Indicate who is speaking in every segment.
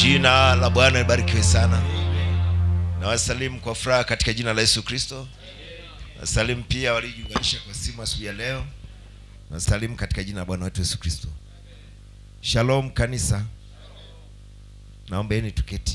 Speaker 1: Jina la Bwana libarikiwe sana. Nawasalimu kwa furaha katika jina la Yesu Kristo. Nawasalimu pia waliojiunganisha kwa simu asubuhi ya leo. Nawasalimu katika jina la Bwana wetu Yesu Kristo. Shalom kanisa. Naombeeni tuketi.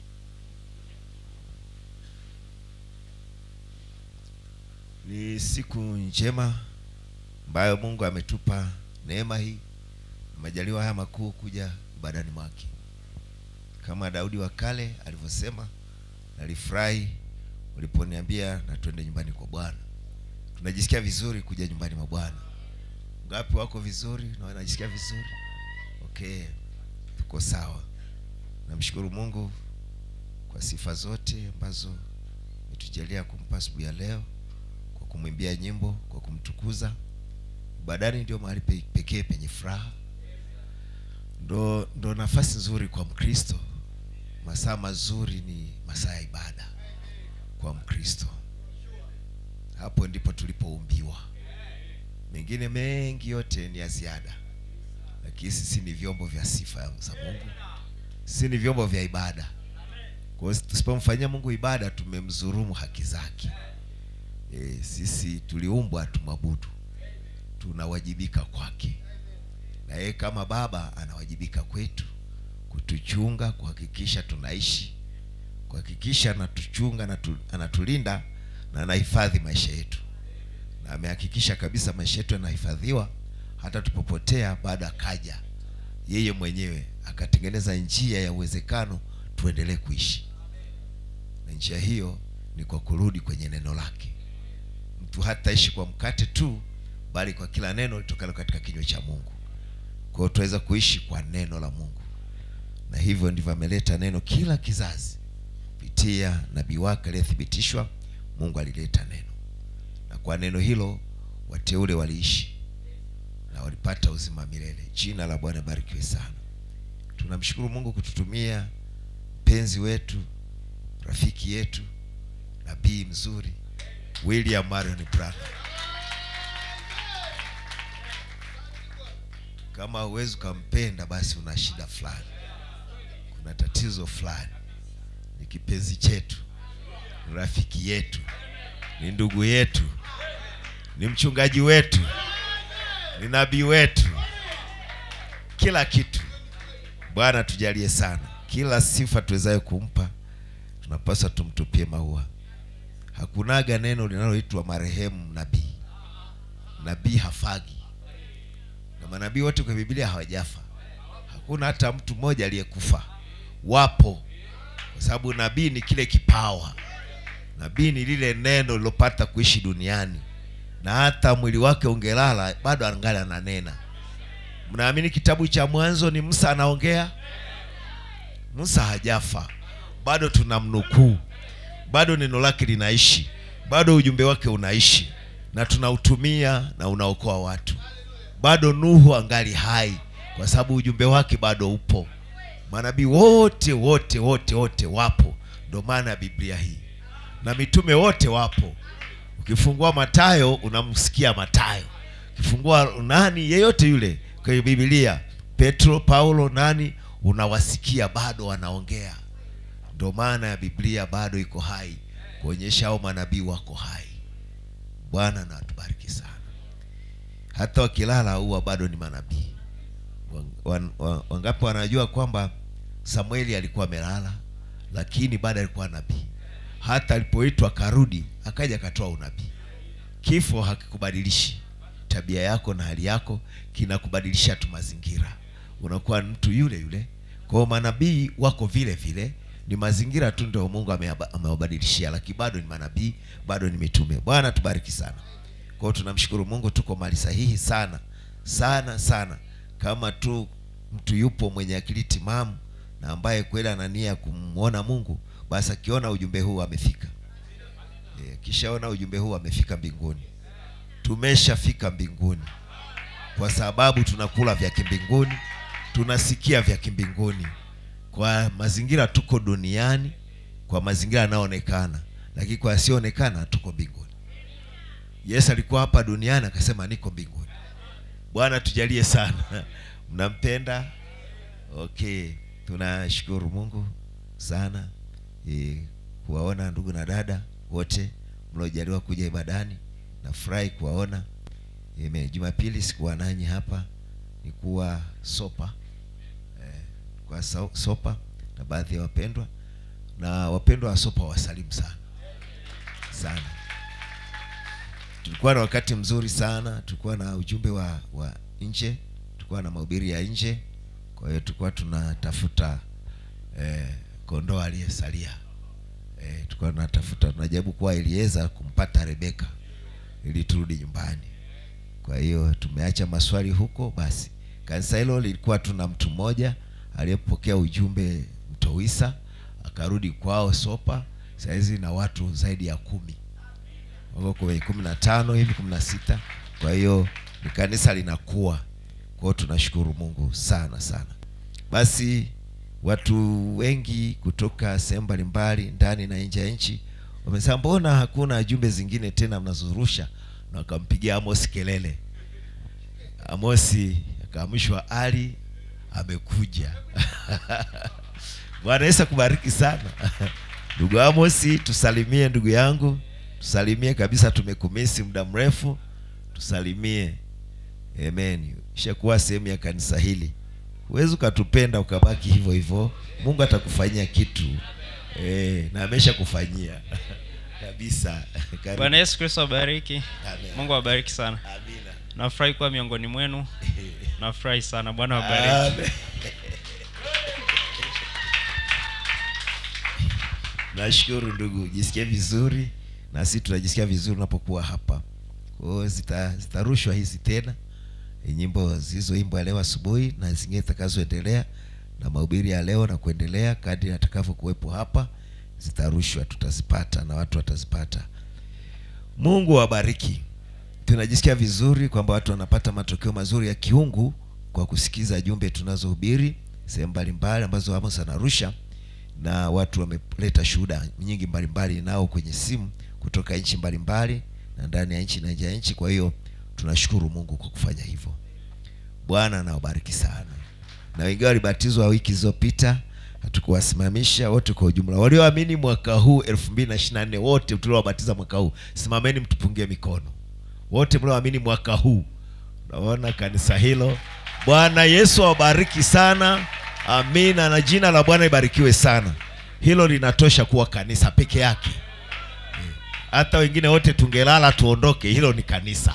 Speaker 1: Ni siku njema ambayo Mungu ametupa neema hii na majaliwa haya makuu kuja ibadani mwake. Kama Daudi wa kale alivyosema, nalifurahi uliponiambia na twende nyumbani kwa Bwana. Tunajisikia vizuri kuja nyumbani mwa Bwana. Ngapi wako vizuri na wanajisikia vizuri? Okay, tuko sawa. Namshukuru Mungu kwa sifa zote ambazo umetujalia kumpa asubuhi ya leo, kwa kumwimbia nyimbo, kwa kumtukuza. Ibadani ndio mahali pe- pekee penye furaha, ndo, ndo nafasi nzuri kwa Mkristo. Masaa mazuri ni masaa ya ibada kwa Mkristo. Hapo ndipo tulipoumbiwa. Mengine mengi yote ni ya ziada, lakini sisi ni vyombo vya sifa za Mungu, sisi ni vyombo vya ibada. Kwa hiyo tusipomfanyia Mungu ibada, tumemdhulumu haki zake. E, sisi tuliumbwa tumwabudu, tunawajibika kwake, na yeye kama baba anawajibika kwetu kutuchunga, kuhakikisha tunaishi, kuhakikisha anatuchunga, anatu- anatulinda na anahifadhi maisha yetu, na amehakikisha kabisa maisha yetu yanahifadhiwa hata tupopotea, baada akaja yeye mwenyewe akatengeneza njia ya uwezekano tuendelee kuishi, na njia hiyo ni kwa kurudi kwenye neno lake. Mtu hataishi kwa mkate tu, bali kwa kila neno litokalo katika kinywa cha Mungu. Kwa hiyo tunaweza kuishi kwa neno la Mungu, na hivyo ndivyo ameleta neno kila kizazi kupitia nabii wake aliyethibitishwa. Mungu alileta neno, na kwa neno hilo wateule waliishi na walipata uzima wa milele. Jina la Bwana barikiwe sana. Tunamshukuru Mungu kututumia mpenzi wetu, rafiki yetu, nabii mzuri William Marion Branham. Kama huwezi ukampenda, basi una shida fulani, kuna tatizo fulani. Ni kipenzi chetu, ni rafiki yetu, ni ndugu yetu, ni mchungaji wetu, ni nabii wetu, kila kitu. Bwana tujalie sana, kila sifa tuwezayo kumpa tunapaswa tumtupie maua. Hakunaga neno linaloitwa marehemu nabii. Nabii hafagi, na manabii wote kwa Biblia hawajafa. Hakuna hata mtu mmoja aliyekufa. Wapo, kwa sababu nabii ni kile kipawa. Nabii ni lile neno lilopata kuishi duniani, na hata mwili wake ungelala bado angali ananena. Mnaamini kitabu cha Mwanzo ni Musa anaongea? Musa hajafa, bado tunamnukuu, bado neno lake linaishi, bado ujumbe wake unaishi na tunautumia na unaokoa watu. Bado Nuhu angali hai, kwa sababu ujumbe wake bado upo. Manabii wote wote wote wote wapo, ndio maana ya Biblia hii, na mitume wote wapo. Ukifungua Matayo unamsikia Matayo, ukifungua nani yeyote yule kwenye Biblia, Petro, Paulo, nani, unawasikia bado wanaongea. Ndio maana ya Biblia bado iko hai, kuonyesha hao manabii wako hai. Bwana na atubariki sana. Hata wakilala huwa bado ni manabii. Wan- wan- wan- Wangapi wanajua kwamba Samueli alikuwa amelala, lakini bado alikuwa nabii. Hata alipoitwa karudi, akaja akatoa unabii. Kifo hakikubadilishi tabia yako na hali yako, kinakubadilisha tu mazingira, unakuwa mtu yule yule. Kwa hiyo manabii wako vile vile, ni mazingira tu ndio Mungu ameaba- amewabadilishia, lakini bado ni manabii, bado ni mitume. Bwana tubariki sana. Kwa hiyo tunamshukuru Mungu, tuko mahali sahihi sana sana sana. Kama tu mtu yupo mwenye akili timamu na ambaye kweli ana nia ya kumwona Mungu, basi akiona ujumbe huu amefika. E, kishaona ujumbe huu amefika mbinguni. Tumeshafika mbinguni kwa sababu tunakula vya kimbinguni, tunasikia vya kimbinguni. Kwa mazingira tuko duniani, kwa mazingira yanayoonekana, lakini kwa yasiyoonekana tuko mbinguni. Yesu alikuwa hapa duniani akasema niko mbinguni. Bwana tujalie sana. Mnampenda? Okay. tunashukuru mungu sana e, kuwaona ndugu na dada wote mliojaliwa kuja ibadani nafurahi kuwaona Amen. jumapili sikuwa nanyi hapa nikuwa sopa eh, kwa so- sopa na baadhi ya wapendwa na wapendwa wa sopa wasalimu sana sana tulikuwa na wakati mzuri sana tulikuwa na ujumbe wa wa nje tulikuwa na mahubiri ya nje kwa hiyo tulikuwa tunatafuta eh, kondoo aliyesalia eh, tulikuwa tunatafuta tunajaribu kuwa iliweza kumpata rebeka ili turudi nyumbani kwa hiyo tumeacha maswali huko basi kanisa hilo lilikuwa tuna mtu mmoja aliyepokea ujumbe mtowisa akarudi kwao sopa sahizi na watu zaidi ya kumi wako kwenye kumi na tano hivi kumi na sita kwa hiyo ni kanisa linakuwa kwao tunashukuru mungu sana sana basi watu wengi kutoka sehemu mbalimbali ndani na nje ya nchi wamesema mbona hakuna jumbe zingine tena mnazorusha na wakampigia amos kelele amosi akaamishwa ali amekuja bwana yesu akubariki sana ndugu amosi tusalimie ndugu yangu tusalimie kabisa tumekumisi muda mrefu tusalimie amen ishakuwa sehemu ya kanisa hili huwezi ukatupenda ukabaki hivyo hivyo mungu atakufanyia kitu e, na amesha kufanyia kabisa Karibu.
Speaker 2: bwana yesu kristo abariki
Speaker 1: Amen.
Speaker 2: mungu awabariki sana
Speaker 1: Amina.
Speaker 2: nafurahi kuwa miongoni mwenu nafurahi sana bwana wabariki
Speaker 1: Amen. nashukuru ndugu jisikie vizuri na sisi tunajisikia vizuri unapokuwa hapa kwa hiyo zita- zitarushwa hizi tena e, nyimbo zilizoimbwa leo asubuhi na zingine zitakazoendelea na mahubiri ya leo na kuendelea kadri atakavyokuwepo hapa zitarushwa tutazipata na watu watazipata mungu awabariki tunajisikia vizuri kwamba watu wanapata matokeo mazuri ya kiungu kwa kusikiza jumbe tunazohubiri sehemu mbalimbali ambazo amos anarusha na watu wameleta shuhuda nyingi mbalimbali nao kwenye simu kutoka nchi mbalimbali na ndani ya nchi na nje ya nchi kwa hiyo tunashukuru mungu kwa kufanya hivyo bwana anawabariki sana na wengine walibatizwa wiki zilizopita hatukuwasimamisha wote kwa ujumla walioamini mwaka huu elfu mbili na ishiri na nne wote tuliowabatiza mwaka huu simameni mtupungie mikono wote mlioamini mwaka huu naona kanisa hilo bwana yesu awabariki sana amina na jina la bwana ibarikiwe sana hilo linatosha kuwa kanisa peke yake Eh, hata wengine wote tungelala tuondoke hilo ni kanisa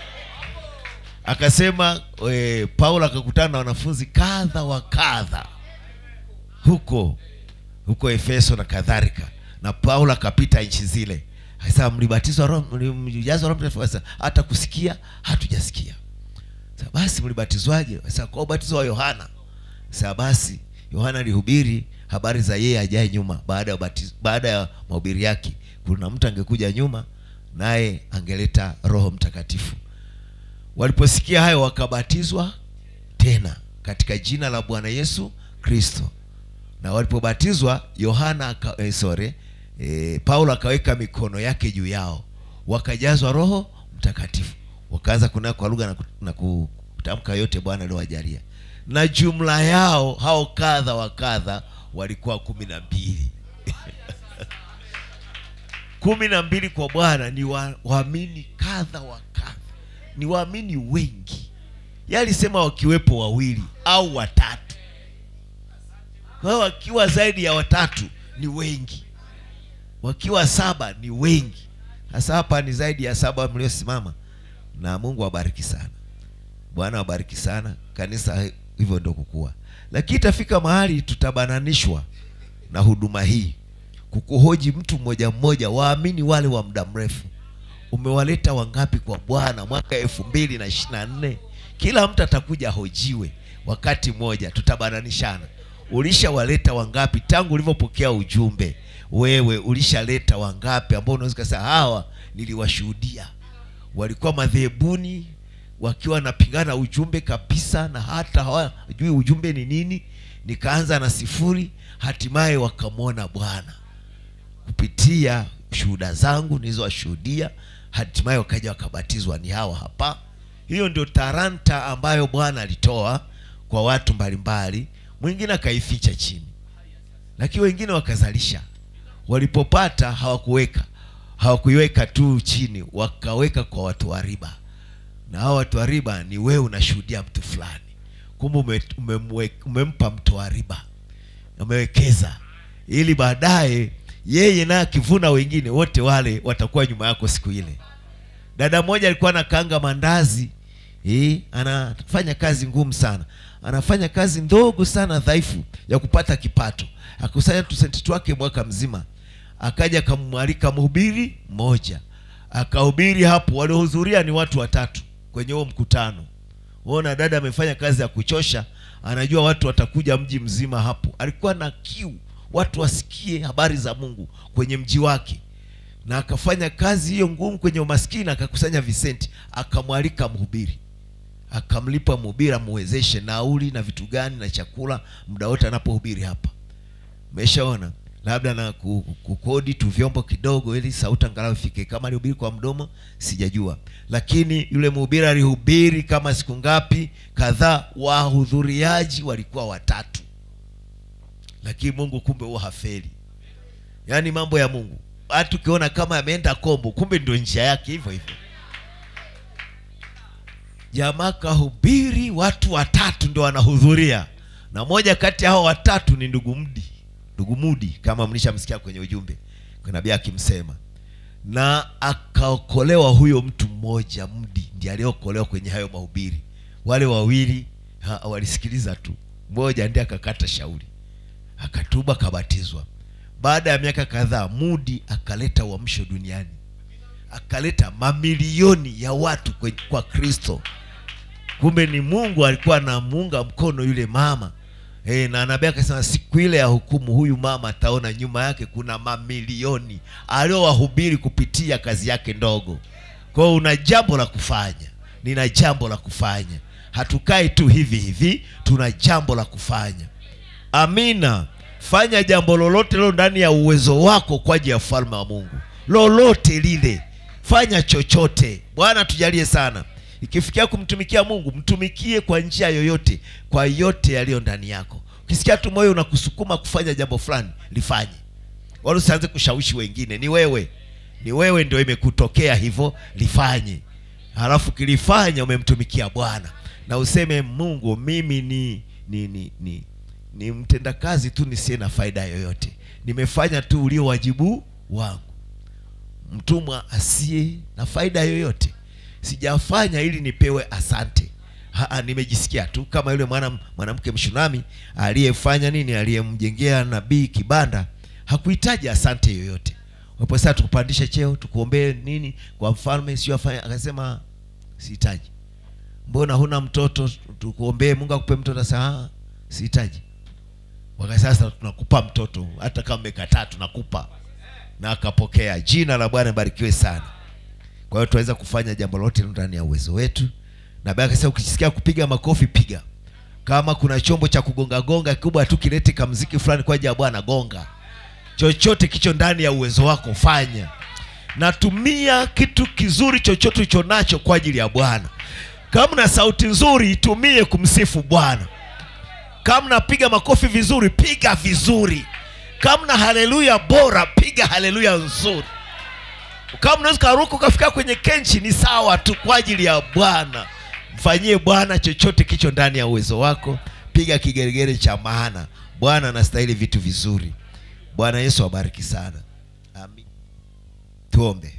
Speaker 1: akasema e, paulo akakutana na wanafunzi kadha wa kadha huko huko efeso na kadhalika na paulo akapita nchi zile akasema mlibatizwa roho mlijazwa roho mtakatifu Akasema, hata kusikia hatujasikia Sasa basi mlibatizwaje Sasa kwa ubatizo wa yohana Sasa basi yohana alihubiri habari za yeye ajaye nyuma baada ya ubatizo, baada ya mahubiri yake kuna mtu angekuja nyuma naye angeleta roho mtakatifu waliposikia hayo wakabatizwa tena katika jina la bwana yesu kristo na walipobatizwa yohana aka, eh, sorry eh, paulo akaweka mikono yake juu yao wakajazwa roho mtakatifu wakaanza kunena kwa lugha na, ku- na kutamka yote bwana aliowajalia na jumla yao hao kadha wa kadha walikuwa kumi na mbili kumi na mbili kwa bwana ni wa- waamini kadha wa kadha ni waamini wengi Yeye alisema wakiwepo wawili au watatu kwa hiyo wakiwa zaidi ya watatu ni wengi wakiwa saba ni wengi sasa hapa ni zaidi ya saba mliosimama na mungu awabariki sana bwana awabariki sana kanisa hivyo ndio kukua lakini itafika mahali tutabananishwa na huduma hii kukuhoji mtu mmoja mmoja waamini wale wa muda mrefu umewaleta wangapi kwa bwana mwaka elfu mbili na ishiri na nne kila mtu atakuja hojiwe wakati mmoja tutabananishana ulishawaleta wangapi tangu ulivyopokea ujumbe wewe ulishaleta wangapi ambao unaweza ukasema hawa niliwashuhudia walikuwa madhehebuni wakiwa wanapingana ujumbe kabisa na hata hawajui ujumbe ni nini nikaanza na sifuri hatimaye wakamwona bwana kupitia shuhuda zangu nilizowashuhudia hatimaye wakaja wakabatizwa ni hawa hapa hiyo ndio taranta ambayo bwana alitoa kwa watu mbalimbali mwingine akaificha chini lakini wengine wakazalisha walipopata hawakuweka hawakuiweka tu chini wakaweka kwa watu wa riba na hao watu wa riba ni wewe unashuhudia mtu fulani kumbe ume, umemwe- umempa mtu wa riba umewekeza ili baadaye yeye naye akivuna wengine wote wale watakuwa nyuma yako siku ile dada mmoja alikuwa anakaanga mandazi eh, anafanya kazi ngumu sana anafanya kazi ndogo sana dhaifu ya kupata kipato akusanya tusenti twake mwaka mzima akaja akamwalika mhubiri mmoja akahubiri hapo waliohudhuria ni watu watatu kwenye huo mkutano ona dada amefanya kazi ya kuchosha anajua watu watakuja mji mzima hapo alikuwa na kiu watu wasikie habari za mungu kwenye mji wake na akafanya kazi hiyo ngumu kwenye umaskini akakusanya visenti akamwalika mhubiri akamlipa mhubiri amwezeshe nauli na vitu gani na chakula muda wote anapohubiri hapa umeshaona labda na ku- kukodi tu vyombo kidogo ili sauti angalau ifike kama alihubiri kwa mdomo sijajua lakini yule mhubiri alihubiri kama siku ngapi kadhaa wahudhuriaji walikuwa watatu lakini mungu kumbe huwa hafeli yaani mambo ya mungu hata ukiona kama ameenda kombo kumbe ndio njia yake hivyo hivyo jamaa kahubiri watu watatu ndio wanahudhuria na moja kati ya hao watatu ni ndugu mdi ndugu mudi kama mlishamsikia kwenye ujumbe nabii akimsema na akaokolewa huyo mtu mmoja mdi ndiye aliyeokolewa kwenye hayo mahubiri wale wawili ha, walisikiliza tu mmoja ndiye akakata shauri akatuba akabatizwa baada ya miaka kadhaa mudi akaleta uamsho duniani akaleta mamilioni ya watu kwe- kwa kristo kumbe ni mungu alikuwa anamuunga mkono yule mama e, na nabii akasema siku ile ya hukumu huyu mama ataona nyuma yake kuna mamilioni aliowahubiri kupitia kazi yake ndogo kwao una jambo la kufanya nina jambo la kufanya hatukai tu hivi hivi tuna jambo la kufanya amina fanya jambo lolote lilo ndani ya uwezo wako kwa ajili ya ufalme wa mungu lolote lile fanya chochote bwana tujalie sana ikifikia kumtumikia mungu mtumikie kwa njia yoyote kwa yote yaliyo ndani yako ukisikia tu moyo unakusukuma kufanya jambo fulani lifanye wala usianze kushawishi wengine ni wewe ni wewe ndio imekutokea hivyo lifanye halafu kilifanya umemtumikia bwana na useme mungu mimi ni ni ni ni, ni mtendakazi tu nisiye na faida yoyote nimefanya tu ulio wajibu wangu mtumwa asiye na faida yoyote sijafanya ili nipewe asante Haa, nimejisikia tu kama yule mwana mwanamke mshunami aliyefanya nini aliyemjengea nabii kibanda hakuhitaji asante yoyote wapo sasa tukupandishe cheo tukuombee nini kwa mfalme sio afanye akasema sihitaji mbona huna mtoto tukuombee mungu akupe mtoto sasa sihitaji waka sasa tunakupa mtoto hata kama umekataa tunakupa na akapokea jina la bwana barikiwe sana kwa hiyo tunaweza kufanya jambo lote ndani ya uwezo wetu na baada akasema ukisikia kupiga makofi piga kama kuna chombo cha kugonga gonga kikubwa tu kilete kamziki fulani kwa ajili ya bwana gonga chochote kicho ndani ya uwezo wako fanya natumia kitu kizuri chochote ulicho nacho kwa ajili ya bwana kama na sauti nzuri itumie kumsifu bwana kama napiga makofi vizuri piga vizuri kama na haleluya bora piga haleluya nzuri kama unaweza ukaruka ukafika kwenye kenchi ni sawa tu kwa ajili ya bwana mfanyie bwana chochote kicho ndani ya uwezo wako piga kigeregere cha maana bwana anastahili vitu vizuri bwana yesu abariki sana amin tuombe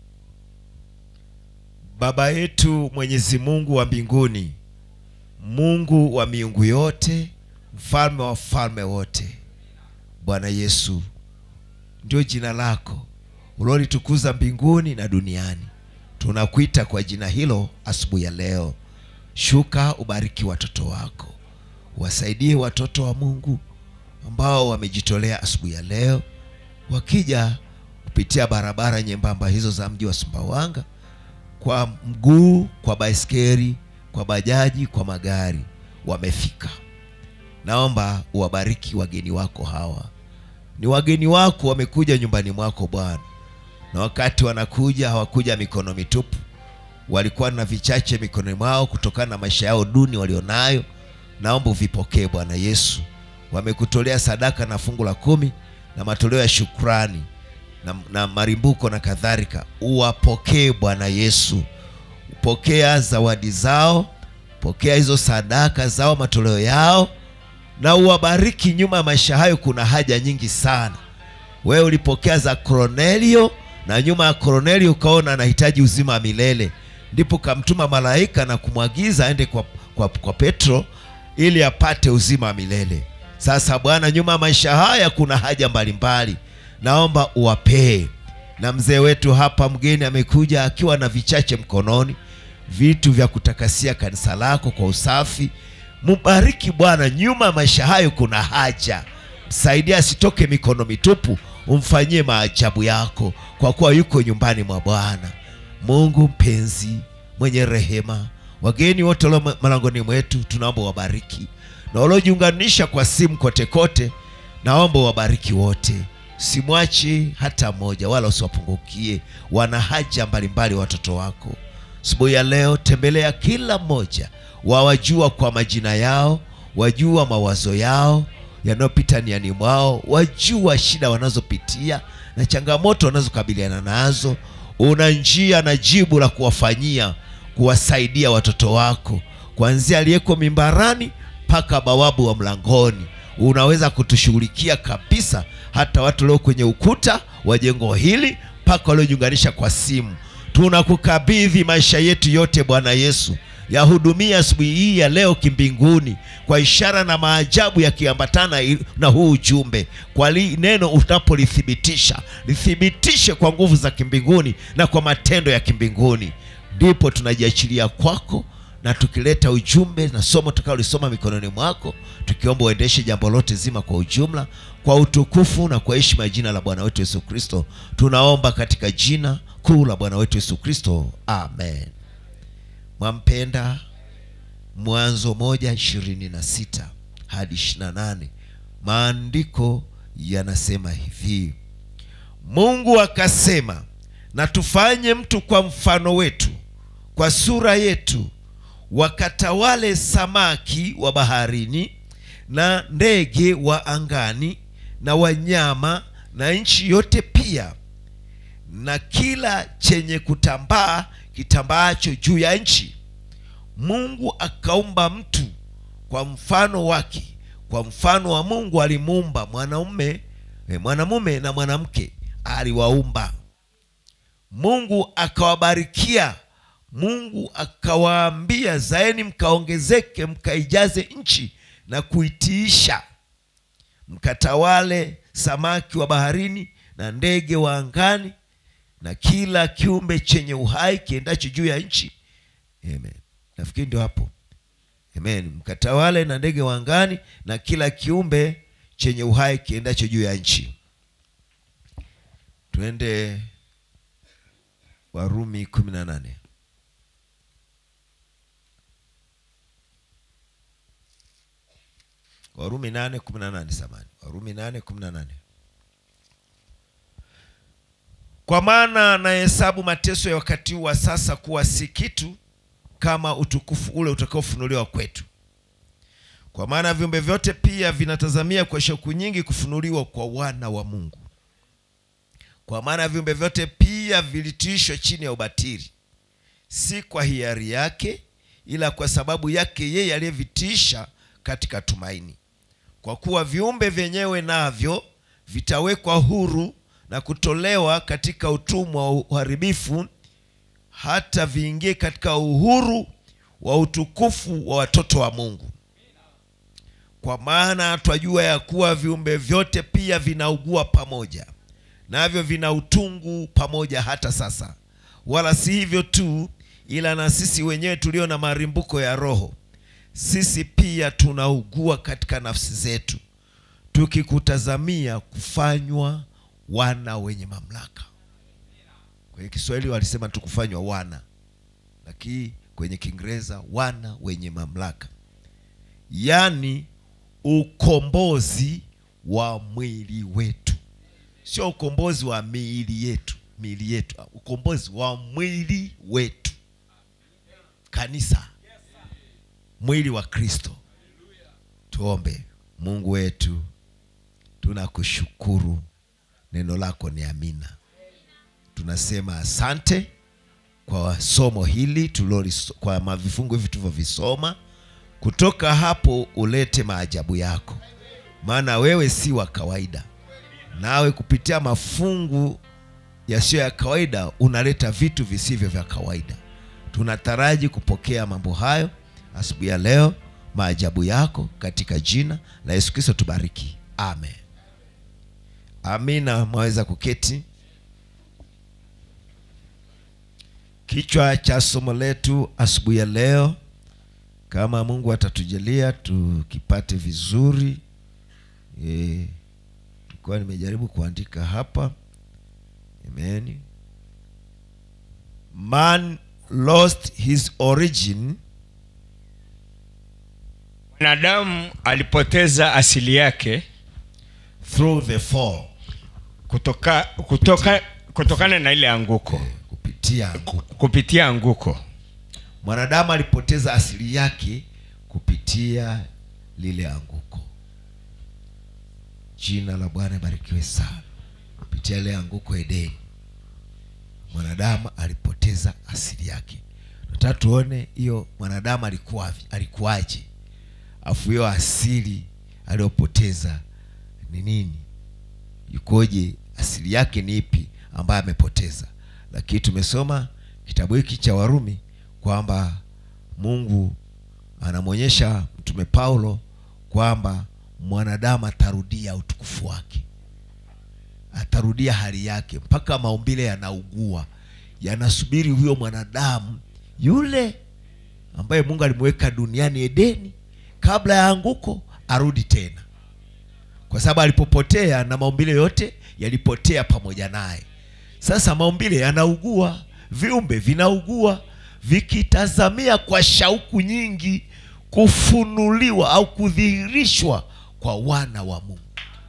Speaker 1: baba yetu mwenyezi mungu wa mbinguni mungu wa miungu yote mfalme wa falme wote bwana yesu ndio jina lako ulolitukuza mbinguni na duniani tunakuita kwa jina hilo asubuhi ya leo shuka ubariki watoto wako wasaidie watoto wa mungu ambao wamejitolea asubuhi ya leo wakija kupitia barabara nyembamba hizo za mji wa sumbawanga kwa mguu kwa baiskeli kwa bajaji kwa magari wamefika naomba uwabariki wageni wako hawa ni wageni wako wamekuja nyumbani mwako bwana na wakati wanakuja hawakuja mikono mitupu walikuwa na vichache mikononi mwao kutokana na maisha yao duni walionayo naomba uvipokee bwana yesu wamekutolea sadaka na fungu la kumi na matoleo ya shukrani na, na marimbuko na kadhalika uwapokee bwana yesu pokea zawadi zao pokea hizo sadaka zao matoleo yao na uwabariki nyuma ya maisha hayo kuna haja nyingi sana wewe ulipokea za Kornelio na nyuma ya Kornelio ukaona anahitaji uzima wa milele, ndipo kamtuma malaika na kumwagiza aende kwa, kwa, kwa Petro ili apate uzima wa milele. Sasa Bwana, nyuma ya maisha haya kuna haja mbalimbali, naomba uwapee. Na mzee wetu hapa mgeni amekuja akiwa na vichache mkononi, vitu vya kutakasia kanisa lako kwa usafi. Mubariki Bwana, nyuma ya maisha hayo kuna haja msaidia asitoke mikono mitupu, umfanyie maajabu yako, kwa kuwa yuko nyumbani mwa Bwana. Mungu mpenzi, mwenye rehema, wageni wote walio malangoni mwetu tunaomba wabariki, na waliojiunganisha kwa simu kote kote, naomba wabariki wote, simwachi hata mmoja, wala usiwapungukie. Wana haja mbalimbali watoto wako. Asubuhi ya leo tembelea kila mmoja, wawajua kwa majina yao, wajua mawazo yao yanayopita niani mwao, wajua shida wanazopitia na changamoto wanazokabiliana nazo. Una njia na jibu la kuwafanyia, kuwasaidia watoto wako, kuanzia aliyeko mimbarani mpaka bawabu wa mlangoni. Unaweza kutushughulikia kabisa, hata watu walio kwenye ukuta wa jengo hili mpaka waliojiunganisha kwa simu. Tunakukabidhi maisha yetu yote, Bwana Yesu yahudumia asubuhi hii ya leo kimbinguni, kwa ishara na maajabu yakiambatana i- na huu ujumbe. Kwa li, neno unapolithibitisha lithibitishe kwa nguvu za kimbinguni na kwa matendo ya kimbinguni, ndipo tunajiachilia kwako na tukileta ujumbe na somo tutakaolisoma mikononi mwako, tukiomba uendeshe jambo lote zima kwa ujumla, kwa utukufu na kwa heshima ya jina la Bwana wetu Yesu Kristo. Tunaomba katika jina kuu la Bwana wetu Yesu Kristo, amen. Mwampenda Mwanzo moja ishirini na sita hadi ishirini na nane maandiko yanasema hivi: Mungu akasema, na tufanye mtu kwa mfano wetu, kwa sura yetu, wakatawale samaki wa baharini na ndege wa angani na wanyama na nchi yote pia na kila chenye kutambaa kitambaacho juu ya nchi. Mungu akaumba mtu kwa mfano wake, kwa mfano wa Mungu alimuumba mwanaume, eh, mwanamume na mwanamke aliwaumba. Mungu akawabarikia. Mungu akawaambia, zaeni mkaongezeke, mkaijaze nchi na kuitiisha, mkatawale samaki wa baharini na ndege wa angani na kila kiumbe chenye uhai kiendacho juu ya nchi. Amen. Nafikiri ndio hapo. Amen. Mkatawale na ndege wa angani na kila kiumbe chenye uhai kiendacho juu ya nchi. Twende Warumi kumi na nane. Warumi nane kumi na nane samani. Warumi nane kumi na nane. Kwa maana nahesabu mateso ya wakati huu wa sasa kuwa si kitu kama utukufu ule utakaofunuliwa kwetu. Kwa maana viumbe vyote pia vinatazamia kwa shauku nyingi kufunuliwa kwa wana wa Mungu. Kwa maana viumbe vyote pia vilitiishwa chini ya ubatili, si kwa hiari yake, ila kwa sababu yake yeye aliyevitiisha katika tumaini. Kwa kuwa viumbe vyenyewe navyo vitawekwa huru na kutolewa katika utumwa wa uharibifu, hata viingie katika uhuru wa utukufu wa watoto wa Mungu. Kwa maana twajua ya kuwa viumbe vyote pia vinaugua pamoja, navyo vina utungu pamoja hata sasa. Wala si hivyo tu, ila na sisi wenyewe tulio na marimbuko ya roho, sisi pia tunaugua katika nafsi zetu, tukikutazamia kufanywa wana wenye mamlaka. Kwenye Kiswahili walisema tukufanywa wana, lakini kwenye Kiingereza wana wenye mamlaka, yaani ukombozi wa mwili wetu, sio ukombozi wa miili yetu, miili yetu, ukombozi wa mwili wetu, kanisa, mwili wa Kristo. tuombe mungu wetu tunakushukuru neno lako ni amina tunasema asante kwa somo hili tuliloliso- kwa mavifungu hivi tulivyovisoma kutoka hapo ulete maajabu yako maana wewe si wa kawaida nawe kupitia mafungu yasiyo ya kawaida unaleta vitu visivyo vya kawaida tunataraji kupokea mambo hayo asubuhi ya leo maajabu yako katika jina la yesu kristo tubariki amen amina mwaweza kuketi kichwa cha somo letu asubuhi ya leo kama mungu atatujalia tukipate vizuri e, nilikuwa nimejaribu kuandika hapa amen man lost his origin
Speaker 3: mwanadamu alipoteza asili yake
Speaker 1: through the fall
Speaker 3: kutoka, kutoka, kutokana na ile anguko
Speaker 1: kupitia anguko
Speaker 3: kupitia anguko
Speaker 1: mwanadamu alipoteza asili yake kupitia lile anguko jina la bwana barikiwe sana kupitia lile anguko edeni mwanadamu alipoteza asili yake nataka tuone hiyo mwanadamu alikuwa alikuwaje afu hiyo asili aliyopoteza ni nini yukoje asili yake ni ipi ambayo amepoteza lakini tumesoma kitabu hiki cha warumi kwamba mungu anamwonyesha mtume paulo kwamba mwanadamu atarudia utukufu wake atarudia hali yake mpaka maumbile yanaugua yanasubiri huyo mwanadamu yule ambaye mungu alimweka duniani edeni kabla ya anguko arudi tena kwa sababu alipopotea na maumbile yote yalipotea pamoja naye sasa maumbile yanaugua viumbe vinaugua vikitazamia kwa shauku nyingi kufunuliwa au kudhihirishwa kwa wana wa mungu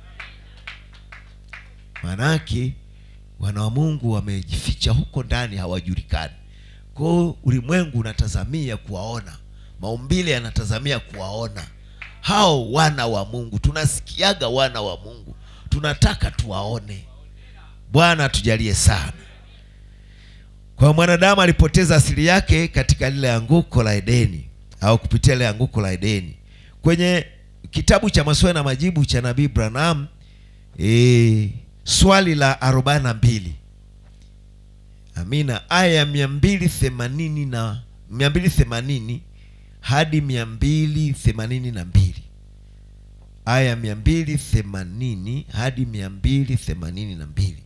Speaker 1: maanake wana wa mungu wamejificha huko ndani hawajulikani kwao ulimwengu unatazamia kuwaona maumbile yanatazamia kuwaona hao wana wa mungu tunasikiaga wana wa mungu tunataka tuwaone bwana atujalie sana kwa mwanadamu alipoteza asili yake katika lile anguko la edeni au kupitia lile anguko la edeni kwenye kitabu cha maswali na majibu cha nabii branham e, swali la arobaini na mbili amina aya ya mia mbili themanini na mia mbili themanini hadi mia mbili themanini na mbili aya ya mia mbili themanini hadi mia mbili themanini na mbili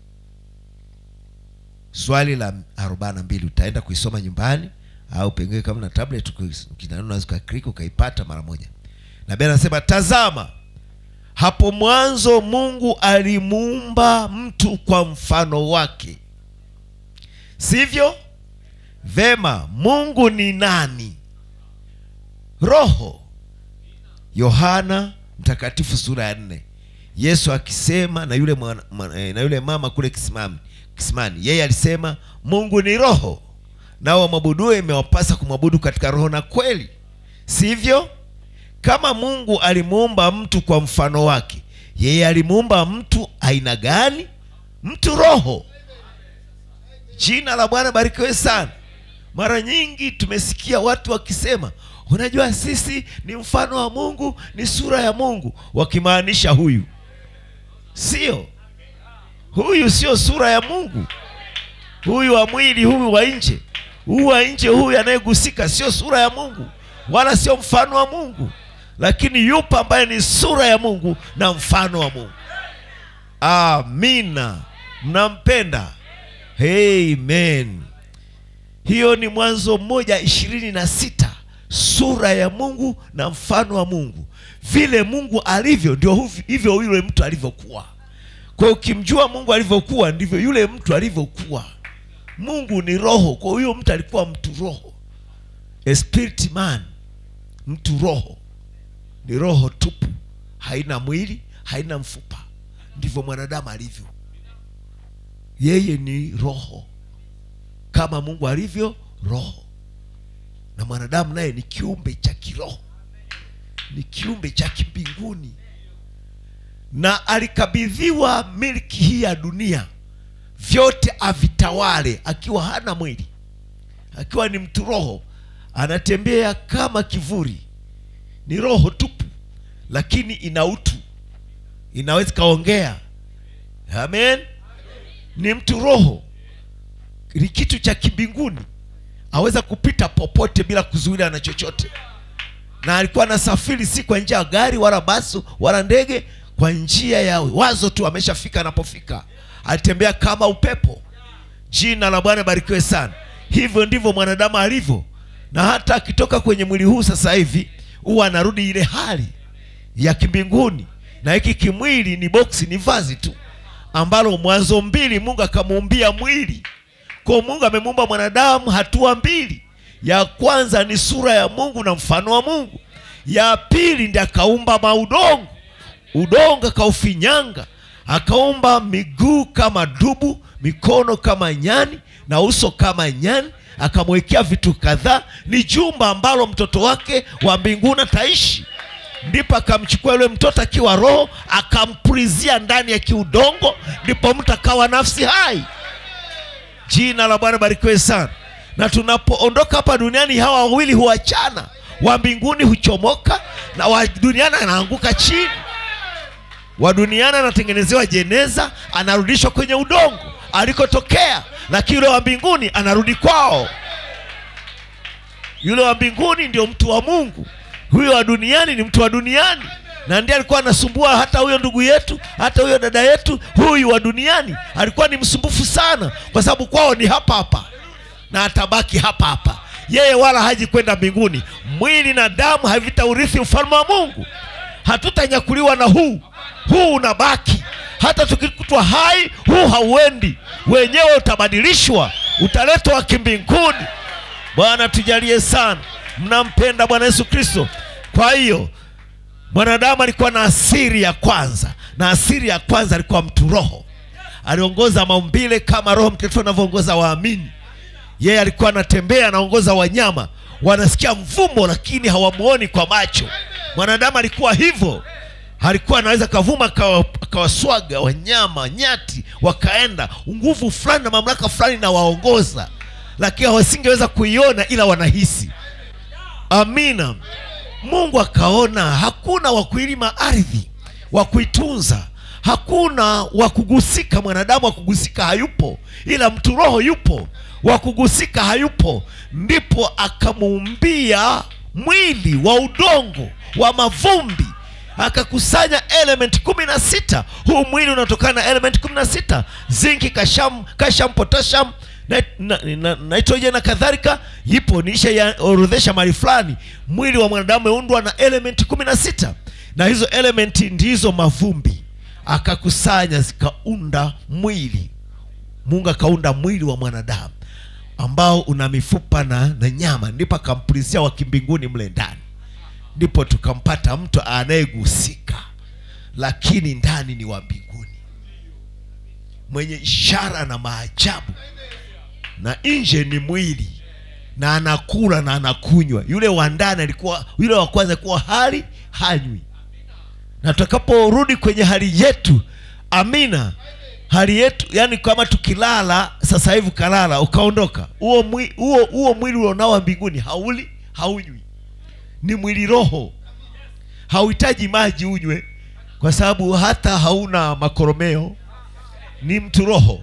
Speaker 1: swali la arobaini na mbili utaenda kuisoma nyumbani au pengine kama na tablet uki- ukinanua unaweza ukaklik ukaipata mara moja nabii anasema tazama hapo mwanzo mungu alimuumba mtu kwa mfano wake sivyo vema mungu ni nani roho yohana mtakatifu sura ya nne yesu akisema na yule, mwana, mwana, eh, na yule mama kule kisimani, kisimani yeye alisema mungu ni roho nao wamwabudue imewapasa kumwabudu katika roho na kweli sivyo kama mungu alimuumba mtu kwa mfano wake yeye alimuumba mtu aina gani mtu roho jina la bwana barikiwe sana mara nyingi tumesikia watu wakisema unajua sisi ni mfano wa mungu ni sura ya mungu wakimaanisha huyu sio huyu sio sura ya mungu huyu wa mwili huyu wa nje huyu wa nje huyu anayegusika sio sura ya mungu wala sio mfano wa mungu lakini yupo ambaye ni sura ya mungu na mfano wa mungu amina mnampenda amen hiyo ni mwanzo mmoja ishirini na sita sura ya mungu na mfano wa mungu vile mungu alivyo ndio huvi- hivyo yule mtu alivyokuwa kwa hiyo ukimjua mungu alivyokuwa ndivyo yule mtu alivyokuwa mungu ni roho kwa huyo mtu alikuwa mtu roho A spirit man mtu roho ni roho tupu haina mwili haina mfupa ndivyo mwanadamu alivyo yeye ni roho kama mungu alivyo roho na mwanadamu naye ni kiumbe cha kiroho ni kiumbe cha kimbinguni na alikabidhiwa milki hii ya dunia vyote avitawale akiwa hana mwili akiwa ni mtu roho anatembea kama kivuli ni roho tupu lakini ina utu inaweza ikaongea amen ni mtu roho ni kitu cha kimbinguni aweza kupita popote bila kuzuiliwa na chochote na alikuwa anasafiri si kwa njia ya gari wala basi wala ndege kwa njia ya wazo tu ameshafika anapofika alitembea kama upepo jina la bwana barikiwe sana hivyo ndivyo mwanadamu alivyo na hata akitoka kwenye mwili huu sasa hivi huwa anarudi ile hali ya kimbinguni na hiki kimwili ni boksi ni vazi tu ambalo mwanzo mbili mungu akamuumbia mwili kwa mungu amemuumba mwanadamu hatua mbili ya kwanza ni sura ya mungu na mfano wa mungu ya pili ndi akaumba maudongo udongo akaufinyanga akaumba miguu kama dubu mikono kama nyani na uso kama nyani akamwekea vitu kadhaa ni jumba ambalo mtoto wake wa mbinguni ataishi ndipo akamchukua yule mtoto akiwa roho akampulizia ndani ya kiudongo ndipo mtu akawa nafsi hai jina la bwana barikiwe sana na tunapoondoka hapa duniani hawa wawili huachana wa mbinguni huchomoka na wa duniani anaanguka chini wa duniani anatengenezewa jeneza anarudishwa kwenye udongo alikotokea lakini yule wa mbinguni anarudi kwao yule wa mbinguni ndio mtu wa mungu huyo wa duniani ni mtu wa duniani na ndiye alikuwa anasumbua hata huyo ndugu yetu hata huyo dada yetu huyu wa duniani alikuwa ni msumbufu sana kwa sababu kwao ni hapa hapa na atabaki hapa hapa yeye wala haji kwenda mbinguni mwili na damu havitaurithi ufalme wa mungu hatutanyakuliwa na huu huu unabaki hata tukikutwa hai huu hauendi wenyewe utabadilishwa utaletwa kimbinguni bwana tujalie sana mnampenda bwana yesu kristo kwa hiyo mwanadamu alikuwa na asiri ya kwanza na asiri ya kwanza alikuwa mtu roho aliongoza maumbile kama roho mtakatifu anavyoongoza waamini yeye alikuwa anatembea anaongoza wanyama wanasikia mvumo lakini hawamuoni kwa macho mwanadamu alikuwa hivyo alikuwa anaweza kavuma akawa- akawaswaga wanyama nyati wakaenda nguvu fulani na mamlaka fulani inawaongoza lakini hawasingeweza kuiona ila wanahisi amina mungu akaona hakuna wa kuilima ardhi wa kuitunza hakuna wa kugusika mwanadamu wa kugusika hayupo ila mtu roho yupo wa kugusika hayupo ndipo akamuumbia mwili wa udongo wa mavumbi akakusanya element kumi na sita huu mwili unatokana na element kumi na sita zinki kasham, kasham potasham nit- na- na- nitrogen na kadhalika ipo niisha ya orodhesha mali fulani mwili wa mwanadamu umeundwa na element kumi na sita na hizo element ndizo mavumbi akakusanya zikaunda mwili mungu akaunda mwili wa mwanadamu ambao una mifupa na, na nyama ndipo akampulizia wa kimbinguni mle ndani ndipo tukampata mtu anayegusika lakini ndani ni wa mbinguni mwenye ishara na maajabu na nje ni mwili na anakula na anakunywa yule wa ndani alikuwa yule wa kwanza alikuwa hali hanywi na tutakaporudi kwenye hali yetu amina hali yetu yani kama tukilala sasa hivi ukalala ukaondoka huo mwi- huo huo mwili ulionao wa mbinguni hauli haunywi ni mwili roho hauhitaji maji unywe kwa sababu hata hauna makoromeo ni mtu roho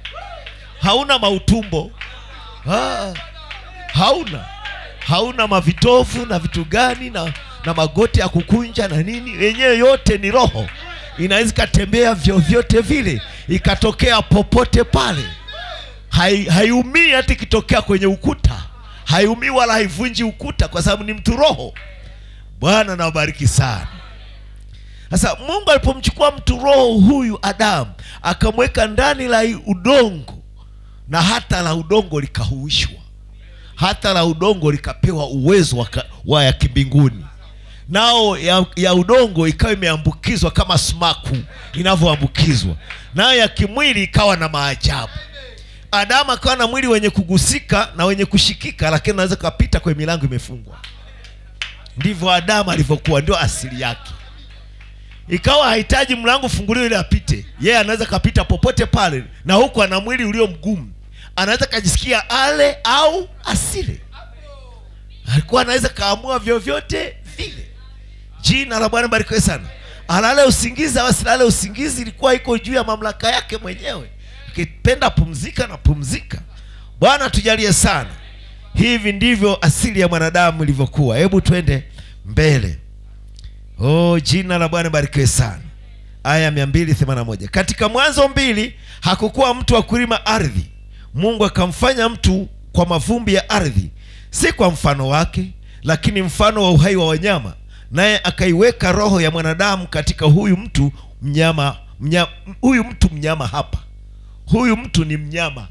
Speaker 1: hauna mautumbo ah, hauna hauna mavitovu na vitu gani na, na magoti ya kukunja na nini wenyewe yote ni roho inaweza ikatembea vyovyote vile ikatokea popote pale Hai- haiumii hata ikitokea kwenye ukuta haiumii wala haivunji ukuta kwa sababu ni mtu roho bwana nawabariki sana sasa mungu alipomchukua mtu roho huyu adamu akamweka ndani la udongo na hata la udongo likahuishwa hata la udongo likapewa uwezo wa, ka- wa ya kimbinguni nao ya, ya udongo ikawa imeambukizwa kama sumaku inavyoambukizwa nayo ya kimwili ikawa na maajabu adamu akawa na mwili wenye kugusika na wenye kushikika lakini unaweza ukapita kwenye milango imefungwa ndivyo adamu alivyokuwa ndio asili yake ikawa hahitaji mlango ufunguliwe ili apite yeye anaweza kapita popote pale na huku ana mwili ulio mgumu anaweza kajisikia ale au asile alikuwa anaweza kaamua vyovyote vile jina la bwana barikiwe sana alale usingizi au asilale usingizi ilikuwa iko juu ya mamlaka yake mwenyewe akipenda pumzika na pumzika bwana tujalie sana hivi ndivyo asili ya mwanadamu ilivyokuwa hebu twende mbele oh jina la bwana barikiwe sana aya 281 katika mwanzo mbili hakukuwa mtu wa kulima ardhi mungu akamfanya mtu kwa mavumbi ya ardhi si kwa mfano wake lakini mfano wa uhai wa wanyama naye akaiweka roho ya mwanadamu katika huyu mtu mnyama, mnya, huyu mtu mnyama hapa huyu mtu ni mnyama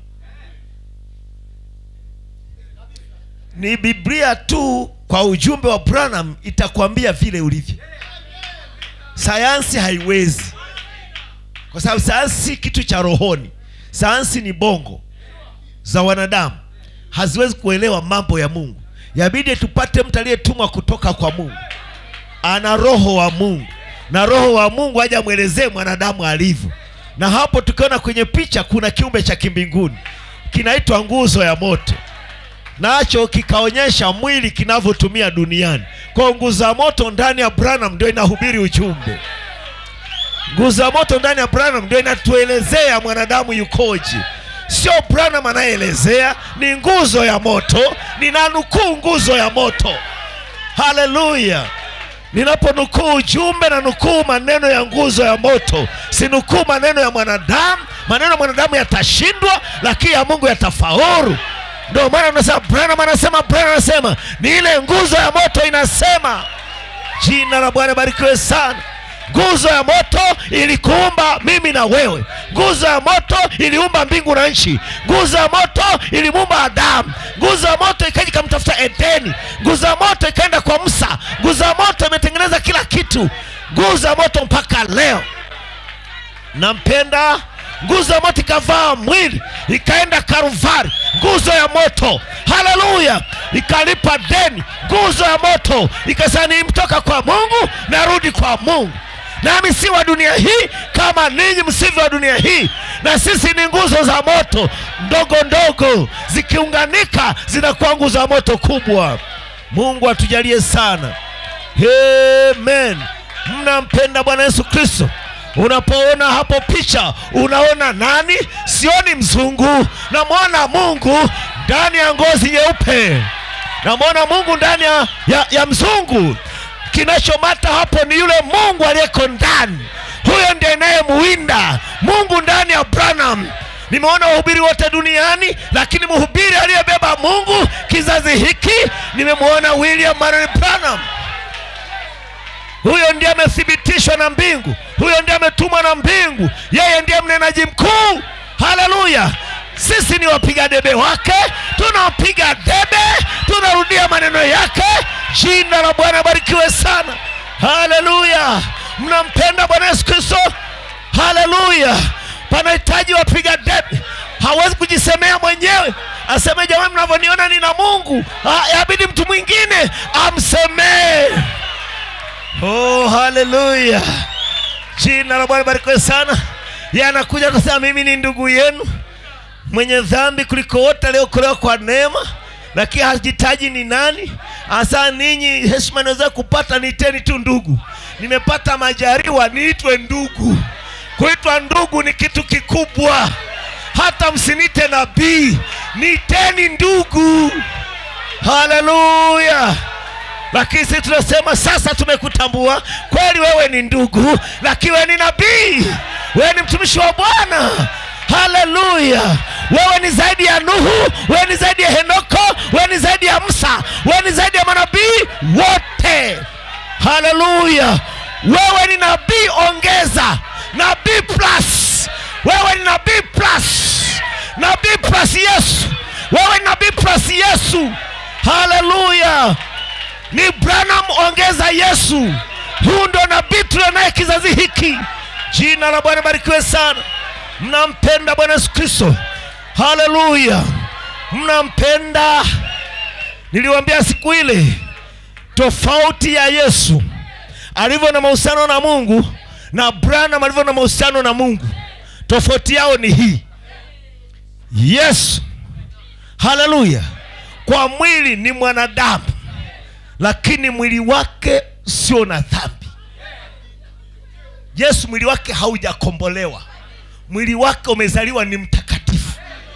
Speaker 1: ni biblia tu kwa ujumbe wa branham itakwambia vile ulivyo sayansi haiwezi kwa sababu sayansi si kitu cha rohoni sayansi ni bongo za wanadamu haziwezi kuelewa mambo ya mungu yabidi tupate mtu aliyetumwa kutoka kwa mungu ana roho wa mungu na roho wa mungu aje amwelezee mwanadamu alivyo na hapo tukiona kwenye picha kuna kiumbe cha kimbinguni kinaitwa nguzo ya moto nacho kikaonyesha mwili kinavyotumia duniani kwa nguzo ya moto ndani ya branham ndio inahubiri ujumbe nguzo ya moto ndani ya branham ndio inatuelezea mwanadamu yukoje sio branham anayeelezea ni nguzo ya moto ninanukuu nguzo ya moto haleluya ninaponukuu ujumbe na nukuu maneno ya nguzo ya moto sinukuu maneno ya mwanadamu maneno ya mwanadamu yatashindwa lakini ya mungu yatafaulu ndio maana unasema branham anasema branham anasema ni ile nguzo ya moto inasema jina la bwana barikiwe sana nguzo ya moto ilikuumba mimi na wewe nguzo ya moto iliumba mbingu na nchi nguzo ya moto ilimuumba adamu nguzo ya moto ikaja ikamtafuta edeni nguzo ya moto ikaenda kwa musa nguzo ya moto imetengeneza kila kitu nguzo ya moto mpaka leo nampenda nguzo ya moto ikavaa mwili ikaenda karuvari nguzo ya moto haleluya ikalipa deni nguzo ya moto ikasema nimtoka kwa mungu narudi kwa mungu nami si wa dunia hii kama ninyi msivyo wa dunia hii na sisi ni nguzo za moto ndogo ndogo zikiunganika zinakuwa nguzo ya moto kubwa mungu atujalie sana amen mnampenda bwana yesu kristo unapoona hapo picha unaona nani sioni mzungu namwona mungu ndani ya ngozi nyeupe namwona mungu ndani ya, ya, ya mzungu kinachomata hapo ni yule mungu aliyeko ndani huyo ndiye inayemuwinda mungu ndani ya branham nimeona wahubiri wote duniani lakini mhubiri aliyebeba mungu kizazi hiki nimemwona william marion branham huyo ndiye amethibitishwa na mbingu huyo ndiye ametumwa na mbingu yeye ndiye mnenaji mkuu haleluya sisi ni wapiga debe wake tunapiga debe tunarudia maneno yake jina la bwana barikiwe sana haleluya mnampenda bwana yesu kristo haleluya panahitaji wapiga debe hawezi kujisemea mwenyewe aseme jamani mnavyoniona nina mungu Ah, yabidi mtu mwingine amsemee oh haleluya jina la bwana barikiwe sana ye anakuja kusema mimi ni ndugu yenu mwenye dhambi kuliko wote aliokolewa kwa neema lakini hajitaji ni nani hasa ninyi heshima naweza kupata niiteni tu ndugu nimepata majariwa niitwe ndugu kuitwa ndugu ni kitu kikubwa hata msinite nabii niiteni ndugu haleluya lakini sisi tunasema sasa tumekutambua kweli wewe ni ndugu lakini wewe ni nabii wewe ni mtumishi wa bwana haleluya wewe ni zaidi ya nuhu wewe ni zaidi ya henoko wewe ni zaidi ya musa wewe ni zaidi ya manabii wote haleluya wewe ni nabii ongeza nabii plus wewe ni nabii plus nabii plus yesu wewe ni nabii plus yesu haleluya ni branham ongeza yesu huu ndo nabii tulionaye kizazi hiki jina la bwana barikiwe sana mnampenda bwana yesu kristo haleluya mnampenda niliwambia siku ile tofauti ya yesu alivyo na mahusiano na mungu na branham alivyo na mahusiano na mungu tofauti yao ni hii yesu haleluya kwa mwili ni mwanadamu lakini mwili wake sio na dhambi yesu mwili wake haujakombolewa mwili wake umezaliwa ni mtakatifu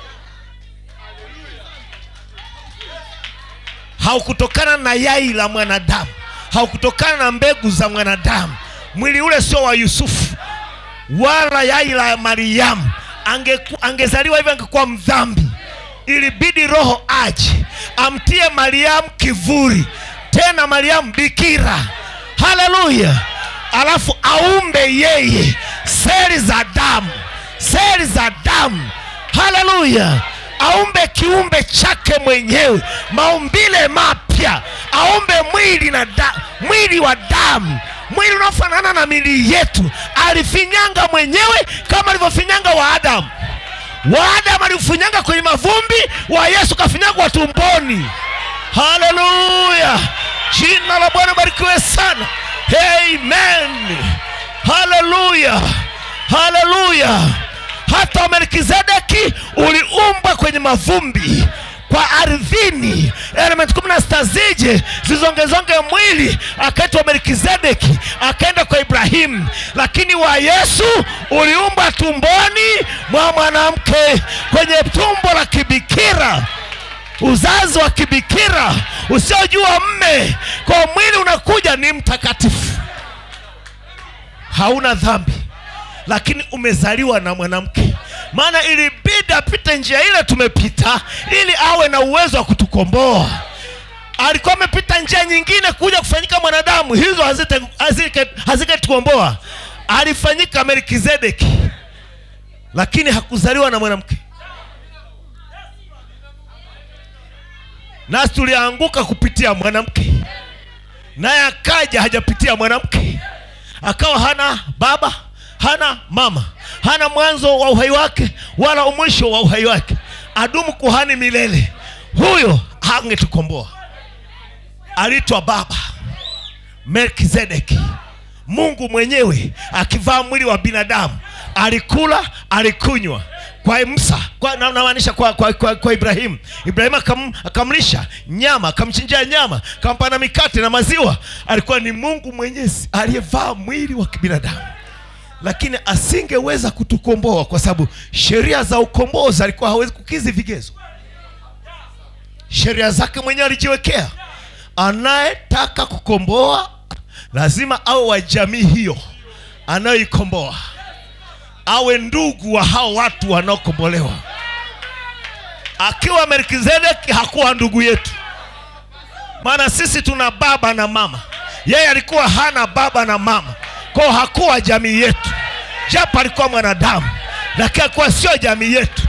Speaker 1: haukutokana na yai la mwanadamu haukutokana na mbegu za mwanadamu mwili ule sio wa yusufu wala yai la mariamu Angeku- angezaliwa hivyo angekuwa mdhambi ilibidi roho aje amtie mariamu kivuli tena mariamu bikira haleluya alafu aumbe yeye seli za damu seli za damu haleluya aumbe kiumbe chake mwenyewe maumbile mapya aumbe mwili na da, mwili wa damu mwili unaofanana na mili yetu alifinyanga mwenyewe kama alivyofinyanga wa adamu wa adamu alifinyanga kwenye mavumbi wa yesu kafinyangwa tumboni haleluya jina la bwana barikiwe sana amen haleluya haleluya hata melkizedeki uliumbwa kwenye mavumbi kwa ardhini element kumi na sita zije zizongezonge mwili akaitwa melkizedeki akaenda kwa ibrahimu lakini wa yesu uliumbwa tumboni mwa mwanamke kwenye tumbo la kibikira uzazi wa kibikira usiojua mme kwa mwili unakuja ni mtakatifu hauna dhambi lakini umezaliwa na mwanamke maana ilibidi apite njia ile tumepita ili awe na uwezo wa kutukomboa alikuwa amepita njia nyingine kuja kufanyika mwanadamu hizo hazite- hazike- haziketukomboa alifanyika melkizedeki lakini hakuzaliwa na mwanamke nasi tulianguka kupitia mwanamke naye akaja hajapitia mwanamke akawa hana baba hana mama hana mwanzo wa uhai wake wala mwisho wa uhai wake adumu kuhani milele huyo hangetukomboa aliitwa baba melkizedeki mungu mwenyewe akivaa mwili wa binadamu alikula alikunywa kwa musa kwa, na- namaanisha kwa, kwa, kwa, kwa ibrahimu ibrahimu akam, akamlisha nyama akamchinjia nyama akampa na mikate na maziwa alikuwa ni mungu mwenyezi aliyevaa mwili wa kibinadamu lakini asingeweza kutukomboa kwa sababu sheria za ukombozi alikuwa hawezi kukizi vigezo sheria zake mwenyewe alijiwekea anayetaka kukomboa lazima awe wa jamii hiyo anayoikomboa awe ndugu wa hao watu wanaokombolewa akiwa melkizedeki hakuwa ndugu yetu maana sisi tuna baba na mama yeye alikuwa hana baba na mama kwao hakuwa jamii yetu japo alikuwa mwanadamu lakini alikuwa sio jamii yetu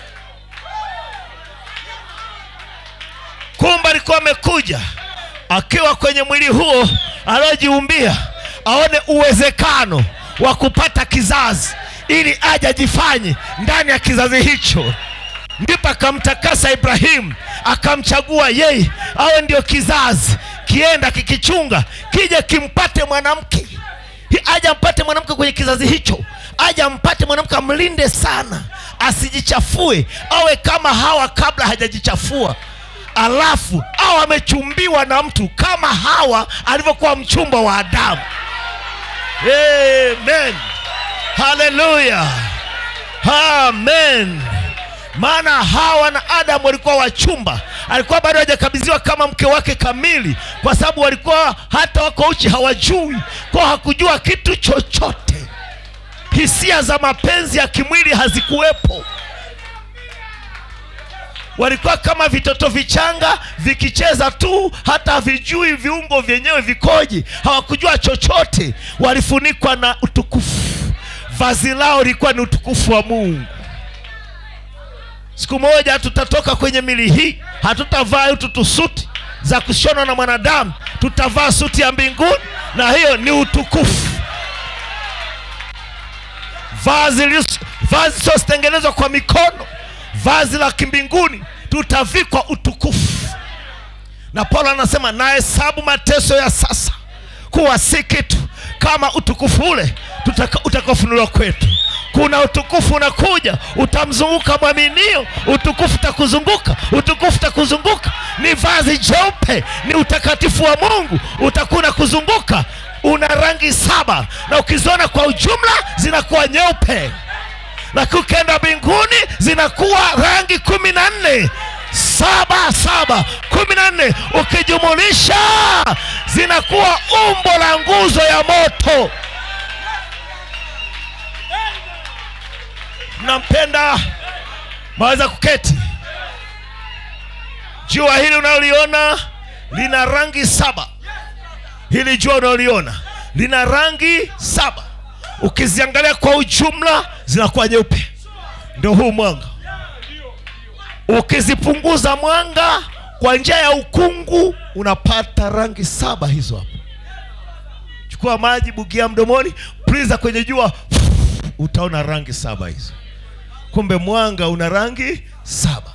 Speaker 1: kumbe alikuwa amekuja akiwa kwenye mwili huo aliojiumbia aone uwezekano wa kupata kizazi ili aje ajifanye ndani ya kizazi hicho ndipo akamtakasa ibrahimu akamchagua yeye awe ndio kizazi kienda kikichunga kije kimpate mwanamke Hi- aje ampate mwanamke kwenye kizazi hicho aje ampate mwanamke amlinde sana asijichafue awe kama hawa kabla hajajichafua alafu au amechumbiwa na mtu kama hawa alivyokuwa mchumba wa adamu amen haleluya amen maana hawa na adamu walikuwa wachumba alikuwa bado hajakabidhiwa kama mke wake kamili kwa sababu walikuwa hata wako uchi hawajui kwa hakujua kitu chochote hisia za mapenzi ya kimwili hazikuwepo walikuwa kama vitoto vichanga vikicheza tu hata havijui viungo vyenyewe vikoje hawakujua chochote walifunikwa na utukufu vazi lao lilikuwa ni utukufu wa mungu siku moja tutatoka kwenye mili hii hatutavaa hitu tusuti za kushonwa na mwanadamu tutavaa suti ya mbinguni na hiyo ni utukufu vazi lis- vazi siozitengenezwa kwa mikono vazi la kimbinguni tutavikwa utukufu na paulo anasema nahesabu mateso ya sasa kuwa si kitu kama utukufu ule tutaka- utakaofunuliwa kwetu kuna utukufu unakuja utamzunguka mwaminio utukufu utakuzunguka utukufu utakuzunguka ni vazi jeupe ni utakatifu wa mungu utakuwa unakuzunguka una rangi saba na ukiziona kwa ujumla zinakuwa nyeupe lakini ukienda mbinguni zinakuwa rangi kumi na nne saba saba kumi na nne ukijumulisha zinakuwa umbo la nguzo ya moto mnampenda maweza kuketi jua hili unaloliona lina rangi saba hili jua unaloliona lina rangi saba ukiziangalia kwa ujumla zinakuwa nyeupe ndio huu mwanga ukizipunguza mwanga kwa njia ya ukungu unapata rangi saba hizo hapo chukua maji bugia mdomoni priza kwenye jua utaona rangi saba hizo kumbe mwanga una rangi saba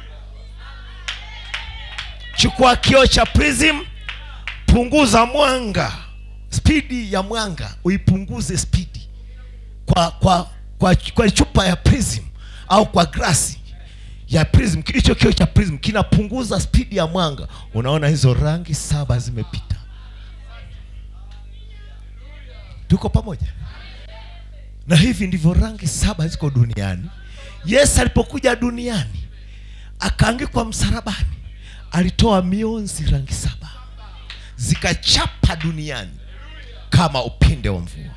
Speaker 1: chukua kioo cha prism punguza mwanga spidi ya mwanga uipunguze spidi kwa, kwa, kwa, kwa chupa ya prism au kwa glasi ya prism hicho kioo cha prism kinapunguza spidi ya mwanga unaona hizo rangi saba zimepita tuko pamoja na hivi ndivyo rangi saba ziko duniani yesu alipokuja duniani akaangikwa msalabani alitoa mionzi rangi saba zikachapa duniani kama upinde wa mvua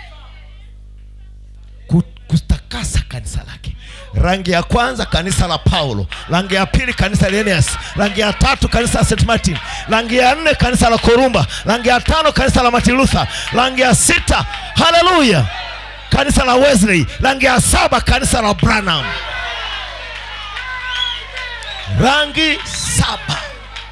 Speaker 1: Ku- kutakasa kanisa lake rangi ya kwanza kanisa la paulo rangi ya pili kanisa la Eneas. rangi ya tatu kanisa la st martin rangi ya nne kanisa la korumba rangi ya tano kanisa la martin luther rangi ya sita haleluya kanisa la wesley rangi ya saba kanisa la branham rangi saba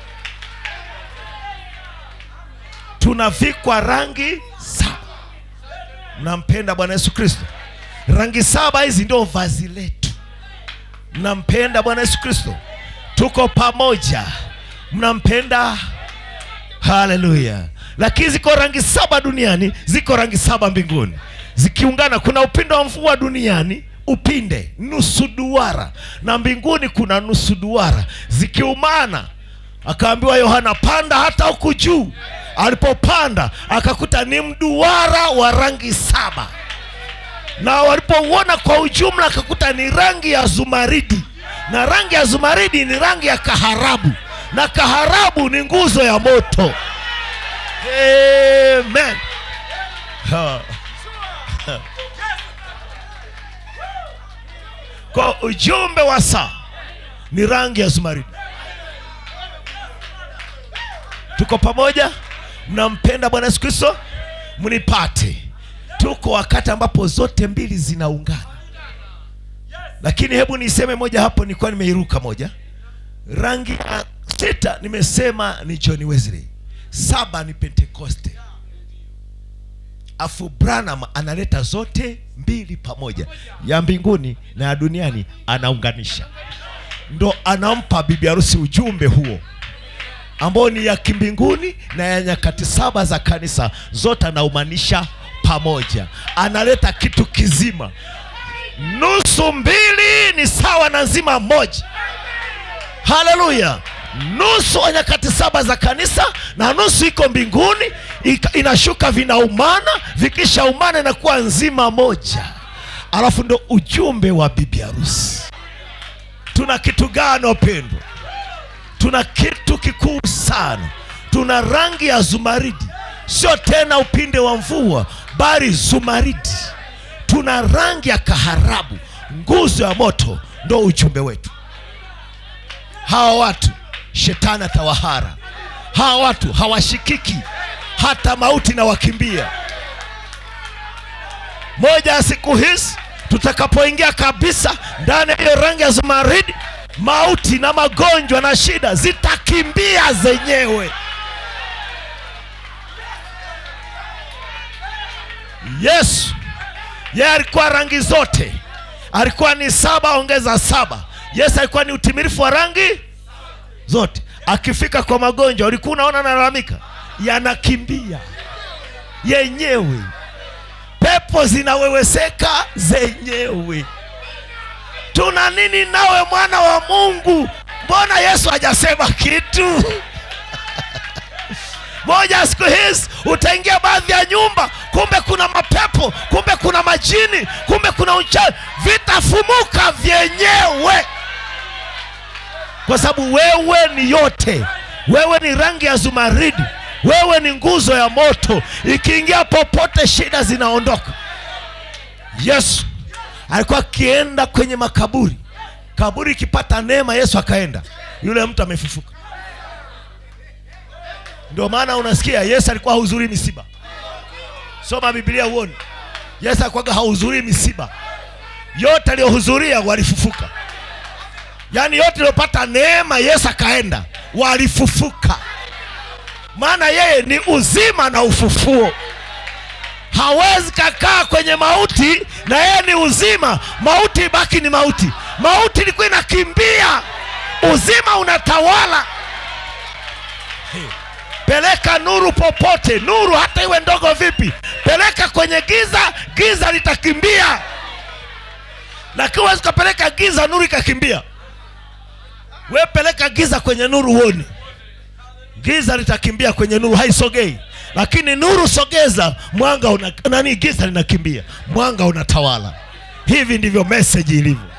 Speaker 1: tunavikwa rangi saba mnampenda bwana yesu kristo rangi saba hizi ndio vazi letu mnampenda bwana yesu kristo tuko pamoja mnampenda haleluya lakini ziko rangi saba duniani ziko rangi saba mbinguni zikiungana kuna upinde wa mvua duniani upinde nusu duara na mbinguni kuna nusu duara zikiumana akaambiwa yohana panda hata huku juu alipopanda akakuta ni mduara wa rangi saba na walipouona kwa ujumla akakuta ni rangi ya zumaridi na rangi ya zumaridi ni rangi ya kaharabu na kaharabu ni nguzo ya moto amen Ha. Ha. kwa ujumbe wa saa ni rangi ya zumaridi tuko pamoja mnampenda bwana yesu kristo mnipate tuko wakati ambapo zote mbili zinaungana lakini hebu niseme moja hapo nilikuwa nimeiruka moja rangi ya sita nimesema ni john wesley saba ni pentekoste afu branham analeta zote mbili pamoja ya mbinguni na ya duniani anaunganisha ndo anampa bibi harusi ujumbe huo ambao ni ya kimbinguni na ya nyakati saba za kanisa zote anaumanisha pamoja analeta kitu kizima nusu mbili ni sawa na nzima moja haleluya nusu wa nyakati saba za kanisa na nusu iko mbinguni ika- inashuka vinaumana vikishaumana inakuwa nzima moja alafu ndo ujumbe wa bibi harusi tuna kitu gani wapendwa tuna kitu kikuu sana tuna rangi ya zumaridi sio tena upinde wa mvua bali zumaridi tuna rangi ya kaharabu nguzo ya moto ndo ujumbe wetu hawa watu shetani atawahara hawa watu hawashikiki hata mauti na wakimbia moja ya siku hizi tutakapoingia kabisa ndani ya hiyo rangi ya zumaridi mauti na magonjwa na shida zitakimbia zenyewe yesu yeye alikuwa rangi zote alikuwa ni saba ongeza saba yesu alikuwa ni utimilifu wa rangi zote akifika kwa magonjwa ulikuwa unaona analalamika yanakimbia yenyewe pepo zinaweweseka zenyewe tuna nini nawe mwana wa mungu mbona yesu hajasema kitu moja siku hizi utaingia baadhi ya nyumba kumbe kuna mapepo kumbe kuna majini kumbe kuna uchawi vitafumuka vyenyewe kwa sababu wewe ni yote wewe ni rangi ya zumaridi wewe ni nguzo ya moto ikiingia popote shida zinaondoka yesu alikuwa akienda kwenye makaburi kaburi ikipata neema yesu akaenda yule mtu amefufuka ndio maana unasikia yesu alikuwa hahudhurii misiba soma biblia uone yesu alikuwaga hahudhurii misiba yote aliyohudhuria walifufuka yaani yote iliyopata neema yesu akaenda walifufuka maana yeye ni uzima na ufufuo hawezi kakaa kwenye mauti na yeye ni uzima mauti ibaki ni mauti mauti ilikuwa inakimbia uzima unatawala peleka nuru popote nuru hata iwe ndogo vipi peleka kwenye giza giza litakimbia lakini huwezi ukapeleka giza nuru ikakimbia we peleka giza kwenye nuru uone giza litakimbia kwenye nuru haisogei lakini nuru sogeza mwanga una, nani giza linakimbia mwanga unatawala hivi ndivyo meseji ilivyo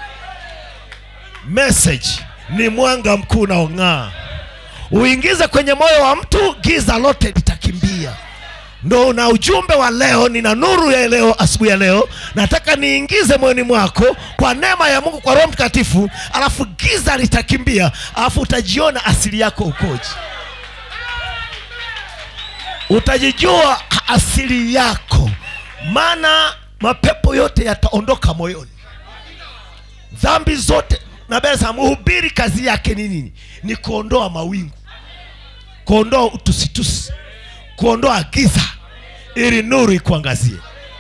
Speaker 1: meseji ni mwanga mkuu unaong'aa uingize kwenye moyo wa mtu giza lote litakimbia ndo na ujumbe wa leo nina nuru ya leo asubuhi ya leo nataka niingize moyoni mwako kwa neema ya mungu kwa roho mtakatifu alafu giza litakimbia alafu utajiona asili yako ukoje utajijua asili yako maana mapepo yote yataondoka moyoni dhambi zote nabesa mhubiri kazi yake ni nini ni kuondoa mawingu kuondoa utusitusi kuondoa giza ili nuru ikuangazie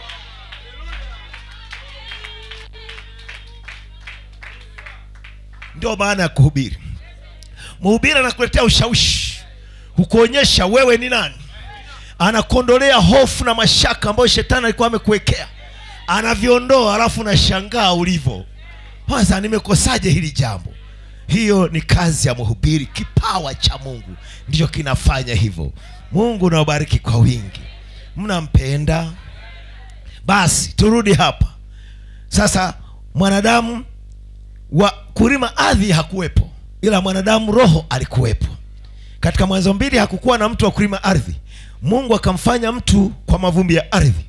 Speaker 1: ndio maana ya kuhubiri mhubiri anakuletea ushawishi kukuonyesha wewe ni nani anakuondolea hofu na mashaka ambayo shetani alikuwa amekuwekea anaviondoa alafu unashangaa ulivyo kwanza nimekosaje hili jambo hiyo ni kazi ya mhubiri kipawa cha mungu ndicho kinafanya hivyo mungu nawabariki kwa wingi mnampenda basi turudi hapa sasa mwanadamu wa kulima ardhi hakuwepo ila mwanadamu roho alikuwepo katika mwanzo mbili hakukuwa na mtu wa kulima ardhi mungu akamfanya mtu kwa mavumbi ya ardhi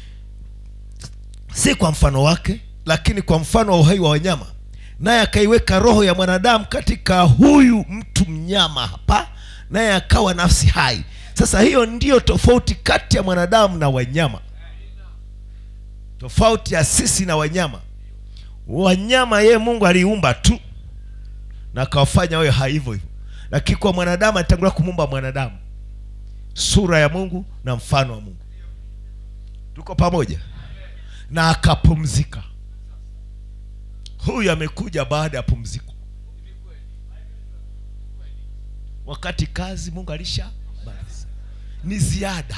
Speaker 1: si kwa mfano wake lakini kwa mfano wa uhai wa wanyama naye akaiweka roho ya mwanadamu katika huyu mtu mnyama hapa naye akawa nafsi hai sasa hiyo ndiyo tofauti kati ya mwanadamu na wanyama tofauti ya sisi na wanyama wanyama yeye mungu aliumba tu na akawafanya wawe hai hivyo hivyo lakini kwa mwanadamu alitangulia kumuumba mwanadamu sura ya mungu na mfano wa mungu tuko pamoja na akapumzika huyu amekuja baada ya pumziko wakati kazi mungu alisha maliza ni ziada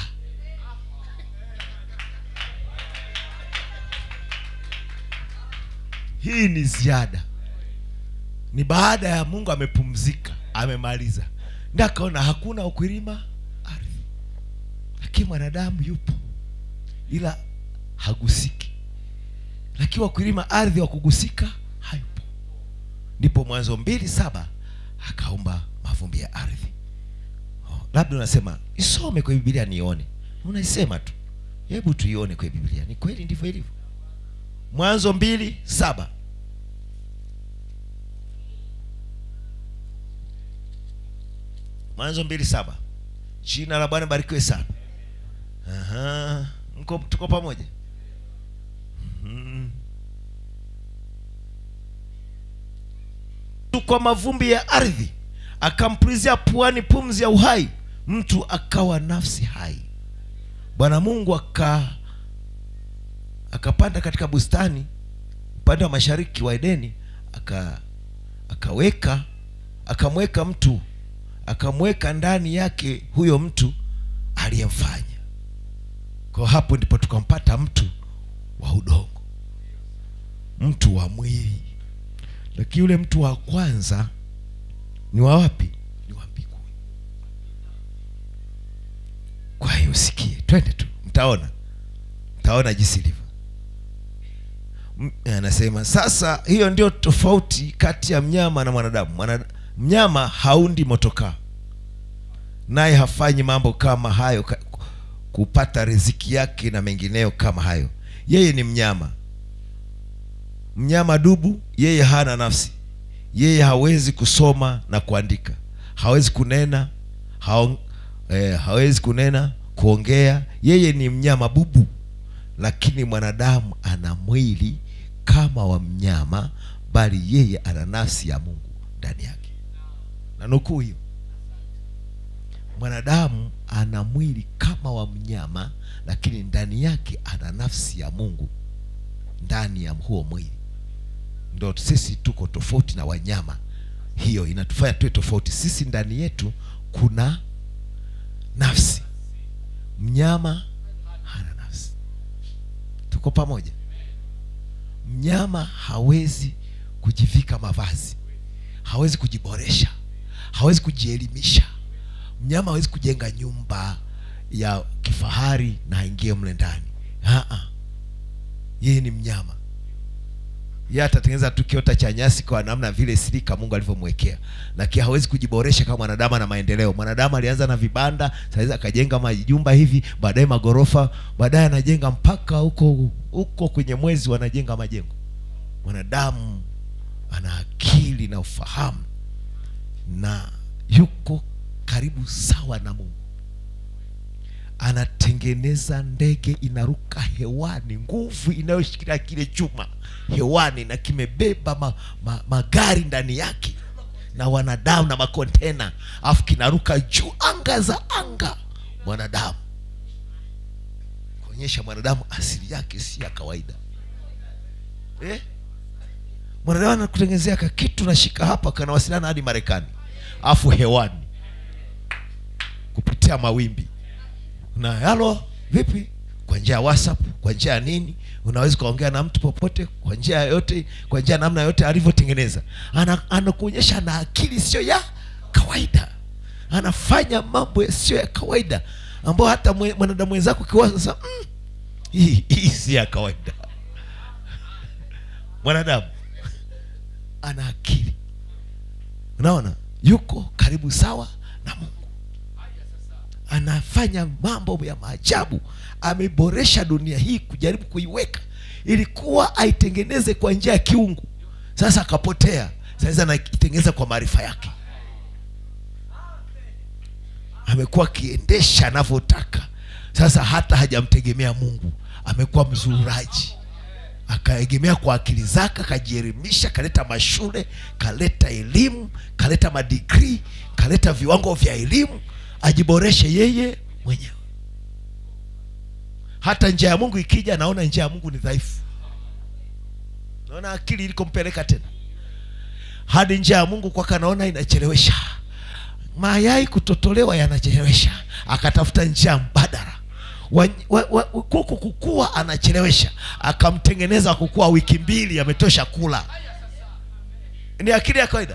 Speaker 1: hii ni ziada ni baada ya mungu amepumzika amemaliza ndi akaona hakuna ukulima ardhi lakini mwanadamu yupo ila hagusiki lakini wakulima ardhi wa kugusika hayupo ndipo mwanzo mbili saba akaumba mavumbi ya ardhi oh, labda unasema isome kwenye bibilia nione unaisema tu hebu tuione kwenye bibilia ni kweli ndivyo ilivyo mwanzo mbili saba mwanzo mbili saba jina la bwana barikiwe sana Aha. mko tuko pamoja Mhm. Tu kwa mavumbi ya ardhi akampulizia puani pumzi ya uhai mtu akawa nafsi hai bwana mungu aka akapanda katika bustani upande wa mashariki wa edeni aka akaweka akamweka mtu akamweka ndani yake huyo mtu aliyemfanya kwa hapo ndipo tukampata mtu wa udongo mtu wa mwili lakini yule mtu wa kwanza ni wa wapi ni wa mbinguni kwa hiyo usikie twende tu mtaona mtaona jinsi ilivyo M- anasema sasa hiyo ndio tofauti kati ya mnyama na mwanadamu Mwana, mnyama haundi motokaa naye hafanyi mambo kama hayo ka, kupata riziki yake na mengineyo kama hayo yeye ni mnyama mnyama dubu yeye hana nafsi yeye hawezi kusoma na kuandika hawezi kunena haong, eh, hawezi kunena kuongea yeye ni mnyama bubu lakini mwanadamu ana mwili kama wa mnyama bali yeye ana nafsi ya mungu ndani yake na nukuu hiyo mwanadamu ana mwili kama wa mnyama lakini ndani yake ana nafsi ya mungu ndani ya huo mwili ndo sisi tuko tofauti na wanyama hiyo inatufanya tuwe tofauti sisi ndani yetu kuna nafsi mnyama hana nafsi tuko pamoja mnyama hawezi kujivika mavazi hawezi kujiboresha hawezi kujielimisha mnyama hawezi kujenga nyumba ya kifahari na aingie mle ndani Aa. yeye ni mnyama yeye atatengeneza tu kiota cha nyasi kwa namna vile sirika mungu alivyomwekea lakini hawezi kujiboresha kama mwanadamu ana maendeleo mwanadamu alianza na vibanda saizi akajenga majumba hivi baadaye magorofa baadaye anajenga mpaka huko huko kwenye mwezi wanajenga majengo mwanadamu ana akili na ufahamu na yuko karibu sawa na mungu anatengeneza ndege inaruka hewani nguvu inayoshikilia kile chuma hewani na kimebeba ma, ma, magari ndani yake na wanadamu na makontena alafu kinaruka juu anga za anga mwanadamu kuonyesha mwanadamu asili yake si ya kawaida eh? mwanadamu anakutengenezea ka kitu nashika hapa kanawasiliana hadi marekani alafu hewani kupitia mawimbi na halo vipi kwa njia ya whatsapp kwa njia ya nini unaweza ukaongea na mtu popote kwa njia yoyote kwa njia ya namna yote alivyotengeneza Ana- anakuonyesha na akili sio ya kawaida anafanya mambo yasiyo ya kawaida ambayo hata mwe- mwanadamu wenzako ukiwaza sasa mm, hii hii si ya kawaida mwanadamu ana akili unaona yuko karibu sawa na mungu anafanya mambo ya maajabu ameboresha dunia hii kujaribu kuiweka ilikuwa aitengeneze kwa njia ya kiungu sasa akapotea sasa anaitengeneza kwa maarifa yake amekuwa akiendesha anavyotaka sasa hata hajamtegemea mungu amekuwa mzururaji akaegemea kwa akili zake akajielimisha kaleta mashule kaleta elimu kaleta madigrii kaleta viwango vya elimu ajiboreshe yeye mwenyewe hata njia ya mungu ikija naona njia ya mungu ni dhaifu naona akili ilikompeleka tena hadi njia ya mungu kwake anaona inachelewesha mayai kutotolewa yanachelewesha akatafuta njia mbadala wa, wa, wa, kuku kukua anachelewesha akamtengeneza kukua wiki mbili ametosha kula ni akili ya kawaida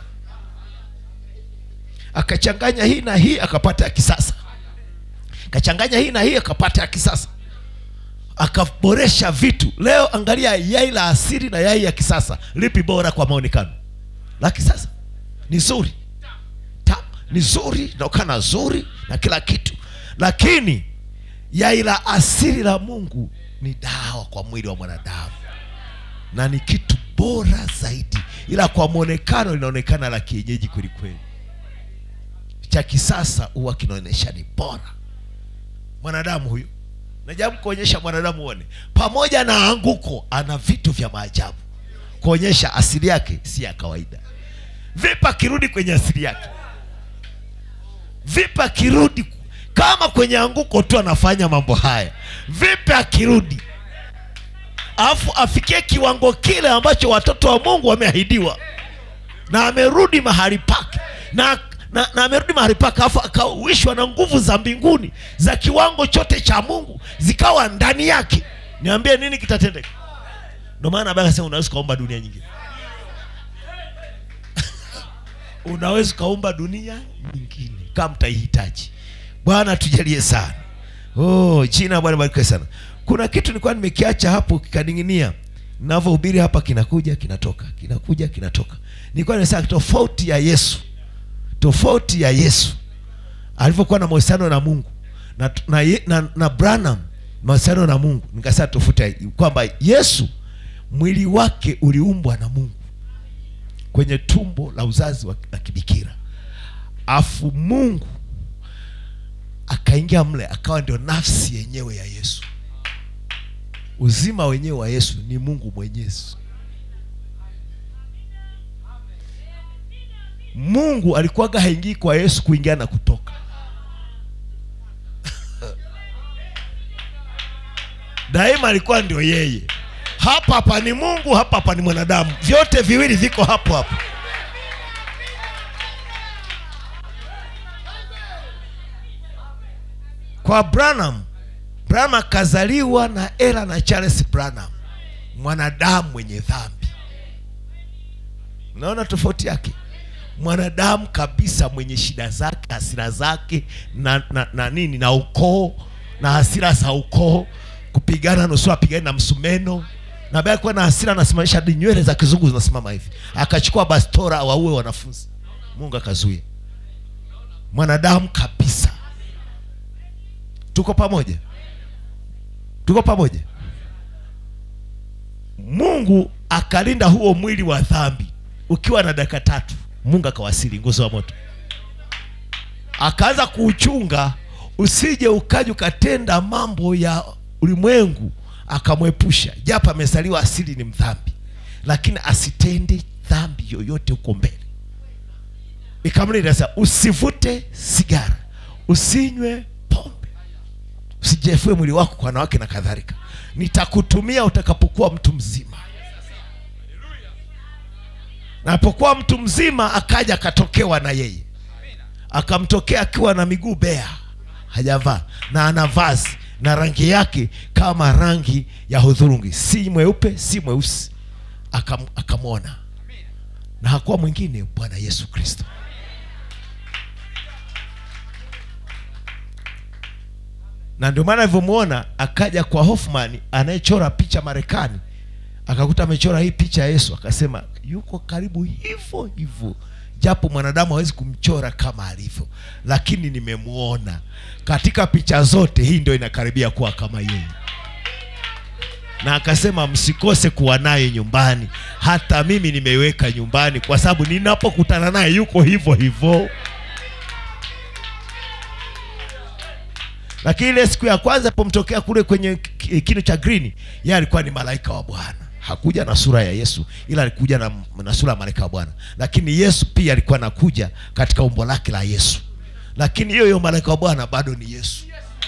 Speaker 1: akachanganya hii na hii akapata ya kisasa akachanganya hii na hii akapata ya kisasa akaboresha vitu leo angalia yai la asili na yai ya kisasa lipi bora kwa maonekano la kisasa ni zuri Tamu, ni zuri linaokana zuri na kila kitu lakini yai la asili la mungu ni dawa kwa mwili wa mwanadamu na ni kitu bora zaidi ila kwa mwonekano linaonekana la kienyeji kwelikweli cha kisasa huwa kinaonyesha ni bora mwanadamu huyu najaribu kuonyesha mwanadamu uone pamoja na anguko ana vitu vya maajabu kuonyesha asili yake si ya kawaida vipi akirudi kwenye asili yake vipi akirudi kama kwenye anguko tu anafanya mambo haya vipi akirudi alafu afikie kiwango kile ambacho watoto wa mungu wameahidiwa na amerudi mahali pake na na, na amerudi mahali pake afu akawishwa na nguvu za mbinguni za kiwango chote cha mungu zikawa ndani yake niambie nini kitatendeka ndio maana Biblia inasema unaweza ukaomba dunia nyingine unaweza ukaumba dunia nyingine kama mtaihitaji bwana tujalie sana oh, jina la bwana barikiwe sana kuna kitu nilikuwa nimekiacha hapo kikaning'inia navyohubiri hapa kinakuja kinatoka kinakuja kinatoka nilikuwa nimesema tofauti ya yesu tofauti ya yesu alivyokuwa na mahusiano na mungu na, na, ye- na, na branham mahusiano na mungu nikasema tofauti ya- kwamba yesu mwili wake uliumbwa na mungu kwenye tumbo la uzazi wa, la kibikira afu mungu akaingia mle akawa ndio nafsi yenyewe ya yesu uzima wenyewe wa yesu ni mungu mwenyezi mungu alikuwaga haingii kwa yesu kuingia na kutoka daima alikuwa ndio yeye hapa hapa ni mungu hapa hapa ni mwanadamu vyote viwili viko hapo hapo kwa branham branham akazaliwa na ela na charles branham mwanadamu mwenye dhambi unaona tofauti yake mwanadamu kabisa mwenye shida zake hasira zake na, na, na nini na ukoo na hasira za ukoo kupigana nusu apigani na msumeno na baada ya kuwa na hasira anasimamisha hadi nywele za kizungu zinasimama hivi akachukua bastora waue wanafunzi mungu akazuia mwanadamu kabisa tuko pamoja tuko pamoja mungu akalinda huo mwili wa dhambi ukiwa na dakika tatu mungu akawasili nguzo wa moto akaanza kuuchunga usije ukaja ukatenda mambo ya ulimwengu akamwepusha japo amezaliwa asili ni mdhambi lakini asitende dhambi yoyote huko mbele ikamlinda sasa usivute sigara usinywe pombe usijefue mwili wako kwa wanawake na kadhalika nitakutumia utakapokuwa mtu mzima na alipokuwa mtu mzima akaja akatokewa na yeye akamtokea akiwa na miguu bea hajavaa na ana vazi na rangi yake kama rangi ya hudhurungi si mweupe si mweusi Akam, akamwona na hakuwa mwingine bwana yesu kristo na ndio maana alivyomwona akaja kwa hoffman anayechora picha marekani akakuta amechora hii picha ya yesu akasema yuko karibu hivyo hivyo japo mwanadamu hawezi kumchora kama alivyo lakini nimemwona katika picha zote hii ndio inakaribia kuwa kama yeye na akasema msikose kuwa naye nyumbani hata mimi nimeiweka nyumbani kwa sababu ninapokutana naye yuko hivyo hivyo lakini ile siku ya kwanza pomtokea kule kwenye ki- kinu cha green yeye alikuwa ni malaika wa bwana hakuja na sura ya yesu ila alikuja na, na sura ya malaika wa bwana lakini yesu pia alikuwa anakuja katika umbo lake la yesu lakini hiyo hiyo malaika wa bwana bado ni yesu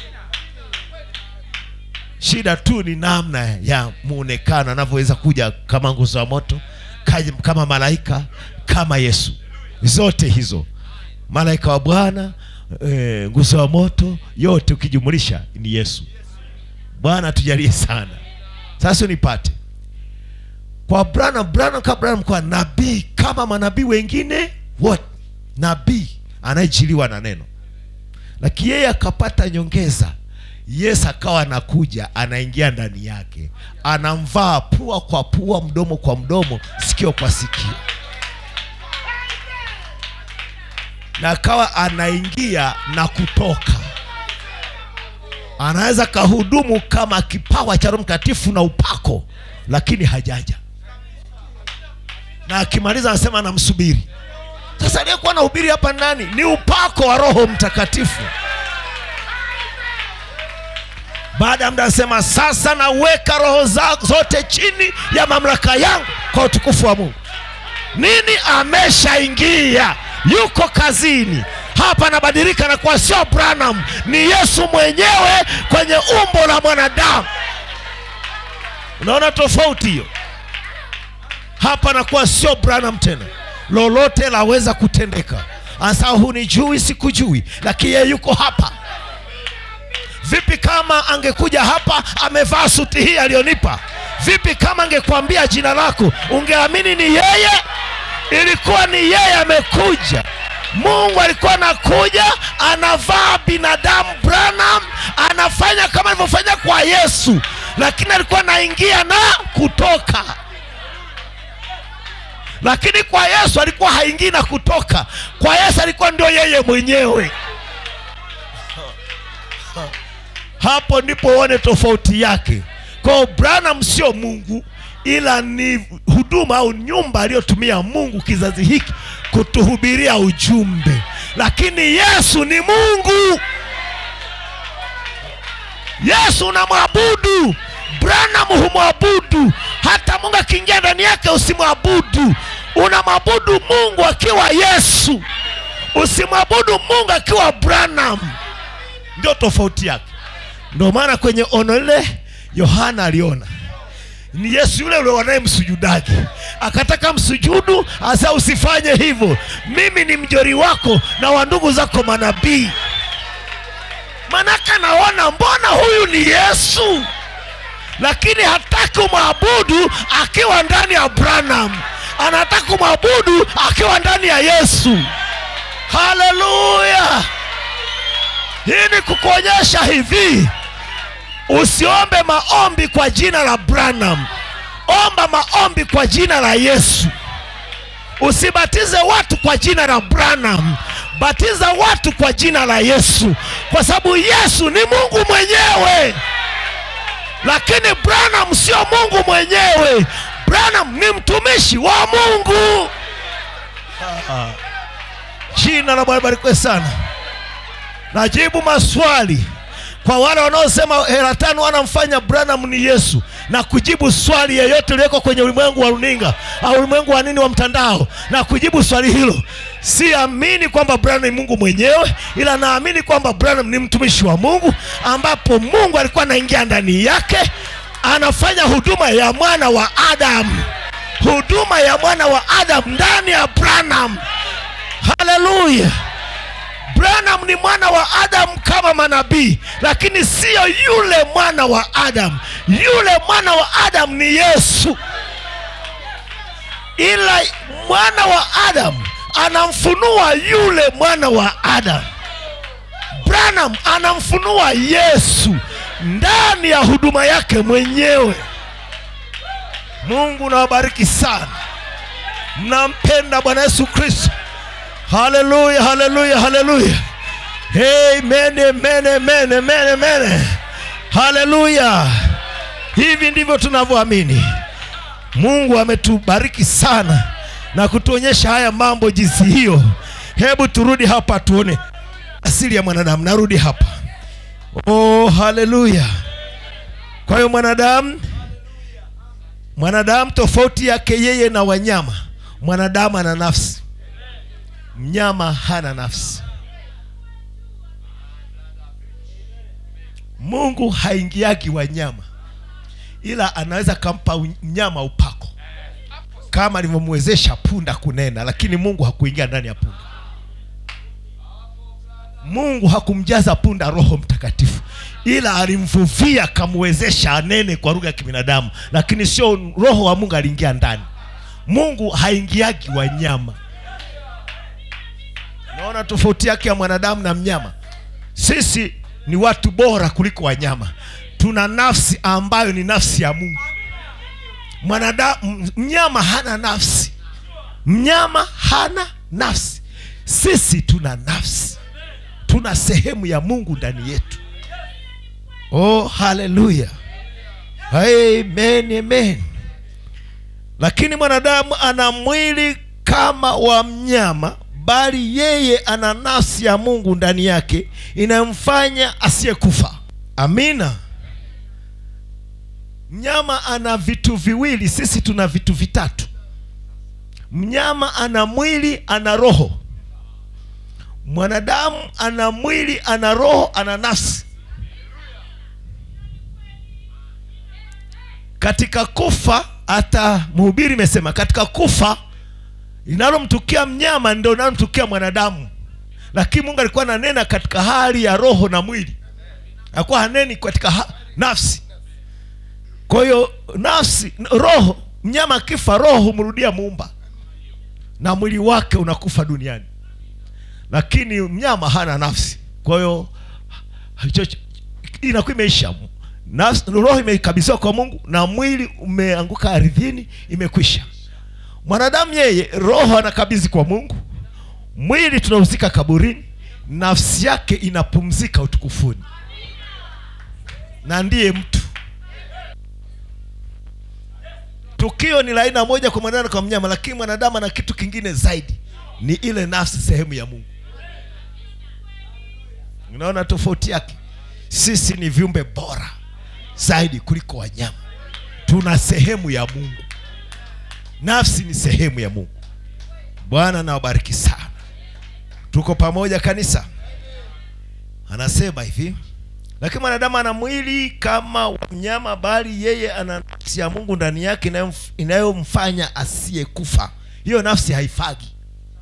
Speaker 1: shida tu ni namna ya muonekano anavyoweza kuja kama nguzo ya moto kaja kama malaika kama yesu zote hizo malaika wa bwana e, nguzo wa moto yote ukijumulisha ni yesu bwana tujalie sana sasa nipate kwa Branham, Branham kama Branham kwa nabii kama manabii wengine wote, nabii anayejiliwa na neno, lakini yeye akapata nyongeza. Yesu akawa anakuja, anaingia ndani yake, anamvaa pua kwa pua, mdomo kwa mdomo, sikio kwa sikio, na akawa anaingia na kutoka anaweza kahudumu kama kipawa cha Roho Mtakatifu na upako, lakini hajaja, na akimaliza anasema anamsubiri. Sasa aliyekuwa anahubiri hapa ndani ni upako wa Roho Mtakatifu. Baada ya muda anasema sasa naweka roho za zote chini ya mamlaka yangu kwa utukufu wa Mungu. Nini? Ameshaingia, yuko kazini hapa, anabadilika na kuwa sio Branham, ni Yesu mwenyewe kwenye umbo la mwanadamu. Unaona tofauti hiyo? Hapa anakuwa sio Branham tena, lolote laweza kutendeka. anasema hunijui sikujui lakini yeye yuko hapa vipi kama angekuja hapa amevaa suti hii aliyonipa vipi kama angekwambia jina lako ungeamini ni yeye ilikuwa ni yeye amekuja mungu alikuwa anakuja anavaa binadamu branham anafanya kama alivyofanya kwa yesu lakini alikuwa anaingia na kutoka lakini kwa yesu alikuwa haingii na kutoka kwa yesu alikuwa ndio yeye mwenyewe hapo ndipo uone tofauti yake kwao branham sio mungu ila ni huduma au nyumba aliyotumia mungu kizazi hiki kutuhubiria ujumbe lakini yesu ni mungu yesu unamwabudu branham humwabudu hata mungu akiingia ndani yake usimwabudu unamwabudu mungu akiwa yesu usimwabudu mungu akiwa branham ndio tofauti yake ndio maana kwenye ono lile yohana aliona ni yesu yule ule wanayemsujudaji akataka msujudu asa usifanye hivyo mimi ni mjori wako na wa ndugu zako manabii manake anaona mbona huyu ni yesu lakini hataki umwabudu akiwa ndani ya branham anataka kumwabudu akiwa ndani ya yesu haleluya hii ni kukuonyesha hivi usiombe maombi kwa jina la branham omba maombi kwa jina la yesu usibatize watu kwa jina la branham batiza watu kwa jina la yesu kwa sababu yesu ni mungu mwenyewe lakini branham sio mungu mwenyewe branham ni mtumishi wa mungu jina la bwana barikiwe sana najibu maswali kwa wale wanaosema hela tano wanamfanya branham ni yesu na kujibu swali yeyote iliyoko kwenye ulimwengu wa runinga au ulimwengu wa nini wa mtandao na kujibu swali hilo siamini kwamba branham ni mungu mwenyewe ila naamini kwamba branham ni mtumishi wa mungu ambapo mungu alikuwa anaingia ndani yake anafanya huduma ya mwana wa adamu huduma ya mwana wa adamu ndani ya branham haleluya branham ni mwana wa adamu kama manabii lakini siyo yule mwana wa adamu yule mwana wa adamu ni yesu ila mwana wa adamu anamfunua yule mwana wa adamu branham anamfunua yesu ndani ya huduma yake mwenyewe mungu nawabariki sana mnampenda bwana yesu kristo haleluya haleluya haleluya amen amen amen amen amen haleluya hivi ndivyo tunavyoamini mungu ametubariki sana na kutuonyesha haya mambo jinsi hiyo hebu turudi hapa tuone asili ya mwanadamu narudi hapa oh haleluya kwa hiyo mwanadamu mwanadamu tofauti yake yeye na wanyama mwanadamu ana nafsi mnyama hana nafsi mungu haingiagi wanyama ila anaweza kampa u- mnyama upako kama alivyomwezesha punda kunena lakini mungu hakuingia ndani ya punda mungu hakumjaza punda roho mtakatifu ila alimvuvia akamwezesha anene kwa lugha ya kibinadamu lakini sio roho wa mungu aliingia ndani mungu haingiagi wanyama naona tofauti yake ya mwanadamu na mnyama sisi ni watu bora kuliko wanyama tuna nafsi ambayo ni nafsi ya mungu mwanadamu mnyama hana nafsi mnyama hana nafsi sisi tuna nafsi tuna sehemu ya mungu ndani yetu oh haleluya amen amen lakini mwanadamu ana mwili kama wa mnyama bali yeye ana nafsi ya mungu ndani yake inayomfanya asiyekufa amina mnyama ana vitu viwili sisi tuna vitu vitatu mnyama ana mwili ana roho mwanadamu ana mwili ana roho ana nafsi katika kufa hata mhubiri imesema katika kufa linalomtukia mnyama ndo linalomtukia mwanadamu lakini mungu alikuwa ananena katika hali ya roho na mwili alikuwa haneni katika ha- nafsi kwa hiyo nafsi roho mnyama akifa roho humrudia muumba na mwili wake unakufa duniani lakini mnyama hana nafsi kwa hiyo hicho- inakuwa imeisha nafsi, roho imekabidhiwa kwa mungu na mwili umeanguka ardhini imekwisha mwanadamu yeye roho anakabidhi kwa mungu mwili tunauzika kaburini nafsi yake inapumzika utukufuni na ndiye mtu tukio ni la aina moja kwa mwanadamu na kwa mnyama lakini mwanadamu ana kitu kingine zaidi ni ile nafsi sehemu ya mungu unaona tofauti yake sisi ni viumbe bora zaidi kuliko wanyama tuna sehemu ya mungu nafsi ni sehemu ya mungu bwana nawabariki sana tuko pamoja kanisa anasema hivi lakini mwanadamu ana mwili kama wa mnyama bali yeye ana nafsi ya mungu ndani yake inayomf- inayomfanya asiyekufa hiyo nafsi haifagi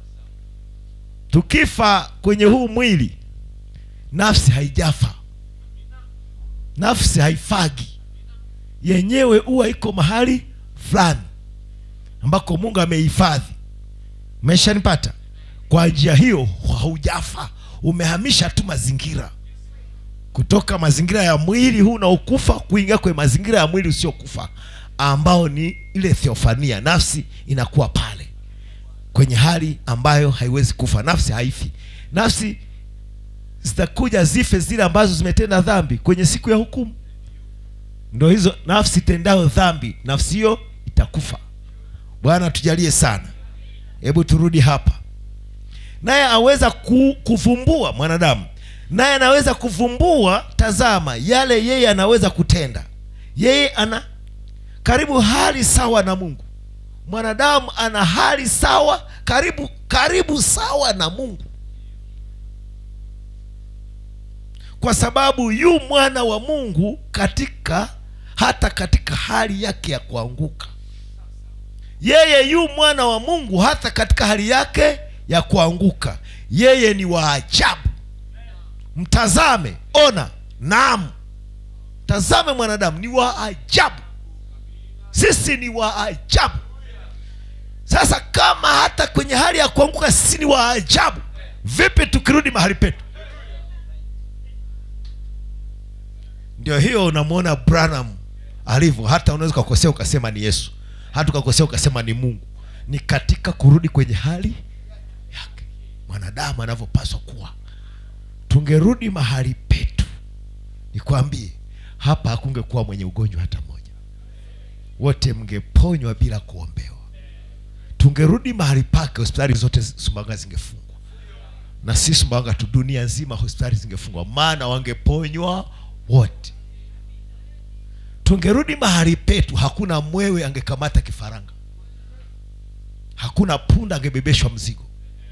Speaker 1: tukifa kwenye huu mwili nafsi haijafa nafsi haifagi yenyewe huwa iko mahali fulani ambako mungu amehifadhi umeshanipata kwa njia hiyo haujafa umehamisha tu mazingira kutoka mazingira ya mwili huu unaokufa kuingia kwenye mazingira ya mwili usiokufa ambao ni ile theofania nafsi inakuwa pale kwenye hali ambayo haiwezi kufa nafsi haifi nafsi zitakuja zife zile ambazo zimetenda dhambi kwenye siku ya hukumu ndo hizo nafsi tendayo dhambi nafsi hiyo itakufa bwana tujalie sana hebu turudi hapa naye aweza ku, kuvumbua mwanadamu naye anaweza kuvumbua tazama yale yeye anaweza kutenda yeye ana karibu hali sawa na mungu mwanadamu ana hali sawa karibu karibu sawa na mungu kwa sababu yu mwana wa mungu katika hata katika hali yake ya kuanguka yeye yu mwana wa mungu hata katika hali yake ya kuanguka yeye ni wa ajabu mtazame ona naam tazame mwanadamu ni wa ajabu sisi ni wa ajabu sasa kama hata kwenye hali ya kuanguka sisi ni wa ajabu vipi tukirudi mahali petu ndio hiyo unamwona branham alivyo hata unaweza ukakosea ukasema ni yesu hata ukakosea ukasema ni mungu ni katika kurudi kwenye hali yake mwanadamu anavyopaswa kuwa tungerudi mahali petu nikwambie hapa hakungekuwa mwenye ugonjwa hata mmoja wote mngeponywa bila kuombewa tungerudi mahali pake hospitali zote sumbawanga zingefungwa na si sumbawanga tu dunia nzima hospitali zingefungwa maana wangeponywa wote tungerudi mahali petu hakuna mwewe angekamata kifaranga hakuna punda angebebeshwa mzigo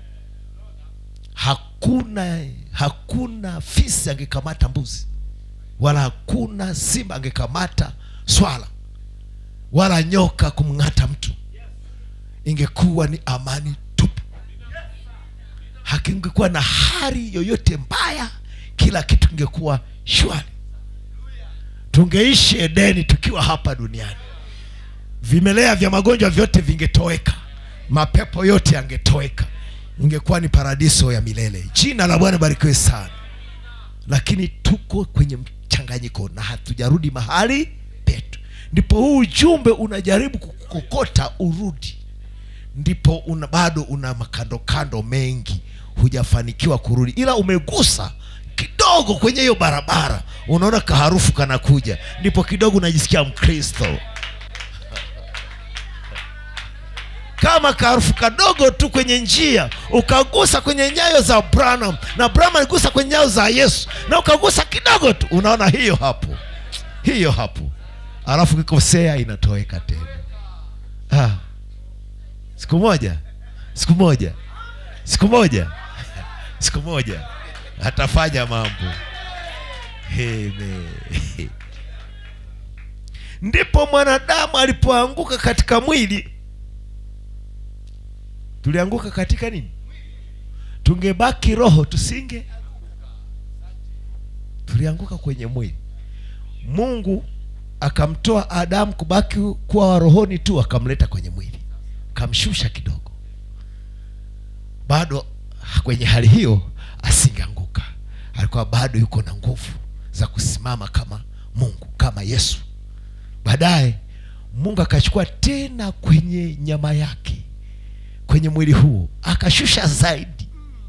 Speaker 1: hakuna hakuna fisi angekamata mbuzi wala hakuna simba angekamata swala wala nyoka kumng'ata mtu ingekuwa ni amani tupu hakingekuwa na hali yoyote mbaya kila kitu kingekuwa shwari tungeishi edeni tukiwa hapa duniani vimelea vya magonjwa vyote vingetoweka mapepo yote yangetoweka ingekuwa ni paradiso ya milele jina la bwana barikiwe sana lakini tuko kwenye mchanganyiko na hatujarudi mahali petu ndipo huu ujumbe unajaribu kukokota urudi ndipo una, bado una makandokando mengi hujafanikiwa kurudi ila umegusa kidogo kwenye hiyo barabara unaona kaharufu kanakuja ndipo kidogo unajisikia mkristo kama kaharufu kadogo tu kwenye njia ukagusa kwenye nyayo za branham na branham aligusa kwenye nyayo za yesu na ukagusa kidogo tu unaona hiyo hapo hiyo hapo alafu kikosea inatoweka tena ah. siku moja siku moja siku moja siku moja atafanya mambo Amen. ndipo mwanadamu alipoanguka katika mwili tulianguka katika nini tungebaki roho tusinge tulianguka kwenye mwili mungu akamtoa adamu kubaki kuwa wa rohoni tu akamleta kwenye mwili akamshusha kidogo bado kwenye hali hiyo asingeanguka alikuwa bado yuko na nguvu za kusimama kama mungu kama yesu baadaye mungu akachukua tena kwenye nyama yake kwenye mwili huo akashusha zaidi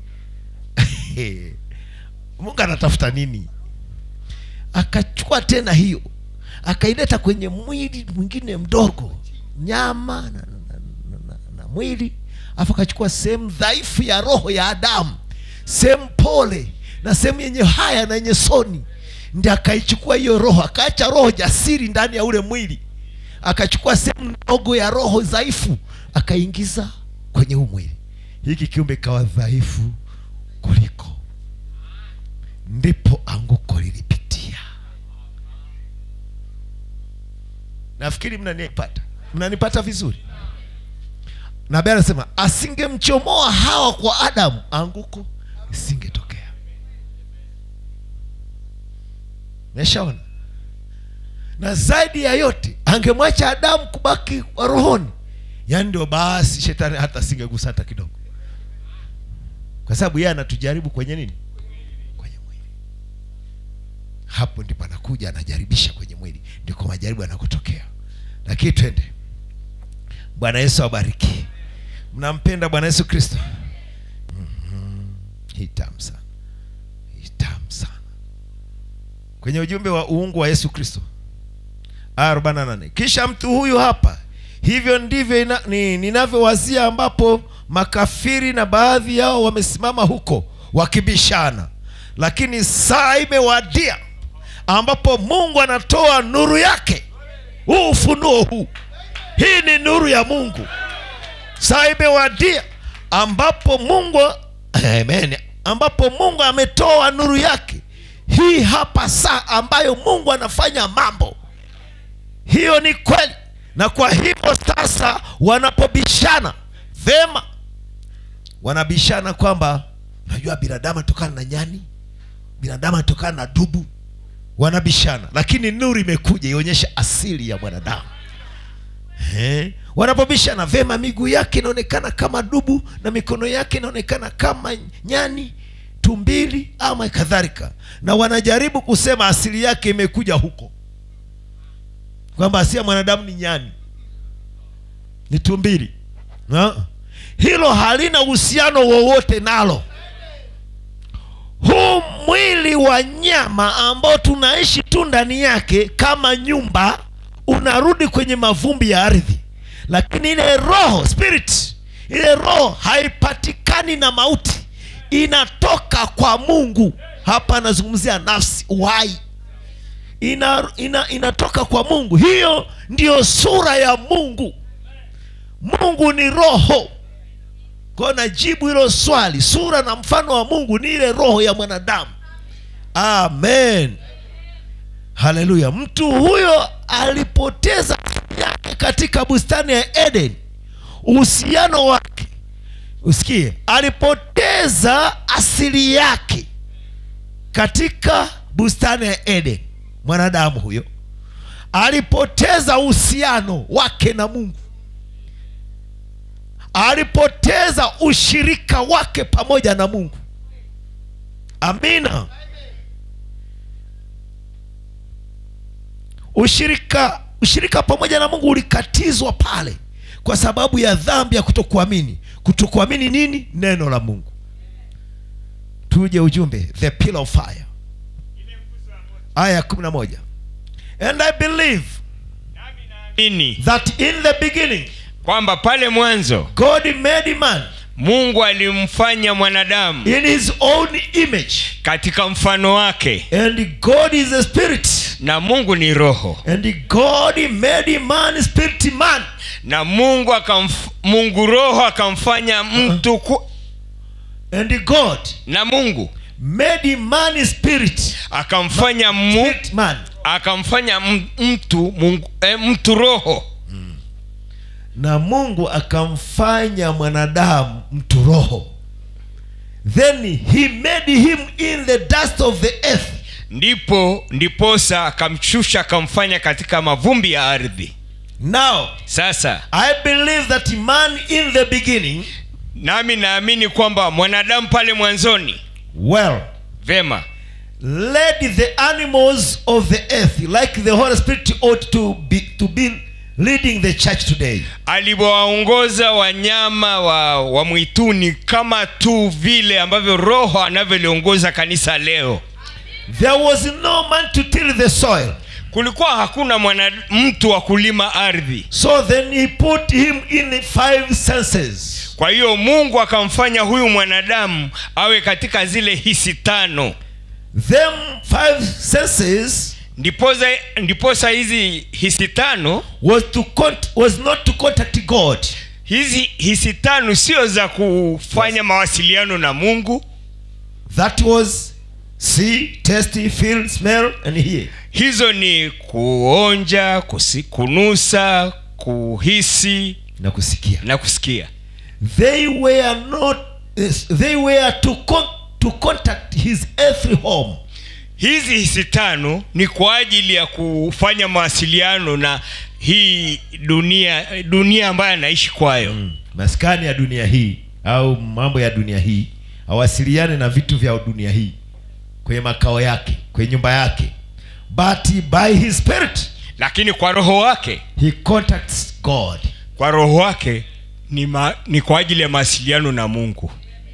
Speaker 1: mungu anatafuta nini akachukua tena hiyo akaileta kwenye mwili mwingine mdogo nyama na, na, na, na, na mwili alafu akachukua sehemu dhaifu ya roho ya adamu sehemu pole na sehemu yenye haya na yenye soni ndi akaichukua hiyo roho akaacha roho jasiri ndani ya ule mwili akachukua sehemu ndogo ya roho dhaifu akaingiza kwenye huu mwili hiki kiumbe kawa dhaifu kuliko ndipo anguko lilipitia nafikiri mnanipata mnanipata vizuri nabii anasema asingemchomoa hawa kwa adamu anguko isingetokea meshaona na zaidi ya yote angemwacha adamu kubaki wa rohoni yaani ndio basi shetani hata asingegusa hata kidogo kwa sababu yeye anatujaribu kwenye nini kwenye mwili hapo ndipo anakuja anajaribisha kwenye mwili ndiko majaribu yanakotokea lakini twende bwana yesu awabariki mnampenda bwana yesu kristo mm-hmm. hii tamu sana hii tamu sana kwenye ujumbe wa uungu wa yesu kristo aya 48 kisha mtu huyu hapa hivyo ndivyo ina, ni, ninavyowazia ambapo makafiri na baadhi yao wamesimama huko wakibishana lakini saa imewadia ambapo mungu anatoa nuru yake huu ufunuo huu hii ni nuru ya mungu saa imewadia ambapo mungu amen ambapo mungu ametoa nuru yake hii hapa saa ambayo mungu anafanya mambo hiyo ni kweli na kwa hivyo sasa wanapobishana vema wanabishana kwamba unajua binadamu atokana na nyani binadamu atokana na dubu wanabishana lakini nuru imekuja ionyesha asili ya mwanadamu Eh, wanapobishana vema miguu yake inaonekana kama dubu na mikono yake inaonekana kama nyani tumbili ama kadhalika na wanajaribu kusema asili yake imekuja huko kwamba asili ya mwanadamu ni nyani ni tumbili na? hilo halina uhusiano wowote nalo huu mwili wa nyama ambao tunaishi tu ndani yake kama nyumba unarudi kwenye mavumbi ya ardhi lakini ile roho spirit ile roho haipatikani na mauti inatoka kwa mungu hapa anazungumzia nafsi uhai ina, ina, inatoka kwa mungu hiyo ndiyo sura ya mungu mungu ni roho kwayo najibu hilo swali sura na mfano wa mungu ni ile roho ya mwanadamu amen haleluya mtu huyo alipoteza yake katika bustani ya eden uhusiano wake usikie alipoteza asili yake katika bustani ya eden mwanadamu huyo alipoteza uhusiano wake na mungu alipoteza ushirika wake pamoja na mungu amina ushirika ushirika pamoja na mungu ulikatizwa pale kwa sababu ya dhambi ya kutokuamini kutokuamini nini neno la mungu tuje ujumbe the pillar of fire aya ya kumi na moja and i believe
Speaker 3: Nini?
Speaker 1: that in the beginning
Speaker 3: kwamba pale mwanzo
Speaker 1: god made man
Speaker 3: mungu alimfanya mwanadamu
Speaker 1: in his own image
Speaker 3: katika mfano wake
Speaker 1: and god is a spirit
Speaker 3: na mungu ni roho
Speaker 1: and god made man spirit man
Speaker 3: na mungu akamf, mungu roho akamfanya mtu ku,
Speaker 1: and god
Speaker 3: na mungu
Speaker 1: made man spirit
Speaker 3: akamfanya mu,
Speaker 1: spirit man
Speaker 3: akamfanya m- mtu mungu, eh, mtu roho
Speaker 1: na mungu akamfanya mwanadamu mtu roho then he made him in the dust of the earth
Speaker 3: ndipo ndiposa akamshusha akamfanya katika mavumbi ya ardhi
Speaker 1: now
Speaker 3: sasa
Speaker 1: i believe that man in the beginning
Speaker 3: nami naamini kwamba mwanadamu pale mwanzoni
Speaker 1: well
Speaker 3: vema
Speaker 1: led the animals of the earth like the holy spirit ought to be to be leading the church today
Speaker 3: alivyowaongoza wanyama wa, wa mwituni kama tu vile ambavyo roho anavyoliongoza kanisa leo
Speaker 1: there was no man to till the soil
Speaker 3: kulikuwa hakuna mwana mtu wa kulima ardhi
Speaker 1: so then he put him in five senses
Speaker 3: kwa hiyo mungu akamfanya huyu mwanadamu awe katika zile hisi tano
Speaker 1: them five senses
Speaker 3: ndiposa ndiposa hizi hisi tano
Speaker 1: was to cont- was not to contact god
Speaker 3: hizi hisi tano sio za kufanya mawasiliano na mungu
Speaker 1: that was see taste feel smell and hear
Speaker 3: hizo ni kuonja kusi, kunusa kuhisi
Speaker 1: na kusikia
Speaker 3: na kusikia
Speaker 1: they were not yes, they were to con- to contact his earthly home
Speaker 3: hizi hisi tano ni kwa ajili ya kufanya mawasiliano na hii dunia dunia ambayo anaishi kwayo mm.
Speaker 1: maskani ya dunia hii au mambo ya dunia hii awasiliane na vitu vya dunia hii kwenye makao yake kwenye nyumba yake but by his spirit
Speaker 3: lakini kwa roho wake
Speaker 1: he contacts god
Speaker 3: kwa roho wake ni, ma, ni kwa ajili ya mawasiliano na mungu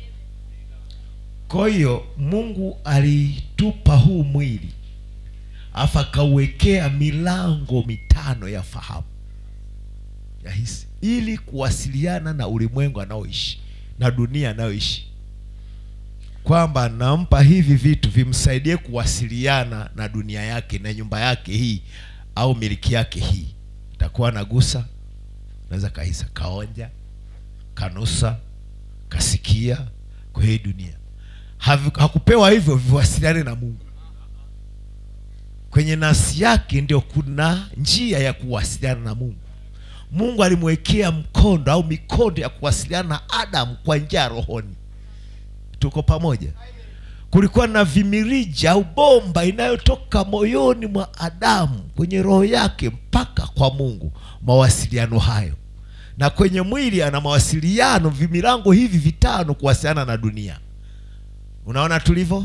Speaker 1: kwa hiyo mungu alitupa huu mwili afu akauwekea milango mitano ya fahamu ya hisi ili kuwasiliana na ulimwengu anaoishi na dunia anayoishi kwamba nampa hivi vitu vimsaidie kuwasiliana na dunia yake na nyumba yake hii au miliki yake hii takuwa nagusa naweza kahisa kaonja kanusa kasikia kwa hii dunia Havi- hakupewa hivyo viwasiliane na mungu kwenye nafsi yake ndio kuna njia ya kuwasiliana na mungu mungu alimwekea mkondo au mikondo ya kuwasiliana na adamu kwa njia ya rohoni tuko pamoja kulikuwa na vimirija au bomba inayotoka moyoni mwa adamu kwenye roho yake mpaka kwa mungu mawasiliano hayo na kwenye mwili ana mawasiliano vimilango hivi vitano kuwasiliana na dunia unaona tulivyo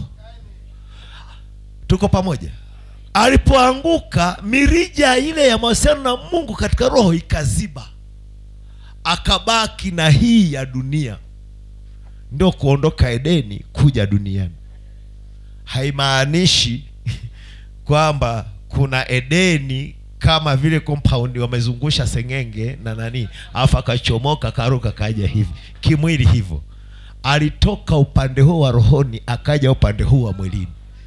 Speaker 1: tuko pamoja alipoanguka mirija ile ya mawasiliano na mungu katika roho ikaziba akabaki na hii ya dunia ndio kuondoka edeni kuja duniani haimaanishi kwamba kuna edeni kama vile compound wamezungusha sengenge na nani alafu akachomoka karuka kaja hivi kimwili hivyo alitoka upande huu wa rohoni akaja upande huu wa mwilini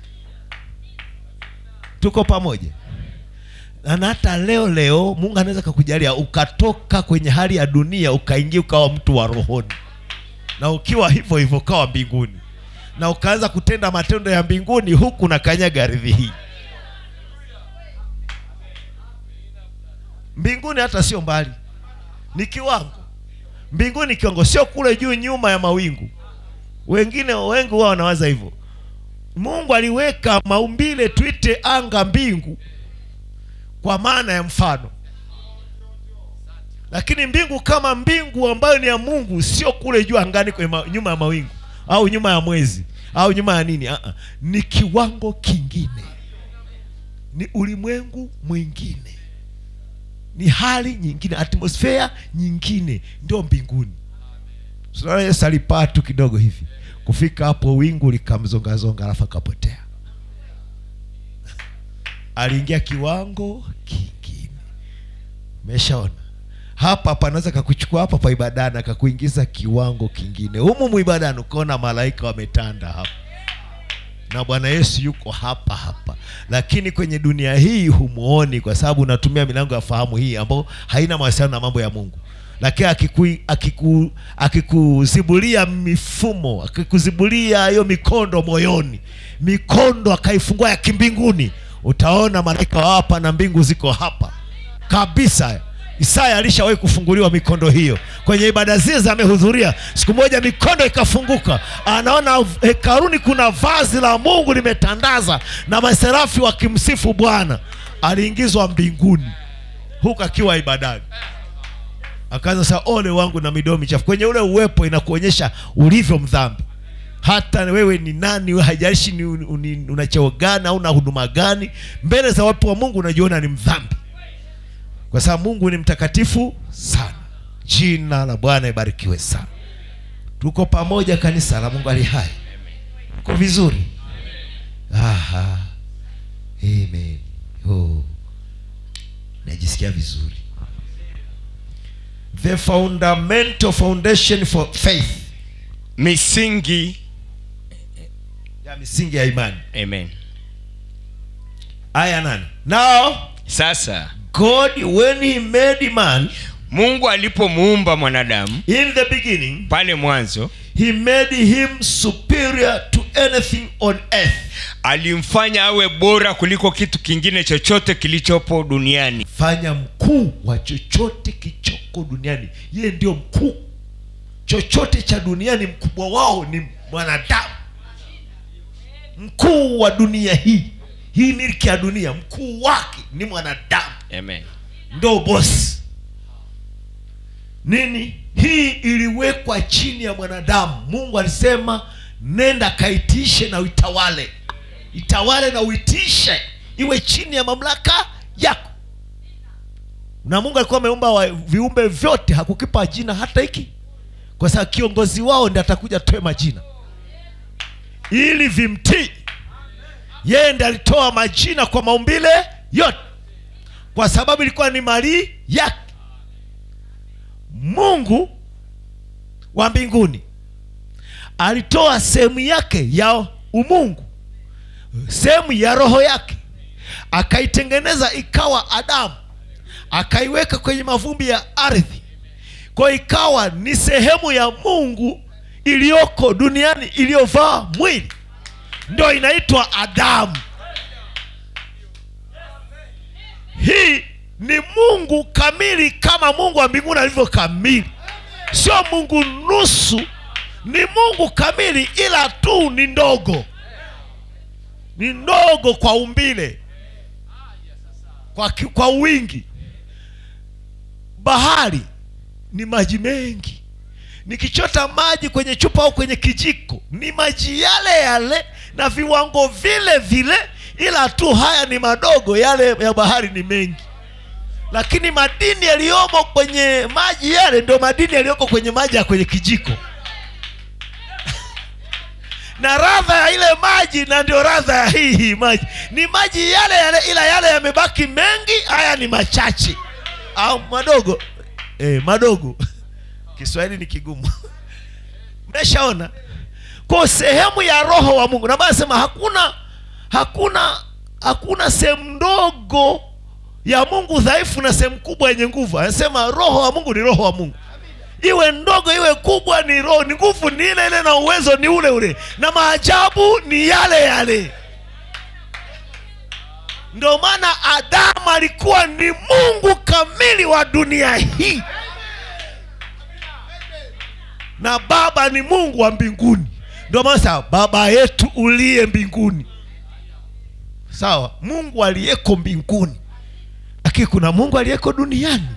Speaker 1: tuko pamoja na hata leo leo mungu anaweza kakujalia ukatoka kwenye hali ya dunia ukaingia ukawa mtu wa rohoni na ukiwa hivyo hivyo ukawa mbinguni na ukaanza kutenda matendo ya mbinguni huku na kanyaga ardhi hii mbinguni hata sio mbali ni kiwango mbinguni kiwango sio kule juu nyuma ya mawingu wengine wengi huwa wanawaza hivyo mungu aliweka maumbile tuite anga mbingu kwa maana ya mfano lakini mbingu kama mbingu ambayo ni ya mungu sio kule juu angani kwenye ma, nyuma ya mawingu au nyuma ya mwezi au nyuma ya nini uh-uh. ni kiwango kingine ni ulimwengu mwingine ni hali nyingine atmosfea nyingine ndio mbinguni Tunaona yesu alipaa tu kidogo hivi kufika hapo wingu likamzongazonga alafu akapotea aliingia kiwango kingine umeshaona hapa panaweza kakuchukua hapa pa ibadani akakuingiza kiwango kingine humu muibadani ukaona malaika wametanda hapa na bwana yesu yuko hapa hapa lakini kwenye dunia hii humuoni kwa sababu unatumia milango ya fahamu hii ambayo haina mawasiliano na mambo ya mungu lakini akiku- akiku- akikuzibulia mifumo akikuzibulia hiyo mikondo moyoni mikondo akaifungua ya kimbinguni utaona malaika wa hapa na mbingu ziko hapa kabisa isaya alishawahi kufunguliwa mikondo hiyo kwenye ibada zile za amehudhuria siku moja mikondo ikafunguka anaona hekaruni kuna vazi la mungu limetandaza na maserafi wakimsifu bwana aliingizwa mbinguni huku akiwa ibadani akaanza sasa ole wangu na midomo michafu kwenye ule uwepo inakuonyesha ulivyo mdhambi hata wewe ni nani we haijalishi ni, ni, una cheo gani au una huduma gani mbele za wapo wa mungu unajiona ni mdhambi kwa sababu mungu ni mtakatifu sana jina la bwana ibarikiwe sana tuko pamoja kanisa la mungu ali hai uko vizuri Aha. Amen. Oh. najisikia vizuri the fundamental foundation for faith
Speaker 3: misingi
Speaker 1: ya misingi ya imani
Speaker 3: amen
Speaker 1: aya nane now
Speaker 3: sasa
Speaker 1: god when he made man
Speaker 3: mungu alipomuumba mwanadamu
Speaker 1: in the beginning
Speaker 3: pale mwanzo
Speaker 1: he made him superior to anything on earth
Speaker 3: alimfanya awe bora kuliko kitu kingine chochote kilichopo duniani
Speaker 1: fanya mkuu wa chochote kichoko duniani yeye ndio mkuu chochote cha duniani mkubwa wao ni mwanadamu mkuu wa dunia hii hii milki ya dunia mkuu wake ni mwanadamu
Speaker 3: amen
Speaker 1: ndo bosi nini hii iliwekwa chini ya mwanadamu mungu alisema nenda kaitishe na uitawale itawale na uitishe iwe chini ya mamlaka yako na mungu alikuwa ameumba wa- viumbe vyote hakukipa jina hata hiki kwa sababu kiongozi wao ndi atakuja toe majina ili vimtii yeye ndi alitoa majina kwa maumbile yote kwa sababu ilikuwa ni mali yake mungu wa mbinguni alitoa sehemu yake ya umungu sehemu ya roho yake akaitengeneza ikawa adamu akaiweka kwenye mavumbi ya ardhi kwa ikawa ni sehemu ya mungu iliyoko duniani iliyovaa mwili ndio inaitwa adamu hii ni mungu kamili kama mungu wa mbinguni alivyo kamili sio mungu nusu ni mungu kamili ila tu ni ndogo ni ndogo kwa umbile kwa, ki- kwa wingi bahari ni maji mengi nikichota maji kwenye chupa au kwenye kijiko ni maji yale yale na viwango vile vile ila tu haya ni madogo yale ya bahari ni mengi lakini madini yaliyomo kwenye maji yale ndio madini yaliyoko kwenye maji ya kwenye kijiko na radha ya ile maji na ndio radha ya hii hii maji ni maji yale yale ila yale yamebaki mengi haya ni machache au madogo eh, madogo kiswahili ni kigumu mmeshaona kwa sehemu ya roho wa mungu na sema hakuna hakuna hakuna sehemu ndogo ya mungu dhaifu na sehemu kubwa yenye nguvu anasema roho wa mungu ni roho wa mungu iwe ndogo iwe kubwa ni roho ni nguvu ni ile ile na uwezo ni ule ule na maajabu ni yale yale ndio maana adamu alikuwa ni mungu kamili wa dunia hii na baba ni mungu wa mbinguni ndio maana sasa baba yetu uliye mbinguni sawa mungu aliyeko mbinguni lakini kuna mungu aliyeko duniani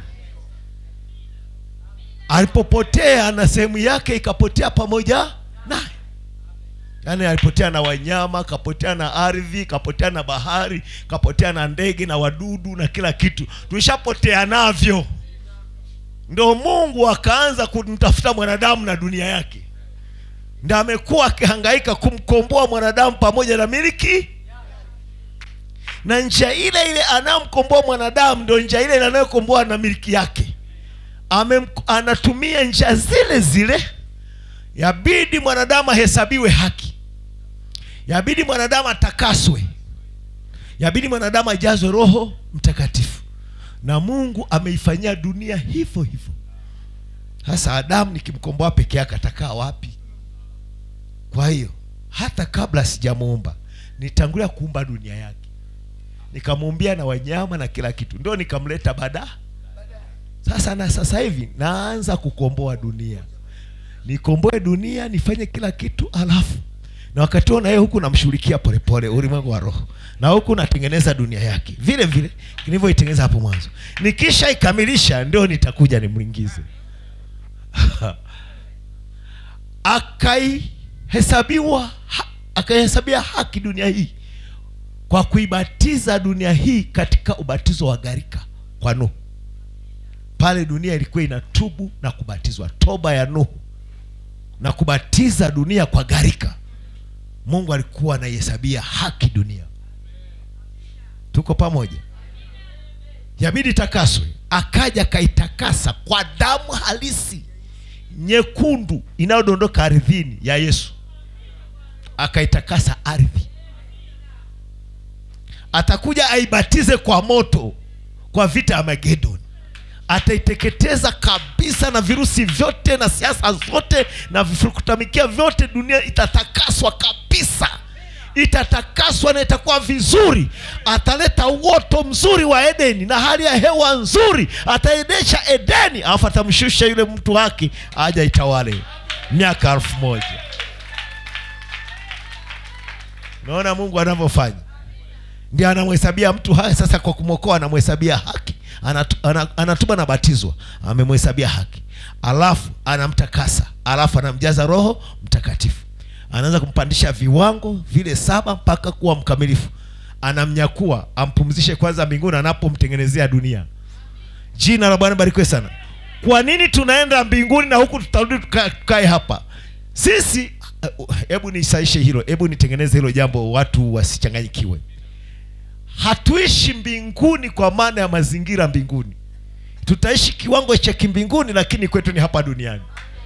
Speaker 1: alipopotea na sehemu yake ikapotea pamoja naye yaani alipotea na wanyama kapotea na ardhi kapotea na bahari kapotea na ndege na wadudu na kila kitu tulishapotea navyo ndo mungu akaanza kumtafuta mwanadamu na dunia yake ndo amekuwa akihangaika kumkomboa mwanadamu pamoja na miliki na njia ile ile anayomkomboa mwanadamu ndo njia ile ile anayokomboa na miliki yake Ame, anatumia njia zile zile yabidi mwanadamu ahesabiwe haki yabidi mwanadamu atakaswe yabidi mwanadamu ajazwe roho mtakatifu na mungu ameifanyia dunia hivyo hivyo sasa adamu nikimkomboa peke yake atakaa wapi kwa hiyo hata kabla sijamuumba nitangulia kuumba dunia yake nikamuumbia na wanyama na kila kitu ndio nikamleta baada sasa na sasa hivi naanza kukomboa dunia nikomboe dunia nifanye kila kitu alafu na wakati huo na yeye huku namshughulikia polepole ulimwengu wa roho na huku natengeneza dunia yake vile vile nilivyoitengeneza hapo mwanzo nikisha ikamilisha ndio nitakuja nimwingize akaihesabiwa ha, akaihesabia haki dunia hii kwa kuibatiza dunia hii katika ubatizo wa gharika kwa nuhu pale dunia ilikuwa inatubu na kubatizwa toba ya nuhu na kubatiza dunia kwa gharika mungu alikuwa anaihesabia haki dunia tuko pamoja yabidi takaswe akaja akaitakasa kwa damu halisi nyekundu inayodondoka ardhini ya yesu akaitakasa ardhi atakuja aibatize kwa moto kwa vita ya magedoni ataiteketeza kabisa na virusi vyote na siasa zote na vifurukutamikia vyote dunia itatakaswa kabisa itatakaswa na itakuwa vizuri ataleta uoto mzuri wa edeni na hali ya hewa nzuri ataendesha edeni alafu atamshusha yule mtu wake aja itawale miaka elfu moja naona mungu anavyofanya ndio anamhesabia mtu haya sasa kwa kumwokoa anamhesabia haki Anatu, ana, anatuba na batizwa amemhesabia haki alafu anamtakasa alafu anamjaza roho mtakatifu anaanza kumpandisha viwango vile saba mpaka kuwa mkamilifu anamnyakua ampumzishe kwanza mbinguni anapomtengenezea dunia jina la bwana barikiwe sana kwa nini tunaenda mbinguni na huku tutarudi tuka- tukae hapa sisi hebu nisaishe hilo hebu nitengeneze hilo jambo watu wasichanganyikiwe hatuishi mbinguni kwa maana ya mazingira mbinguni tutaishi kiwango cha kimbinguni lakini kwetu ni hapa duniani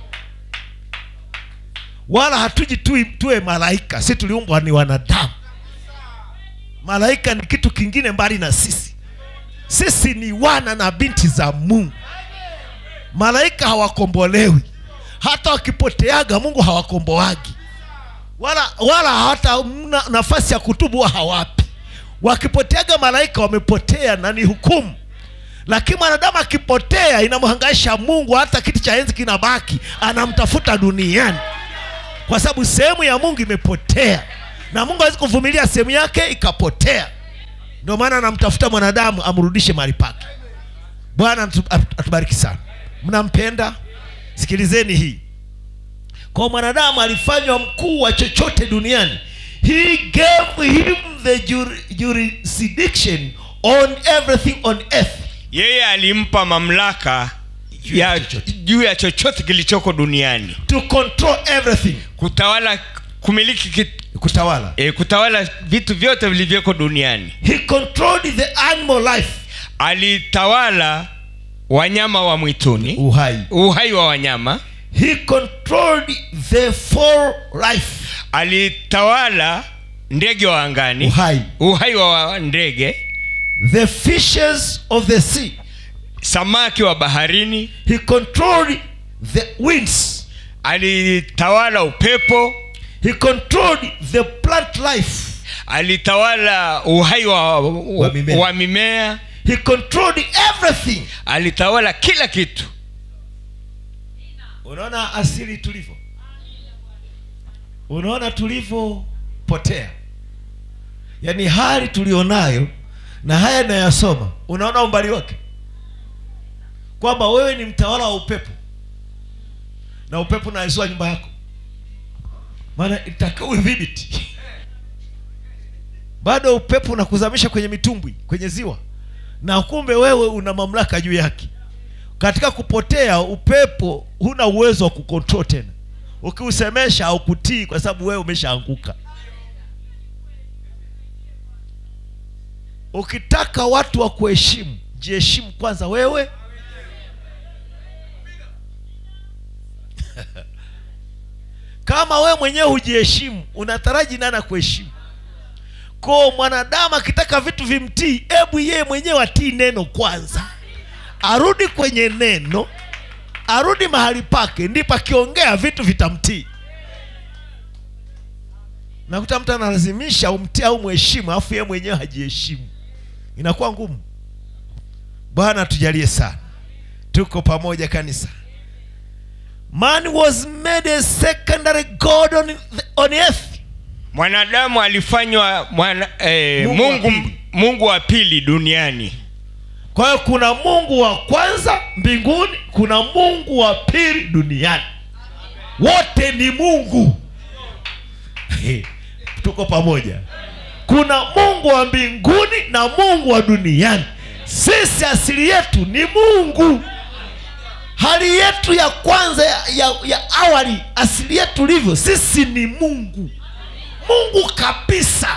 Speaker 1: wala hatuji tu, tuwe malaika si tuliumbwa ni wanadamu malaika ni kitu kingine mbali na sisi sisi ni wana na binti za mungu malaika hawakombolewi hata wakipoteaga mungu hawakomboagi wala wala hata mna nafasi ya kutubu huwa hawapi wakipoteaga malaika wamepotea na ni hukumu lakini mwanadamu akipotea inamhangaisha mungu hata kiti cha enzi kinabaki anamtafuta duniani kwa sababu sehemu ya mungu imepotea na mungu hawezi kuvumilia sehemu yake ikapotea ndio maana anamtafuta mwanadamu amrudishe mahali pake bwana atu- atu- atubariki sana mnampenda sikilizeni hii kwa mwanadamu alifanywa mkuu wa chochote duniani he gave him the jur- jurisdiction on everything on earth
Speaker 3: yeye alimpa mamlaka ya
Speaker 1: chochote.
Speaker 3: juu ya chochote kilichoko duniani
Speaker 1: to control everything
Speaker 3: kutawala kumiliki kit,
Speaker 1: kutawala
Speaker 3: e, kutawala vitu vyote vilivyoko duniani
Speaker 1: he controlled the animal life
Speaker 3: alitawala wanyama wa mwituni
Speaker 1: uhai
Speaker 3: uhai wa wanyama
Speaker 1: he controlled the four life
Speaker 3: alitawala ndege wa angani
Speaker 1: uhai
Speaker 3: uhai wa ndege
Speaker 1: the fishes of the sea
Speaker 3: samaki wa baharini
Speaker 1: he controlled the winds
Speaker 3: alitawala upepo
Speaker 1: he controlled the plant life
Speaker 3: alitawala uhai wa, wa,
Speaker 1: mimea.
Speaker 3: wa mimea
Speaker 1: he controlled everything
Speaker 3: alitawala kila kitu
Speaker 1: unaona asili tulivyo unaona tulivyopotea yaani hali tulionayo na haya nayasoma unaona umbali wake kwamba wewe ni mtawala wa upepo na upepo unaizua nyumba yako maana itakiwa udhibiti bado upepo unakuzamisha kwenye mitumbwi kwenye ziwa na kumbe wewe una mamlaka juu yake katika kupotea upepo huna uwezo wa kukontrol tena ukiusemesha au kutii kwa sababu wewe umeshaanguka ukitaka watu wa kuheshimu jiheshimu kwanza wewe kama wewe mwenyewe hujiheshimu unataraji nani akuheshimu ko mwanadamu akitaka vitu vimtii hebu yeye mwenyewe atii neno kwanza arudi kwenye neno arudi mahali pake ndipo akiongea vitu vitamtii nakuta mtu analazimisha umtii au mheshimu alafu yeye mwenyewe hajiheshimu inakuwa ngumu bwana tujalie sana tuko pamoja kanisa man was made a secondary god on, the, on earth
Speaker 3: mwanadamu alifanywa mwana, eh,
Speaker 1: Mungu wa
Speaker 3: mungu,
Speaker 1: pili.
Speaker 3: mungu wa pili duniani
Speaker 1: kwa hiyo kuna mungu wa kwanza mbinguni kuna mungu wa pili duniani wote ni mungu tuko pamoja kuna mungu wa mbinguni na mungu wa duniani sisi asili yetu ni mungu hali yetu ya kwanza ya, ya, ya awali asili yetu livyo sisi ni mungu mungu kabisa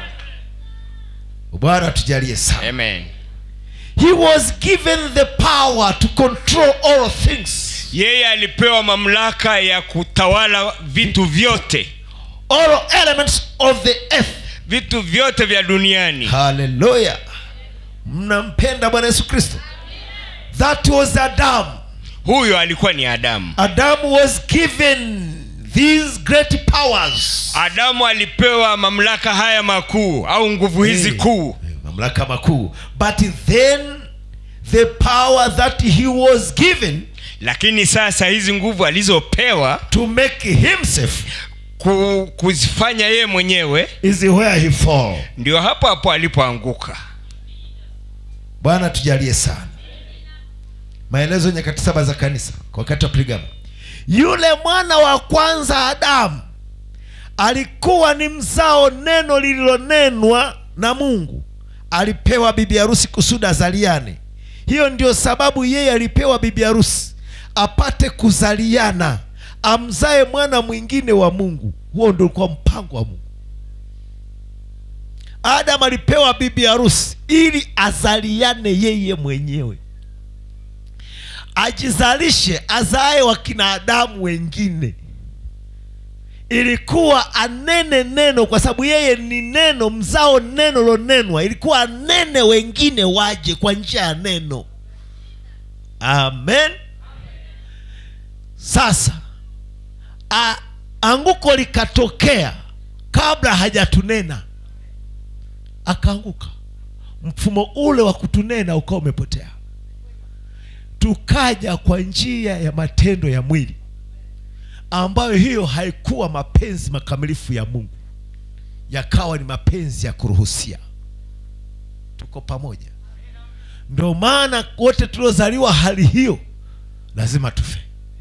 Speaker 1: bwana tujalie sana
Speaker 3: amen
Speaker 1: he was given the power to control all things
Speaker 3: yeye alipewa mamlaka ya kutawala vitu vyote
Speaker 1: all elements of the earth
Speaker 3: vitu vyote vya duniani
Speaker 1: haleluya mnampenda bwana yesu kristo that was adam
Speaker 3: huyo alikuwa ni adamu
Speaker 1: adam was given these great powers
Speaker 3: adamu alipewa mamlaka haya makuu au nguvu hizi
Speaker 1: Eh,
Speaker 3: kuu
Speaker 1: mamlaka makuu but then the power that he was given
Speaker 3: lakini sasa hizi nguvu alizopewa
Speaker 1: to make himself
Speaker 3: ku, kuzifanya yeye mwenyewe
Speaker 1: is where he fall
Speaker 3: ndio hapo hapo alipoanguka
Speaker 1: bwana tujalie sana maelezo nyakati saba za kanisa kwa wakati wa prigama yule mwana wa kwanza adamu alikuwa ni mzao neno lililonenwa na mungu alipewa bibi harusi kusudi azaliane hiyo ndio sababu yeye alipewa bibi harusi apate kuzaliana amzae mwana mwingine wa mungu huo ndio ulikuwa mpango wa mungu adamu alipewa bibi harusi ili azaliane yeye mwenyewe ajizalishe azae wakina adamu wengine ilikuwa anene neno kwa sababu yeye ni neno mzao neno lonenwa ilikuwa anene wengine waje kwa njia ya neno amen sasa a, anguko likatokea kabla hajatunena akaanguka mfumo ule wa kutunena ukawa umepotea tukaja kwa njia ya matendo ya mwili ambayo hiyo haikuwa mapenzi makamilifu ya mungu yakawa ni mapenzi ya kuruhusia tuko pamoja ndio maana wote tuliozaliwa hali hiyo lazima tufe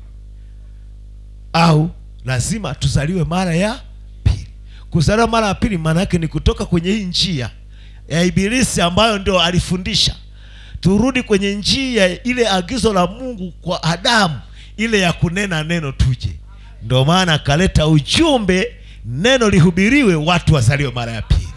Speaker 1: au lazima tuzaliwe mara ya pili kuzaliwa mara ya pili maana yake ni kutoka kwenye hii njia ya ibilisi ambayo ndio alifundisha turudi kwenye njia ile agizo la mungu kwa adamu ile ya kunena neno tuje ndio maana akaleta ujumbe neno lihubiriwe watu wazaliwe mara ya pili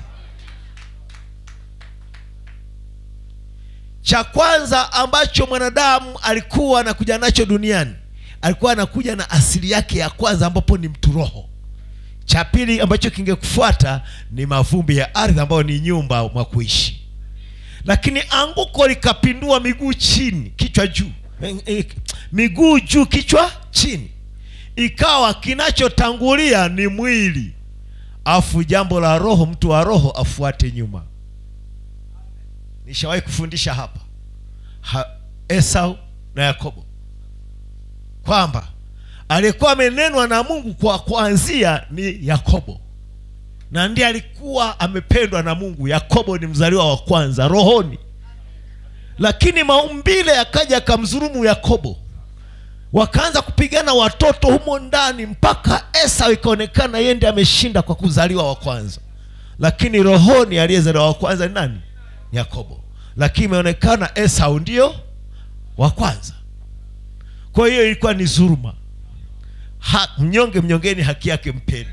Speaker 1: cha kwanza ambacho mwanadamu alikuwa anakuja nacho duniani alikuwa anakuja na asili yake ya kwanza ambapo ni mtu roho cha pili ambacho kingekufuata ni mavumbi ya ardhi ambayo ni nyumba mwa kuishi lakini anguko likapindua miguu chini kichwa juu Eh, eh, miguu juu kichwa chini ikawa kinachotangulia ni mwili afu jambo la roho mtu wa roho afuate nyuma nishawahi kufundisha hapa ha, esau na yakobo kwamba aliyekuwa amenenwa na mungu kwa kuanzia ni yakobo na ndiye alikuwa amependwa na mungu yakobo ni mzaliwa wa kwanza rohoni lakini maumbile yakaja akamdhulumu yakobo wakaanza kupigana watoto humo ndani mpaka esau ikaonekana yeye ndiye ameshinda kwa kuzaliwa wa kwanza lakini rohoni aliyezaliwa wa kwanza ni nani Ni yakobo lakini imeonekana esau ndio wa kwanza kwa hiyo ilikuwa ni dhuluma ha, mnyonge mnyongeni haki yake mpeni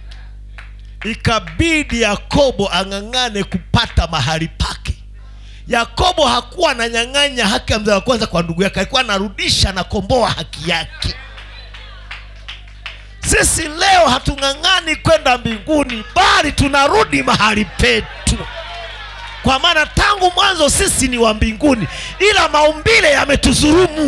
Speaker 1: ikabidi yakobo ang'ang'ane kupata mahali pake yakobo hakuwa ananyang'anya haki ya mzao wa kwanza kwa ndugu yake alikuwa anarudisha anakomboa haki yake sisi leo hatung'ang'ani kwenda mbinguni bali tunarudi mahali petu kwa maana tangu mwanzo sisi ni wa mbinguni ila maumbile yametudhurumu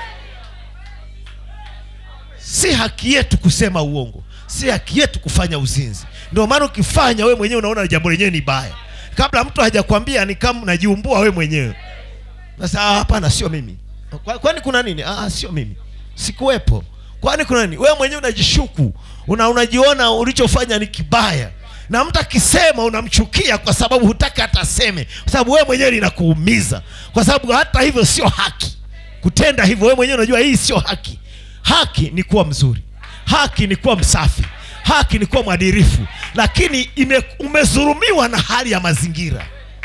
Speaker 1: si haki yetu kusema uongo si haki yetu kufanya uzinzi ndio maana ukifanya we mwenyewe unaona jambo lenyewe ni baya kabla mtu hajakwambia ni kama unajiumbua we mwenyewe sasa ah, hapana sio mimi Kwa- kwani kuna nini ah, sio mimi sikuwepo kwani kuna nini wewe mwenyewe unajishuku una unajiona ulichofanya ni kibaya na mtu akisema unamchukia kwa sababu hutaki hata aseme kwa sababu wewe mwenyewe linakuumiza kwa sababu hata hivyo sio haki kutenda hivyo wewe mwenyewe unajua hii sio haki haki ni kuwa mzuri haki ni kuwa msafi haki ni kuwa mwadirifu lakini ime, umezulumiwa na hali ya mazingira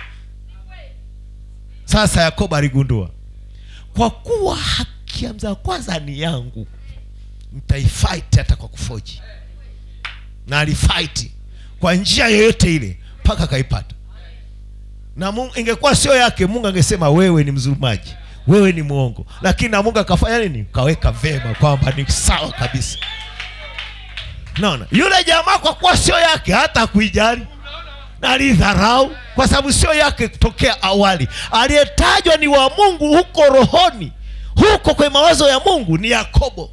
Speaker 1: sasa yakobo aligundua kwa kuwa haki ya mzaa kwanza ni yangu mtaifight hata kwa kufoji na alifight kwa njia yoyote ile mpaka akaipata na mungu ingekuwa sio yake mungu angesema wewe ni mzulumaji wewe ni mwongo lakini na mungu akafanya nini kaweka vema kwamba ni sawa kabisa naona yule jamaa kwa kuwa sio yake hata kuijali na alidharau kwa sababu sio yake kutokea awali aliyetajwa ni wa mungu huko rohoni huko kwenye mawazo ya mungu ni yakobo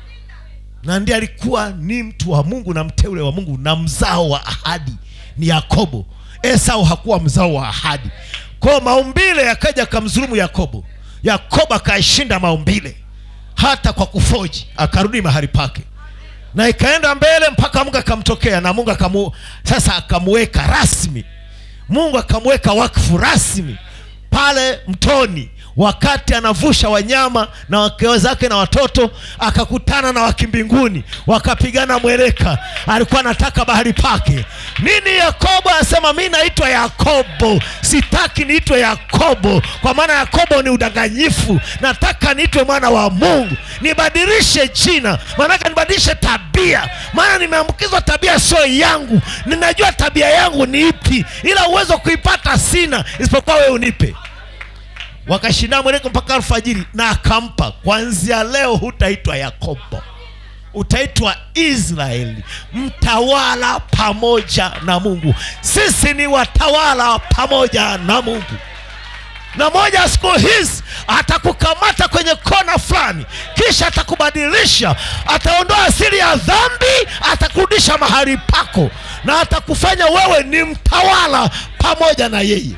Speaker 1: na ndiye alikuwa ni mtu wa mungu na mteule wa mungu na mzao wa ahadi ni yakobo esau hakuwa mzao wa ahadi kwao maumbile yakaja akamdhulumu yakobo yakobo akaishinda maumbile hata kwa kufoji akarudi mahali pake na ikaenda mbele mpaka mungu akamtokea na mungu akamu, sasa akamuweka rasmi mungu akamuweka wakfu rasmi pale mtoni wakati anavusha wanyama na wake zake na watoto akakutana na wakimbinguni wakapigana mweleka alikuwa anataka bahari pake nini yakobo anasema mi naitwa yakobo sitaki niitwe yakobo kwa maana yakobo ni udanganyifu nataka niitwe mwana wa mungu nibadilishe jina maanake nibadilishe tabia maana nimeambukizwa tabia sio yangu ninajua tabia yangu ni ipi ila uwezo wa kuipata sina isipokuwa wewe unipe wakashindana mweleko mpaka alfajiri na akampa kwanzia leo hutaitwa yakobo utaitwa israeli mtawala pamoja na mungu sisi ni watawala pamoja na mungu na moja ya siku hizi atakukamata kwenye kona fulani kisha atakubadilisha ataondoa asili ya dhambi atakurudisha mahali pako na atakufanya wewe ni mtawala pamoja na yeye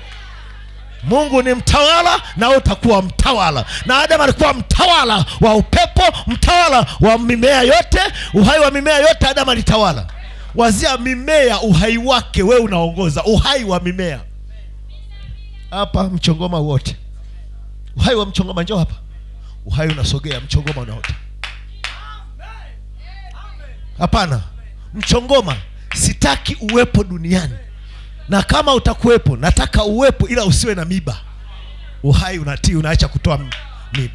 Speaker 1: mungu ni mtawala na wewe utakuwa mtawala na adamu alikuwa mtawala wa upepo mtawala wa mimea yote uhai wa mimea yote adamu alitawala wazia mimea uhai wake wewe unaongoza uhai wa mimea hapa mchongoma wote uhai wa mchongoma njoo hapa uhai unasogea mchongoma unaota hapana mchongoma sitaki uwepo duniani na kama utakuwepo nataka uwepo ila usiwe na miba uhai unatii unaacha kutoa m- miba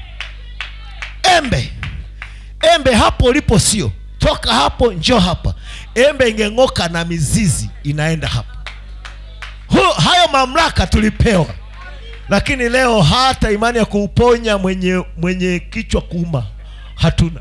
Speaker 1: embe embe hapo ulipo sio toka hapo njoo hapa embe ingeng'oka na mizizi inaenda hapa Hu, hayo mamlaka tulipewa lakini leo hata imani ya kuuponya mwenye mwenye kichwa kuuma hatuna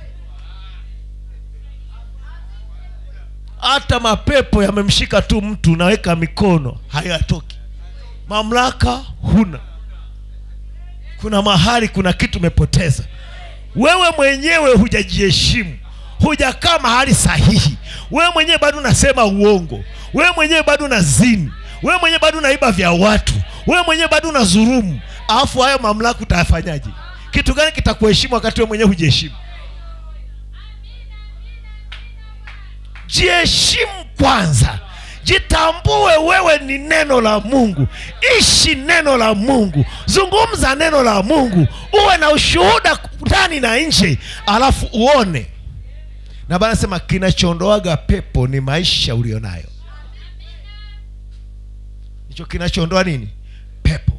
Speaker 1: hata mapepo yamemshika tu mtu unaweka mikono hayatoki mamlaka huna kuna mahali kuna kitu umepoteza wewe mwenyewe hujajiheshimu hujakaa mahali sahihi wewe mwenyewe bado unasema uongo wewe mwenyewe bado unazini wewe mwenyewe bado unaiba vya watu wewe mwenyewe bado unazurumu alafu hayo mamlaka utayafanyaje kitu gani kitakuheshimu wakati wewe mwenyewe hujiheshimu jiheshimu kwanza jitambue wewe ni neno la mungu ishi neno la mungu zungumza neno la mungu uwe na ushuhuda ndani na nje alafu uone na bana sema kinachoondoaga pepo ni maisha ulionayo hicho kinachoondoa nini pepo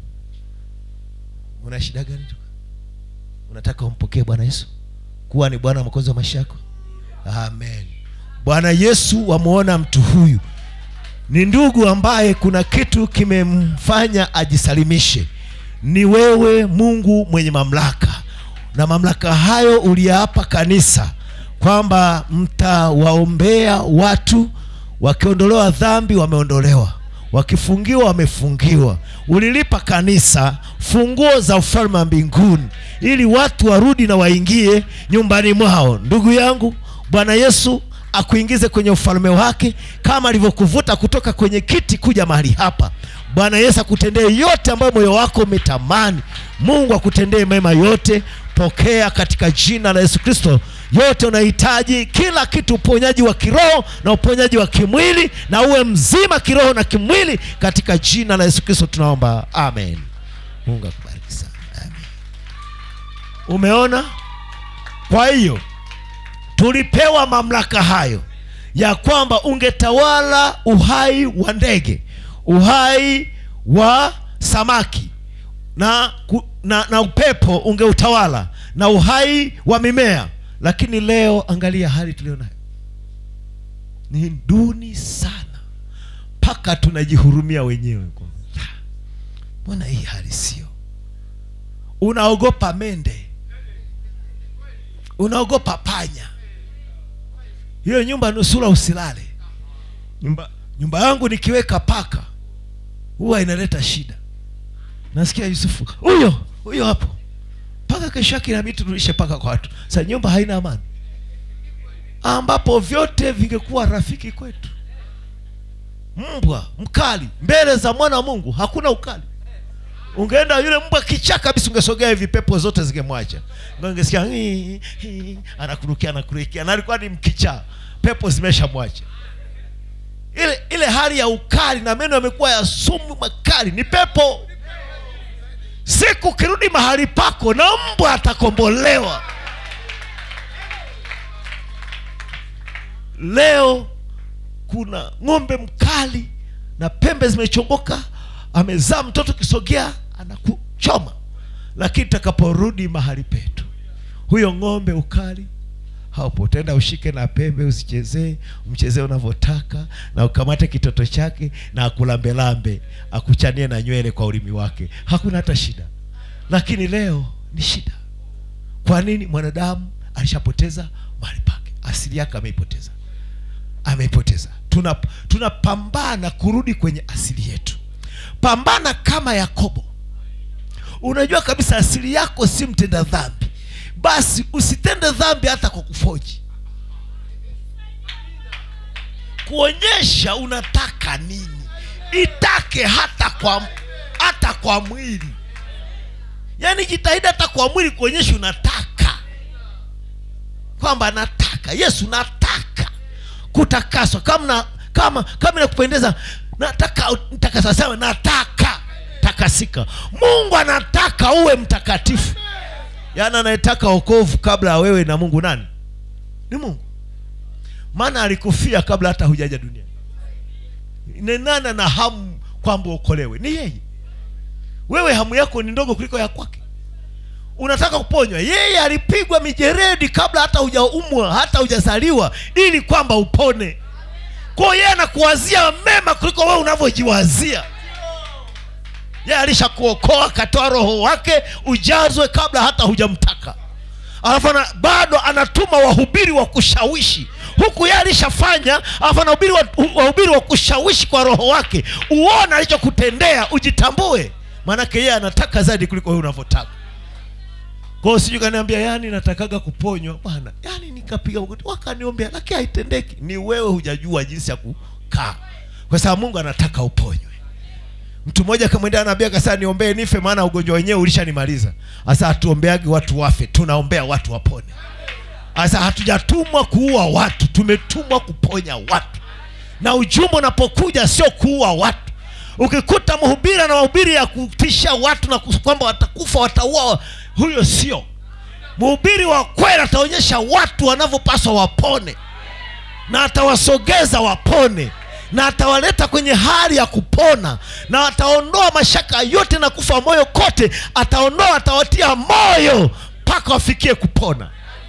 Speaker 1: una shida gani tu unataka umpokee bwana yesu kuwa ni bwana mwokozi wa maisha yako amen bwana yesu wamwona mtu huyu ni ndugu ambaye kuna kitu kimemfanya ajisalimishe ni wewe mungu mwenye mamlaka na mamlaka hayo uliyaapa kanisa kwamba mtawaombea watu wakiondolewa dhambi wameondolewa wakifungiwa wamefungiwa ulilipa kanisa funguo za ufalme wa mbinguni ili watu warudi na waingie nyumbani mwao ndugu yangu bwana yesu
Speaker 4: akuingize kwenye ufalme wake kama alivyokuvuta kutoka kwenye kiti kuja mahali hapa bwana yesu akutendee yote ambayo moyo wako umetamani mungu akutendee mema yote pokea katika jina la yesu kristo yote unahitaji kila kitu uponyaji wa kiroho na uponyaji wa kimwili na uwe mzima kiroho na kimwili katika jina la yesu kristo tunaomba amen mungu akubariki sana amen umeona kwa hiyo tulipewa mamlaka hayo ya kwamba ungetawala uhai wa ndege uhai wa samaki na, ku- na, na upepo ungeutawala na uhai wa mimea lakini leo angalia hali tulio nayo ni duni sana mpaka tunajihurumia wenyewe kwamba, "Ah, mbona hii hali sio unaogopa mende unaogopa panya hiyo nyumba nusura usilale nyumba, nyumba yangu nikiweka paka huwa inaleta shida nasikia yusufu huyo huyo hapo mpaka kesho yake inabidi turudishe paka kwa watu sa nyumba haina amani ambapo vyote vingekuwa rafiki kwetu mbwa mkali mbele za mwana wa mungu hakuna ukali ungeenda yule mbwa kichaa kabisa ungesogea hivi pepo zote zingemwacha Ndio ungesikia "Hii, hii," anakurukia anakurukia na alikuwa ni mkichaa pepo zimeshamwacha ile ile hali ya ukali na meno yamekuwa ya sumu makali ni pepo siku ukirudi mahali pako na mbwa atakombolewa leo kuna ng'ombe mkali na pembe zimechongoka amezaa mtoto kisogea anakuchoma lakini takaporudi mahali petu huyo ng'ombe ukali hapo utaenda ushike na pembe usichezee umchezee unavyotaka na ukamate kitoto chake na akulambelambe akuchanie na nywele kwa ulimi wake hakuna hata shida lakini leo ni shida kwa nini mwanadamu alishapoteza mahali pake asili yake ameipoteza ameipoteza tuna tunapambana kurudi kwenye asili yetu pambana kama yakobo unajua kabisa asili yako si mtenda dhambi basi usitende dhambi hata kwa kufoji kuonyesha unataka nini itake hata kwa hata kwa mwili yaani jitahidi hata kwa mwili kuonyesha unataka kwamba nataka yesu nataka kutakaswa kama na, kama kama inakupendeza nataka mtakasa sawa nataka takasika mungu anataka uwe mtakatifu yaani anayetaka okovu kabla ya wewe na mungu nani ni mungu maana alikufia kabla hata hujaja duniani ni nani ana hamu kwamba uokolewe ni yeye wewe hamu yako ni ndogo kuliko ya kwake unataka kuponywa yeye alipigwa mijeredi kabla hata hujaumwa hata hujazaliwa ili kwamba upone kwao yeye anakuwazia mema kuliko wewe unavyojiwazia yeye alishakuokoa akatoa roho wake ujazwe kabla hata hujamtaka alafu ana, bado anatuma wahubiri wa kushawishi huku yeye alishafanya alafu anahubiri wa- wahubiri wa kushawishi kwa roho wake uone alichokutendea ujitambue maanake yeye anataka zaidi kuliko wewe unavyotaka kwao sijui kaniambia yani natakaga kuponywa bwana yani nikapiga magoti wakaniombea lakini haitendeki ni wewe hujajua jinsi ya kukaa kwa sababu mungu anataka uponywe mtu mmoja akamwendea nabii akasema niombee nife maana ugonjwa wenyewe ulishanimaliza sasa hatuombeagi watu wafe tunaombea watu wapone sasa hatujatumwa kuua watu tumetumwa kuponya watu na ujumbe unapokuja sio kuua watu ukikuta mhubiri na mahubiri ya kutisha watu na kus- kwamba watakufa watauawa huyo sio mhubiri wa kweli ataonyesha watu wanavyopaswa wapone na atawasogeza wapone na atawaleta kwenye hali ya kupona na ataondoa mashaka yote na kufa moyo kote ataondoa atawatia moyo mpaka wafikie kupona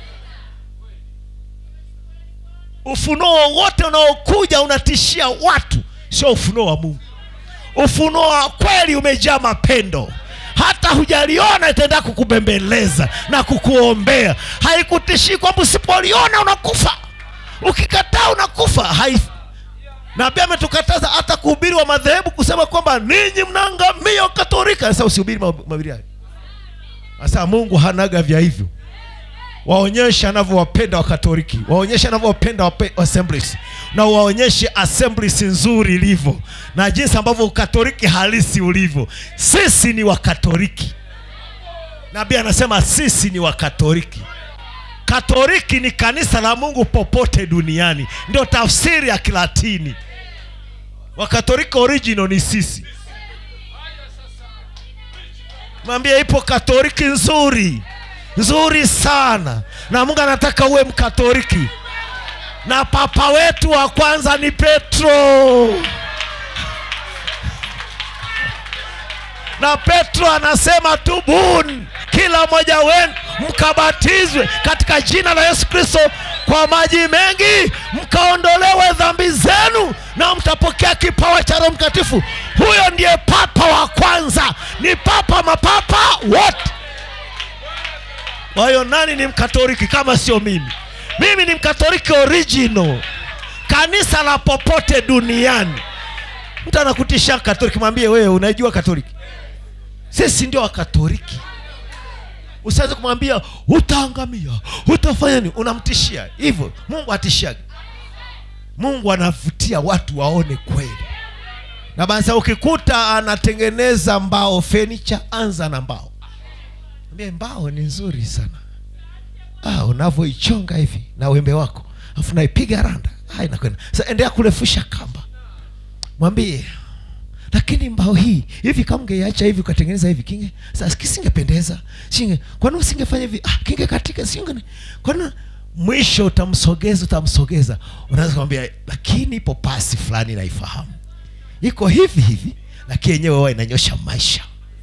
Speaker 4: ufunuo wowote unaokuja unatishia watu sio ufunuo wa mungu ufunuo wa kweli umejaa mapendo hata hujaliona itaenda kukubembeleza na kukuombea haikutishii kwamba usipoliona unakufa ukikataa unakufa hai nabii ametukataza hata kuhubiri wa madhehebu kusema kwamba ninyi mnaangamia katolika sasa usihubiri mahubiri hayo sasa mungu hanaga vya hivyo waonyeshe anavyowapenda wakatoliki waonyeshe anavyowapenda wape- assemblies na waonyeshe assemblies nzuri ilivyo na jinsi ambavyo ukatoliki halisi ulivyo sisi ni wakatoliki nabii anasema sisi ni wakatoliki katoliki ni kanisa la mungu popote duniani ndio tafsiri ya kilatini wakatoliki original ni sisi mwambie ipo katoliki nzuri nzuri sana na mungu anataka uwe mkatoliki na papa wetu wa kwanza ni petro na petro anasema tubuni kila mmoja wenu mkabatizwe katika jina la yesu kristo kwa maji mengi mkaondolewe dhambi zenu na mtapokea kipawa cha roho mtakatifu huyo ndiye papa wa kwanza ni papa mapapa wote kwa hiyo nani ni mkatoliki kama sio mimi mimi ni mkatoliki original kanisa la popote duniani mtu anakutisha katoliki mwambie wewe unajua katoliki sisi ndio wakatoliki usiweze kumwambia utaangamia utafanya nini unamtishia hivyo mungu atishiagi mungu anavutia watu waone kweli na basi ukikuta anatengeneza mbao fenicha anza na mbao Mwambie, mbao ni nzuri sana ah, unavyoichonga hivi na wembe wako afu naipiga randa ah, inakwenda sasa endelea kurefusha kamba mwambie lakini mbao hii hivi kama ungeiacha hivi ukatengeneza hivi kinge sasa kisingependeza singe kwani usingefanya hivi ah, kinge katika singe kwani mwisho utamsogeza utamsogeza unaweza kumwambia lakini ipo pasi fulani naifahamu iko hivi hivi lakini yenyewe huwa inanyosha maisha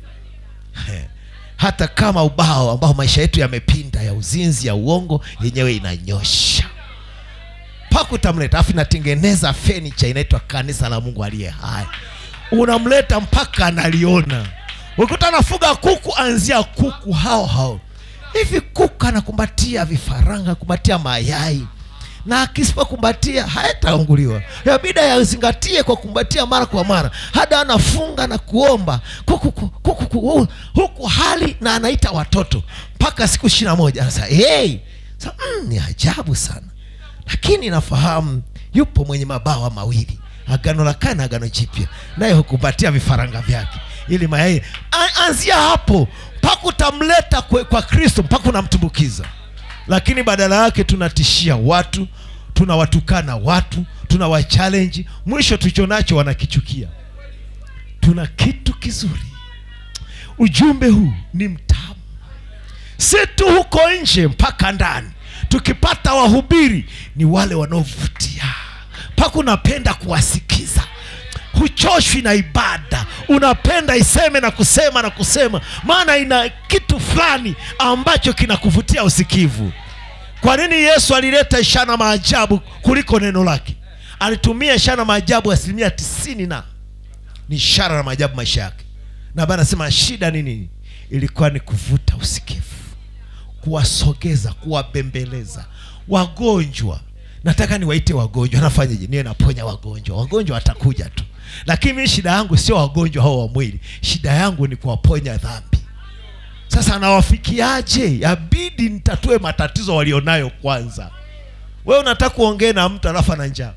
Speaker 4: hata kama ubao ambao maisha yetu yamepinda ya uzinzi ya uongo yenyewe inanyosha mpaka utamleta afu inatengeneza fenicha inaitwa kanisa la mungu aliye hai unamleta mpaka analiona ukikuta anafuga kuku anzia kuku hao hao hivi kuku anakumbatia vifaranga kumbatia mayai na akisipokumbatia hayataanguliwa yabida yazingatie kwa kumbatia mara kwa mara hada anafunga na kuomba kuku, kuku, kuku, kuku, huku hali na anaita watoto mpaka siku ishiri na moja anasema hey! Sa, mm, ni ajabu sana lakini nafahamu yupo mwenye mabawa mawili agano la kale na agano jipya naye hukumbatia vifaranga vyake ili mayai A- anzia hapo mpaka utamleta kwe- kwa kristo mpaka unamtumbukiza lakini badala yake tunatishia watu tunawatukana watu tunawachalenji mwisho tulicho nacho wanakichukia tuna kitu kizuri ujumbe huu ni mtamu si tu huko nje mpaka ndani tukipata wahubiri ni wale wanaovutia mpaka unapenda kuwasikiza huchoshwi na ibada unapenda iseme na kusema na kusema maana ina kitu fulani ambacho kinakuvutia usikivu kwa nini yesu alileta ishara na maajabu kuliko neno lake alitumia ishara na maajabu asilimia tisini na ni ishara na maajabu maisha yake na bana anasema shida nini ilikuwa ni kuvuta usikivu kuwasogeza kuwabembeleza wagonjwa nataka niwaite wagonjwa nafanyeje niwe naponya wagonjwa wagonjwa watakuja tu lakini mimi shida yangu sio wagonjwa hao wa mwili shida yangu ni kuwaponya dhambi sasa nawafikiaje yabidi nitatue matatizo walionayo kwanza we unataka kuongea na mtu alafu ana njaa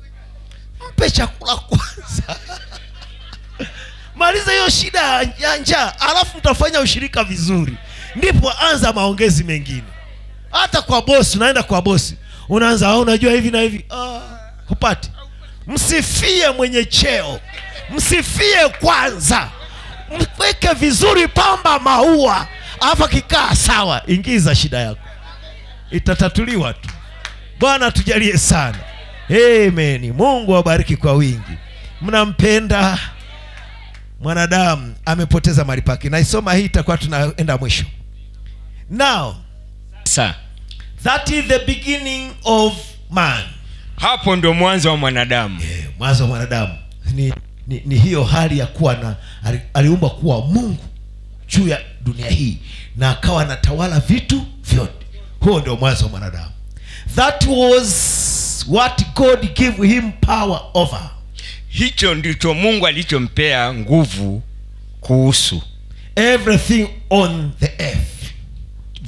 Speaker 4: mpe chakula kwanza maliza hiyo shida ya- ya njaa alafu mtafanya ushirika vizuri ndipo anza maongezi mengine hata kwa bosi unaenda kwa bosi unaanza "Ah, unajua hivi na hivi ah, hupati msifie mwenye cheo msifie kwanza mweke vizuri pamba maua alafu akikaa sawa ingiza shida yako itatatuliwa tu bwana tujalie sana amen mungu awabariki kwa wingi mnampenda mwanadamu amepoteza mali pake naisoma hii itakuwa tunaenda mwisho now
Speaker 3: sa
Speaker 4: that is the beginning of man
Speaker 3: hapo ndio mwanzo wa mwanadamu
Speaker 4: Eh, mwanzo wa mwanadamu ni, ni, ni hiyo hali ya kuwa na ali- aliumbwa kuwa mungu juu ya dunia hii na akawa anatawala vitu vyote huo ndio mwanzo wa mwanadamu that was what god gave him power over
Speaker 3: hicho ndicho mungu alichompea nguvu kuhusu
Speaker 4: everything on the earth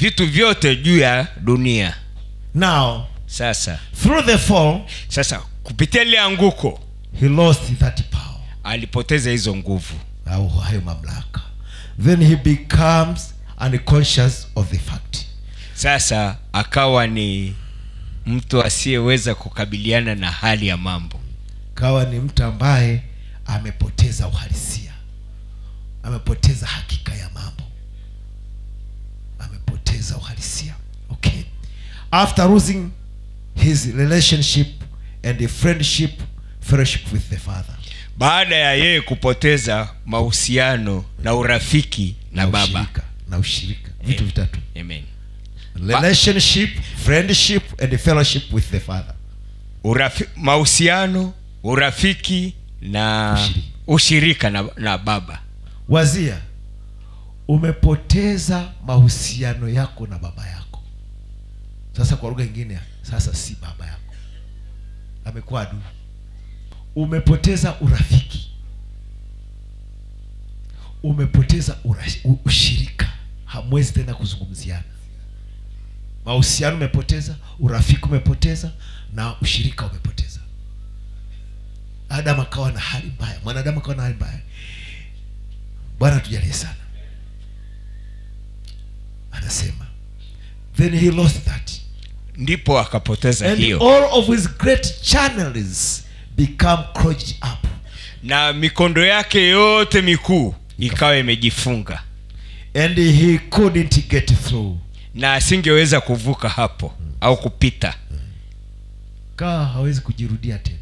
Speaker 3: vitu vyote juu ya dunia
Speaker 4: now
Speaker 3: sasa
Speaker 4: through the fall
Speaker 3: sasa kupitia lile anguko
Speaker 4: he lost that power
Speaker 3: alipoteza hizo nguvu
Speaker 4: au hayo mamlaka then he becomes unconscious of the fact
Speaker 3: sasa akawa ni mtu asiyeweza kukabiliana na hali ya mambo
Speaker 4: kawa ni mtu ambaye amepoteza uhalisia amepoteza hakika ya mambo amepoteza uhalisia okay after losing his relationship and a friendship fellowship with the father
Speaker 3: baada ya yeye kupoteza mahusiano na urafiki na, baba
Speaker 4: ushirika, na ushirika vitu
Speaker 3: Eh.
Speaker 4: vitatu
Speaker 3: Amen.
Speaker 4: relationship friendship and fellowship with the father
Speaker 3: Urafi, mahusiano urafiki na
Speaker 4: Ushirika.
Speaker 3: ushirika na, na baba
Speaker 4: wazia umepoteza mahusiano yako na baba yako sasa kwa lugha ingine sasa si baba yako amekuwa adui umepoteza urafiki umepoteza ura, u- ushirika hamwezi tena kuzungumziana mahusiano umepoteza urafiki umepoteza na ushirika umepoteza adamu akawa na hali mbaya mwanadamu akawa na hali mbaya bwana tujalie sana anasema then he lost that
Speaker 3: ndipo akapoteza
Speaker 4: and
Speaker 3: hiyo
Speaker 4: all of his great channels become clogged up
Speaker 3: na mikondo yake yote mikuu ikawa imejifunga
Speaker 4: and he couldn't get through
Speaker 3: na asingeweza kuvuka hapo au kupita
Speaker 4: kawa hawezi kujirudia tena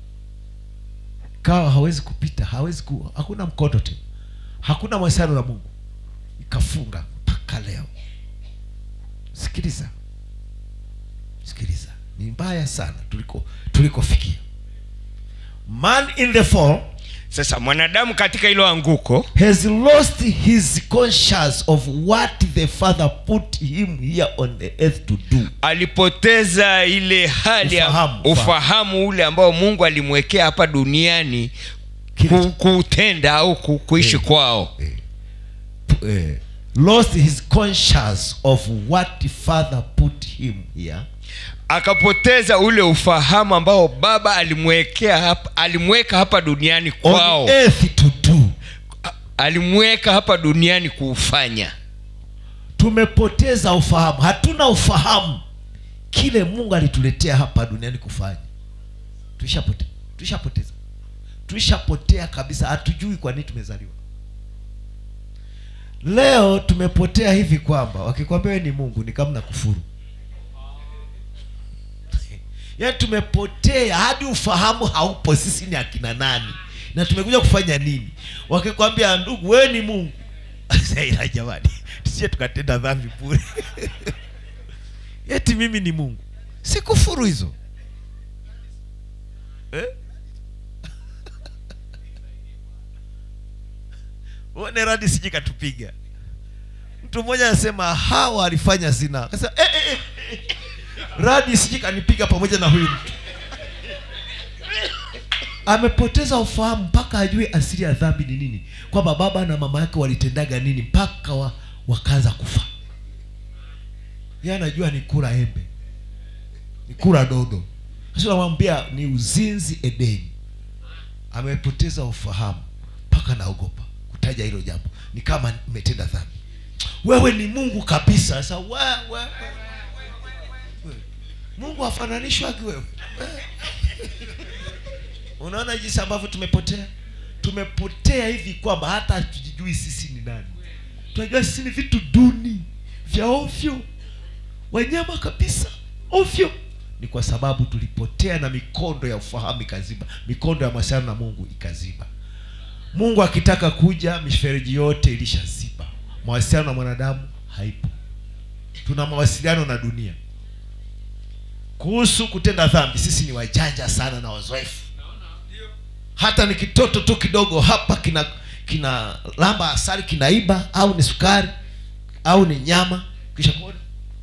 Speaker 4: kawa hawezi kupita hawezi ku, hakuna mkondo tena hakuna mawasiliano na mungu ikafunga mpaka leo sikiliza sikiliza ni mbaya sana tuliko tulikofikia man in the fall
Speaker 3: sasa mwanadamu katika hilo anguko
Speaker 4: has lost his conscious of what the father put him here on the earth to do
Speaker 3: alipoteza ile hali ya
Speaker 4: Ufahamu,
Speaker 3: ufahamu ule ambao mungu alimwekea hapa duniani
Speaker 4: Kile
Speaker 3: ku, kuutenda au ku, kuishi
Speaker 4: Eh.
Speaker 3: kwao
Speaker 4: eh, lost his conscious of what the father put him here
Speaker 3: akapoteza ule ufahamu ambao baba alimwekea hapa alimweka hapa duniani
Speaker 4: on
Speaker 3: kwao
Speaker 4: earth to do
Speaker 3: alimweka hapa duniani kuufanya
Speaker 4: tumepoteza ufahamu hatuna ufahamu kile mungu alituletea hapa duniani kufanya tulishapotea tulishapoteza tulishapotea kabisa hatujui kwa nini tumezaliwa leo tumepotea hivi kwamba wakikwambia we ni mungu ni kama na kufuru yaani tumepotea hadi ufahamu haupo sisi ni akina nani na tumekuja kufanya nini wakikwambia ndugu wewe ni mungu ila jamani tusije tukatenda dhambi bure eti mimi ni mungu si kufuru hizo eh? one radi siji katupiga mtu mmoja anasema hawa alifanya zina akasema eh, eh, eh, eh. radi siji kanipiga pamoja na huyu mtu amepoteza ufahamu mpaka ajue asili ya dhambi ni nini kwamba baba na mama yake walitendaga nini mpaka wa, wakaanza kufa ye anajua ni kula embe ni kula dodo sasa namwambia ni uzinzi edeni amepoteza ufahamu mpaka naogopa kutaja hilo jambo ni kama nimetenda dhambi wewe ni mungu kabisa sasa we, we, we. we. mungu afananishwagi wewe We. unaona jinsi ambavyo tumepotea tumepotea hivi kwamba hata hatujijui sisi ni nani tunajua sisi ni vitu duni vya ovyo wanyama kabisa ovyo ni kwa sababu tulipotea na mikondo ya ufahamu ikaziba mikondo ya mawasiliano na mungu ikaziba mungu akitaka kuja mifereji yote ilishaziba mawasiliano na mwanadamu haipo tuna mawasiliano na dunia kuhusu kutenda dhambi sisi ni wajanja sana na wazoefu hata ni kitoto tu kidogo hapa kina kina lamba asali kinaiba au ni sukari au ni nyama kisha kuona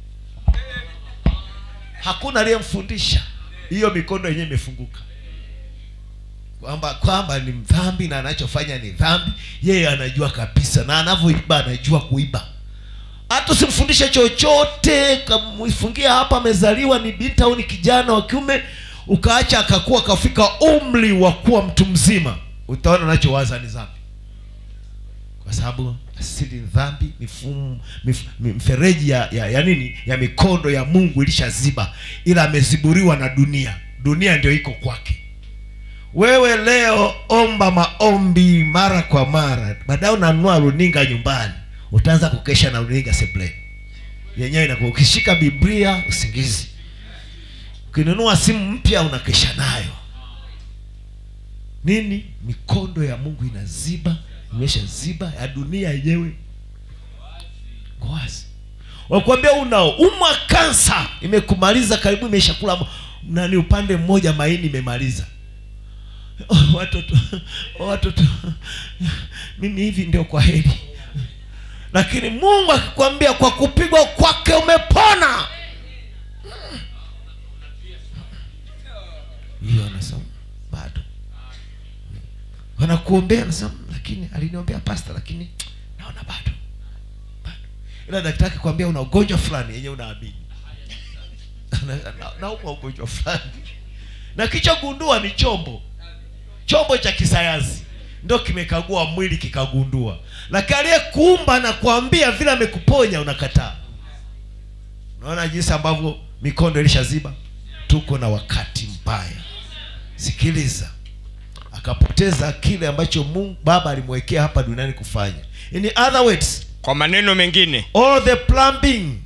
Speaker 4: hakuna aliyemfundisha hiyo mikondo yenyewe imefunguka kwamba kwamba ni dhambi na anachofanya ni dhambi yeye anajua kabisa na anavyoiba anajua kuiba hata usimfundishe chochote kamfungia hapa amezaliwa ni binti au ni kijana wa kiume ukaacha akakuwa akafika umri wa kuwa mtu mzima utaona unachowaza ni dhambi kwa sababu asili ni dhambi mifumo mif, mfereji ya, ya, ya nini ya mikondo ya mungu ilishaziba ila ameziburiwa na dunia dunia ndio iko kwake wewe leo omba maombi mara kwa mara baadaye unanunua runinga nyumbani utaanza kukesha na runinga sebleni yenyewe inakuwa ukishika biblia usingizi ukinunua simu mpya unakesha nayo nini mikondo ya mungu inaziba imeshaziba ya dunia yenyewe iko wazi wakuambia unaumwa kansa imekumaliza karibu imeshakula mo- nani upande mmoja maini imemaliza oh, watoto oh, watoto mimi hivi ndio kwa heri lakini mungu akikwambia kwa kupigwa kwake umepona hiyo anasema bado wanakuombea anasema lakini aliniombea pasta lakini naona bado bado ila daktari akikwambia una ugonjwa fulani yenye unaamini Na- na- naumwa ugonjwa fulani na kichogundua ni chombo chombo cha kisayansi ndo kimekagua mwili kikagundua lakini aliyekuumba na kuambia vile amekuponya unakataa unaona jinsi ambavyo mikondo ilishaziba tuko na wakati mbaya sikiliza akapoteza kile ambacho mungu baba alimwekea hapa duniani kufanya in other words
Speaker 3: kwa maneno mengine
Speaker 4: all the plumbing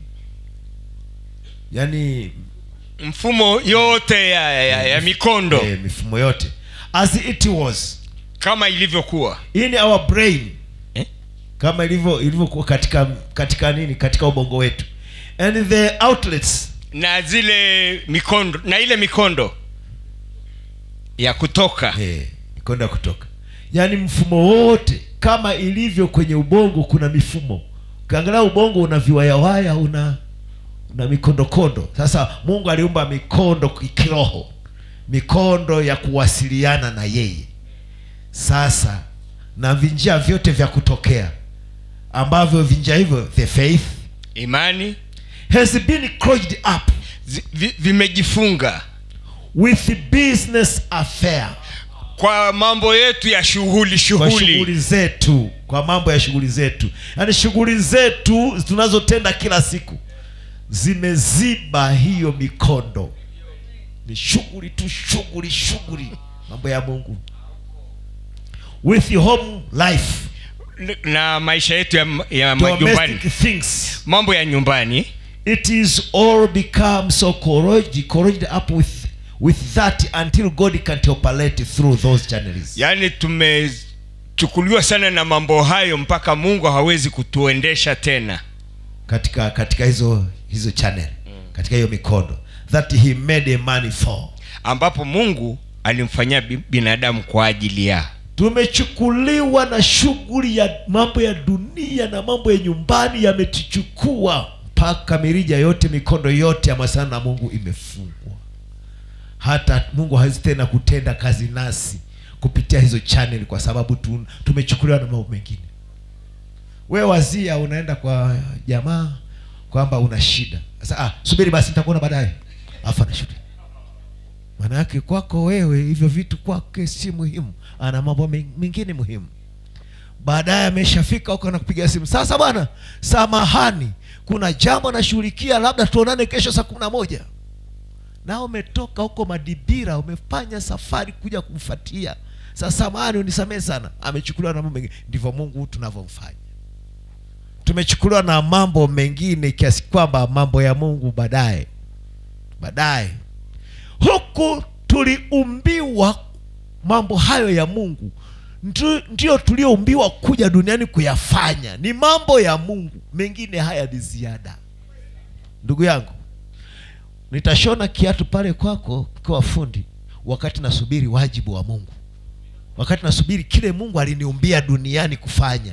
Speaker 4: yani
Speaker 3: mfumo yote ya, ya, ya mikondo
Speaker 4: eh, mifumo yote as it was
Speaker 3: kama ilivyokuwa
Speaker 4: in our brain
Speaker 3: Eh?
Speaker 4: kama ilivyo ilivyokuwa katika katika nini katika ubongo wetu and the outlets
Speaker 3: na zile mikondo na ile mikondo ya kutoka
Speaker 4: eh, mikondo ya kutoka yaani mfumo wote kama ilivyo kwenye ubongo kuna mifumo ukiangalia ubongo una viwayawaya una una mikondokondo sasa mungu aliumba mikondo kiroho mikondo ya kuwasiliana na yeye sasa na vinjia vyote vya kutokea ambavyo vinjia hivyo the faith
Speaker 3: imani
Speaker 4: has been closed up
Speaker 3: zi- vi- vimejifunga
Speaker 4: with business affair
Speaker 3: kwa mambo yetu ya shughuli
Speaker 4: kwa
Speaker 3: shughuli
Speaker 4: shughuli zetu kwa mambo ya shughuli zetu yaani shughuli zetu tunazotenda kila siku zimeziba hiyo mikondo ni shughuli tu shughuli shughuli mambo ya mungu with home life
Speaker 3: na maisha yetu ya, ya majumbani
Speaker 4: domestic things
Speaker 3: mambo ya nyumbani
Speaker 4: it is all become so corroded, corroded up with with that until god can operate through those channels
Speaker 3: yaani tumechukuliwa sana na mambo hayo mpaka mungu hawezi kutuendesha tena
Speaker 4: katika katika hizo hizo channel katika hiyo mikondo that he made a money for
Speaker 3: ambapo mungu alimfanyia bi- binadamu kwa ajili ya
Speaker 4: tumechukuliwa na shughuli ya mambo ya dunia na mambo ya nyumbani yametuchukua mpaka mirija yote mikondo yote ya masana na mungu imefungwa hata mungu hawezi tena kutenda kazi nasi kupitia hizo channel kwa sababu tu, tumechukuliwa na mambo mengine we wazia unaenda kwa jamaa kwamba una shida sasa ah, subiri basi nitakuona baadaye afu anashuti maana yake kwako wewe hivyo vitu kwake si muhimu ana mambo men- mengine muhimu baadaye ameshafika huko na kupiga simu sasa bwana samahani kuna jambo nashughulikia labda tuonane kesho saa kumi na moja na umetoka huko madibira umefanya safari kuja kumfatia sasa samahani unisamehe sana amechukuliwa na mambo mengine ndivyo mungu tunavyomfanya tumechukuliwa na mambo mengine kiasi kwamba mambo ya mungu baadaye baadaye huku tuliumbiwa mambo hayo ya mungu Ndu- ndio tulioumbiwa kuja duniani kuyafanya ni mambo ya mungu mengine haya ni ziada ndugu yangu nitashona kiatu pale kwako kwa fundi wakati nasubiri wajibu wa mungu wakati nasubiri kile mungu aliniumbia duniani kufanya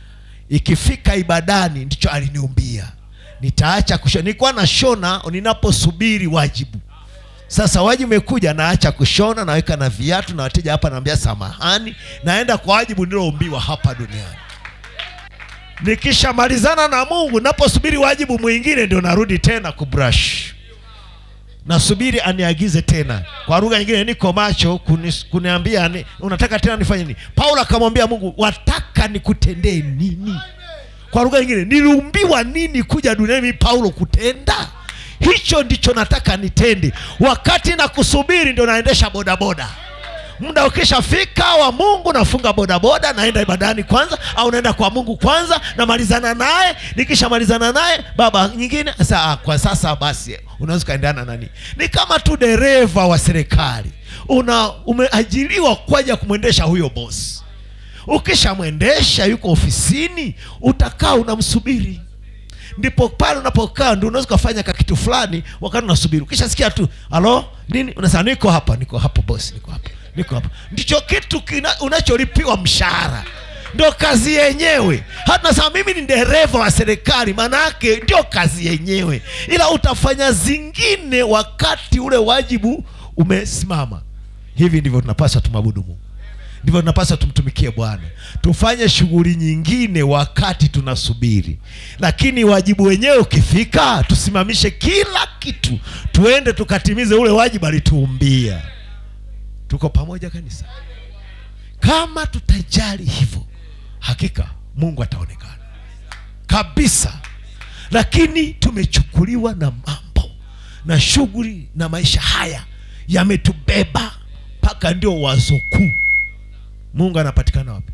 Speaker 4: ikifika ibadani ndicho aliniumbia nitaacha kushona nilikuwa nashona ninaposubiri wajibu sasa wajibu umekuja naacha kushona naweka na viatu na wateja hapa naambia samahani naenda kwa wajibu niloumbiwa hapa duniani nikishamalizana na mungu naposubiri wajibu mwingine ndio narudi tena kubrush nasubiri aniagize tena kwa lugha nyingine niko macho kunis, kuniambia ni, unataka tena nifanye nini paulo akamwambia mungu wataka nikutendee nini kwa lugha nyingine niliumbiwa nini kuja duniani mimi paulo kutenda hicho ndicho nataka nitende wakati na kusubiri ndio naendesha bodaboda muda ukishafika wa mungu nafunga bodaboda naenda ibadani kwanza au naenda kwa mungu kwanza namalizana naye nikishamalizana naye baba nyingine saa kwa sasa basi unaweza ukaendana nani ni kama tu dereva wa serikali una umeajiriwa kwaja kumwendesha huyo bosi ukishamwendesha yuko ofisini utakaa unamsubiri ndipo pale unapokaa ndio unaweza ukafanya ka kitu fulani wakati unasubiri ukishasikia tu halo nini unasema niko hapa niko hapa bosi niko hapa niko hapa ndicho kitu kina, unacholipiwa mshahara ndo kazi yenyewe hata nasema mimi ni dereva wa serikali maana yake ndio kazi yenyewe ila utafanya zingine wakati ule wajibu umesimama hivi ndivyo tunapaswa tumwabudu mungu ndivyo tunapaswa tumtumikie bwana tufanye shughuli nyingine wakati tunasubiri lakini wajibu wenyewe ukifika tusimamishe kila kitu tuende tukatimize ule wajibu alituumbia tuko pamoja kanisa kama tutajali hivyo hakika mungu ataonekana kabisa lakini tumechukuliwa na mambo na shughuli na maisha haya yametubeba mpaka ndio wazo kuu mungu anapatikana wapi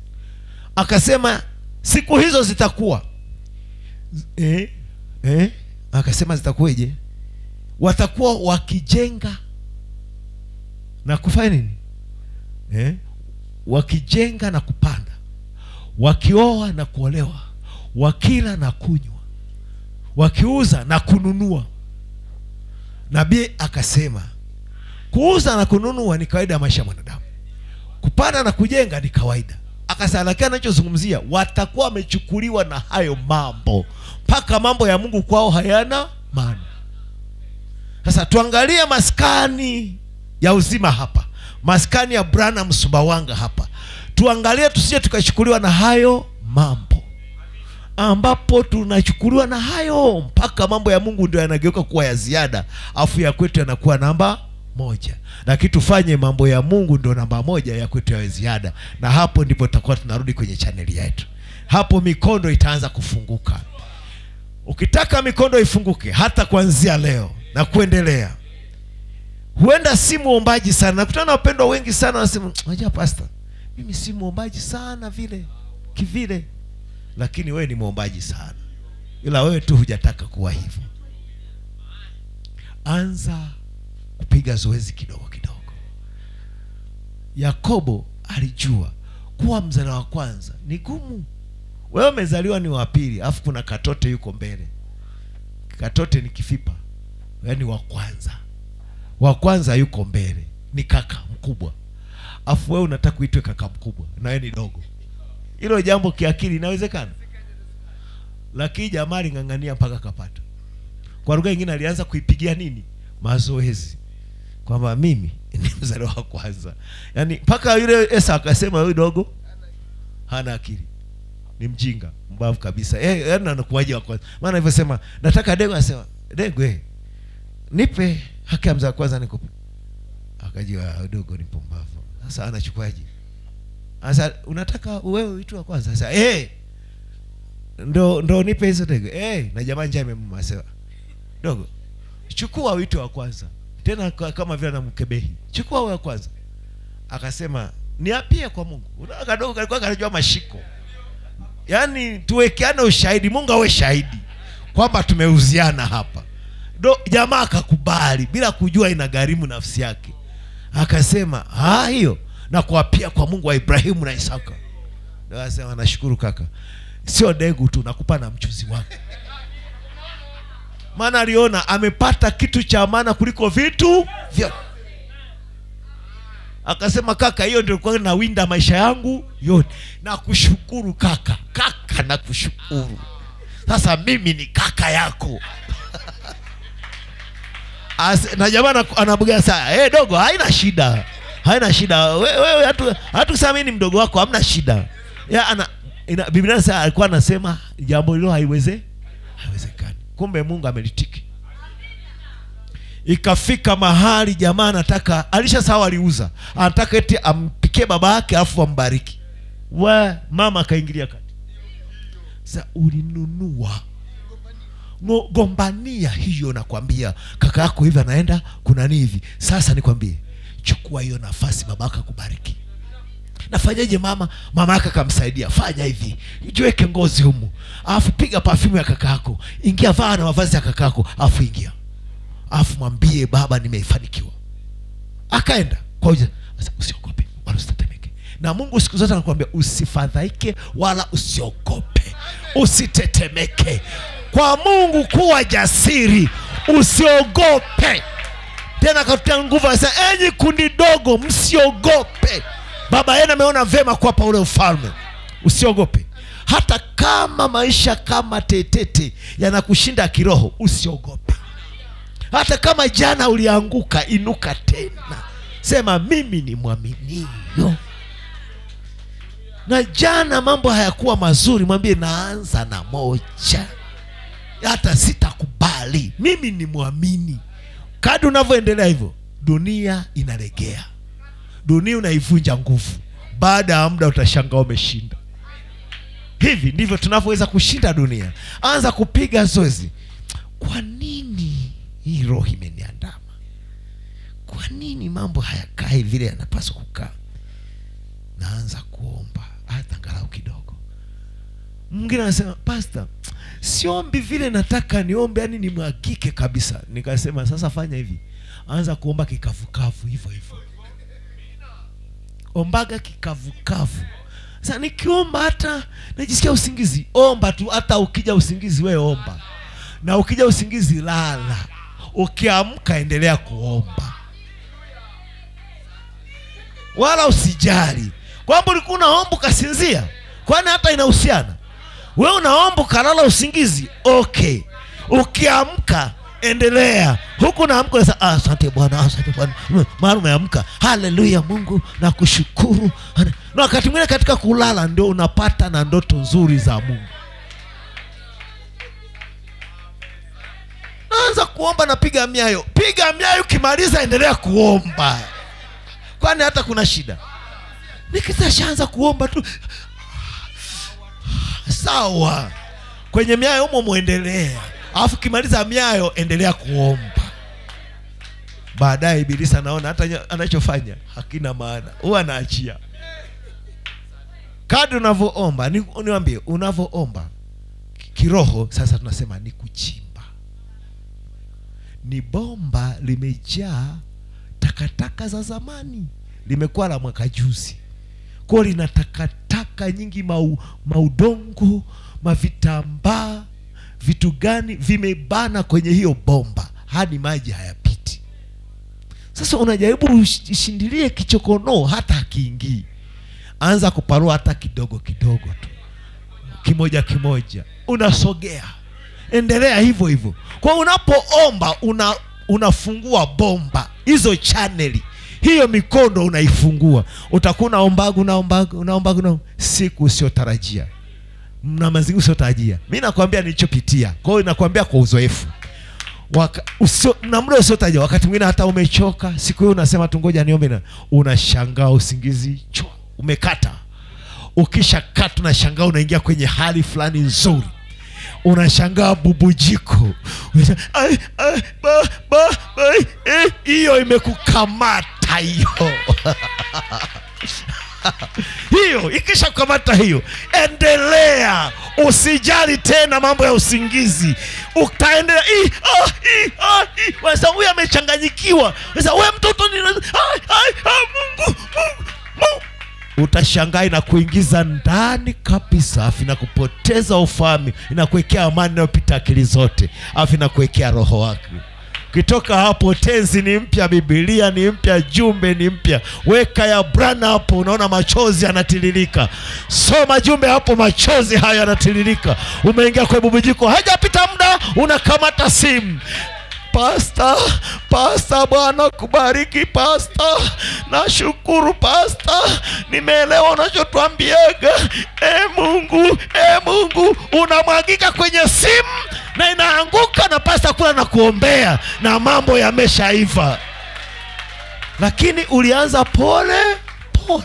Speaker 4: akasema siku hizo zitakuwa eh, eh, akasema zitakuweje watakuwa wakijenga na kufanya nini eh? wakijenga na kupanda wakioa na kuolewa wakila na kunywa wakiuza na kununua nabii akasema kuuza na kununua ni kawaida ya maisha ya mwanadamu kupanda na kujenga ni kawaida akasema lakini anachozungumzia watakuwa wamechukuliwa na hayo mambo mpaka mambo ya mungu kwao hayana maana sasa tuangalie maskani ya uzima hapa maskani ya branham sumbawanga hapa tuangalie tusije tukachukuliwa na hayo mambo ambapo tunachukuliwa na hayo mpaka mambo ya mungu ndio yanageuka kuwa ya ziada afu ya kwetu yanakuwa namba moja lakini tufanye mambo ya mungu ndio namba moja ya kwetu yawe ziada na hapo ndipo tutakuwa tunarudi kwenye chaneli yetu hapo mikondo itaanza kufunguka ukitaka mikondo ifunguke hata kuanzia leo na kuendelea huenda si mwombaji sana nakutana na wapendwa wengi sana wanasema unajua pasta mimi si mwombaji sana vile kivile lakini wewe ni mwombaji sana ila wewe tu hujataka kuwa hivyo anza kupiga zoezi kidogo kidogo yakobo alijua kuwa mzaliwa wa kwanza ni gumu wewe umezaliwa ni wa pili alafu kuna katote yuko mbele katote ni kifipa yaani wa kwanza wa kwanza yuko mbele ni kaka mkubwa afu wewe unataka uitwe kaka mkubwa na wewe ni dogo hilo jambo kiakili inawezekana lakini jamaa aling'ang'ania mpaka kapata kwa lugha nyingine alianza kuipigia nini mazoezi kwamba mimi ni mzaliwa wa kwanza yaani mpaka yule esa akasema huyu dogo hana akili ni mjinga mbavu kabisa eh, yaani anakuwaje wa kwanza maana alivyosema nataka dego anasema dego eh, nipe haki ya mzaa wa kwanza nikupe akajua dogo ni pumbavu sasa anachukuaje sasa unataka wewe uitwe wa kwanza sasa eh ndo ndo nipe hizo dego eh na jamaa njaa imemuma sema dogo chukua uitwe wa kwanza tena ka- kama vile anamkebehi chukua wewe wa kwanza akasema niapie kwa mungu unaona kadogo kalikuwa kanajua mashiko yaani tuwekeane ushahidi mungu awe shahidi kwamba tumeuziana hapa do jamaa akakubali bila kujua inagharimu nafsi yake akasema "Ah, hiyo na kuapia kwa mungu wa ibrahimu na isaka Ndio akasema nashukuru kaka sio degu tu nakupa na mchuzi wake maana aliona amepata kitu cha maana kuliko vitu vyote akasema kaka hiyo ndio ilikuwa nawinda maisha yangu yote na kushukuru kaka kaka na kushukuru sasa mimi ni kaka yako As, na jamaa anaku- anabuga saa hey, dogo haina shida haina shida wewe we, hatu hatusamini mdogo wako hamna shida ya ana ina, biblia inasema alikuwa anasema jambo hilo haiweze haiwezekani kumbe mungu amelitiki ikafika mahali jamaa anataka alisha sawa aliuza anataka eti ampikie baba yake alafu ambariki we mama akaingilia kati sa ulinunua Ngo- gombania hiyo nakwambia kaka yako hivi anaenda kuna nini hivi sasa nikwambie chukua hiyo nafasi baba yako akubariki nafanyaje mama mama yake akamsaidia fanya hivi jiweke ngozi humu alafu piga pafyumu ya kaka yako ingia vaa na mavazi ya kaka yako alafu ingia alafu mwambie baba nimefanikiwa akaenda kwa hiyo sasa usiogope wala usitetemeke na mungu siku zote anakuambia usifadhaike wala usiogope usitetemeke kwa mungu kuwa jasiri usiogope tena akatutia nguvu anasema enyi kundi dogo msiogope baba yenu ameona vema kuwapa ule ufalme usiogope hata kama maisha kama tetete yanakushinda kiroho usiogope hata kama jana ulianguka inuka tena sema mimi ni mwaminio na jana mambo hayakuwa mazuri mwambie naanza na moja hata sitakubali mimi ni mwamini kadi unavyoendelea hivyo dunia inalegea dunia unaivunja nguvu baada ya muda utashangaa umeshinda hivi ndivyo tunavyoweza kushinda dunia anza kupiga zoezi kwa nini hii roho imeniandama kwa nini mambo hayakai vile yanapaswa kukaa naanza kuomba hata angalau kidogo mwingine anasema pasta siombi vile nataka niombe yani nimwagike kabisa nikasema sasa fanya hivi anza kuomba kikavukavu hivyo hivyo ombaga kikavukavu sasa nikiomba hata najisikia usingizi omba tu hata ukija usingizi we omba na ukija usingizi lala ukiamka endelea kuomba wala usijali kwamba ulikuwa unaomba ukasinzia kwani hata inahusiana we unaomba ukalala usingizi okay ukiamka endelea huku naamka unasema, "Ah, asante bwana asante bwana Mm, mara umeamka haleluya mungu na kushukuru na wakati mwingine katika kulala ndio unapata na ndoto nzuri za mungu naanza kuomba napiga miayo piga miayo ukimaliza endelea kuomba kwani hata kuna shida nikisashaanza kuomba tu sawa kwenye miayo humo mwendelea alafu ukimaliza miayo endelea kuomba baadaye ibilisi anaona hata nya- anachofanya hakina maana huwa anaachia kadri unavyoomba ni- niwambie unavyoomba kiroho sasa tunasema ni kuchimba ni bomba limejaa takataka za zamani limekuwa la mwaka juzi kwao lina takataka nyingi mau, maudongo mavitambaa vitu gani vimebana kwenye hiyo bomba hadi maji hayapiti sasa unajaribu ush- ushindilie kichokonoo hata akiingii anza kuparua hata kidogo kidogo tu kimoja kimoja unasogea endelea hivyo hivyo kwa unapoomba una unafungua bomba hizo chaneli hiyo mikondo unaifungua utakuwa unaombaga unaombaga unaombaga una siku usiotarajia na mazingira usiotarajia mi nakwambia nilichopitia kwa hiyo nakwambia kwa uzoefu Waka, usio, na muda usiotarajia wakati mwingine hata umechoka siku hiyo unasema tu ngoja niombe na unashangaa usingizi chwa umekata ukisha kata unashangaa unaingia kwenye hali fulani nzuri unashangaa bubujiko Unasema, "Ai, ai, ba, ba, ba, eh, hiyo imekukamata hiyo hiyo ikisha kukamata hiyo endelea usijali tena mambo ya usingizi utaendelea "Ih, ah, ih, ah, ih." Sasa huyu amechanganyikiwa sasa we mtoto ni ai, ai, ah, mungu mungu mungu utashangaa inakuingiza ndani kabisa afu inakupoteza ufahamu inakuwekea amani inayopita akili zote afu inakuwekea roho wake ukitoka hapo tenzi ni mpya bibilia ni mpya jumbe ni mpya weka ya brana hapo unaona machozi yanatiririka soma jumbe hapo machozi hayo yanatiririka umeingia kwenye bubujiko hajapita muda unakamata simu pasta pasta bwana kubariki pasta nashukuru pasta nimeelewa unachotwambiaga e mungu e mungu unamwagika kwenye simu na inaanguka na pasta kula na kuombea na mambo yameshaiva lakini ulianza pole pole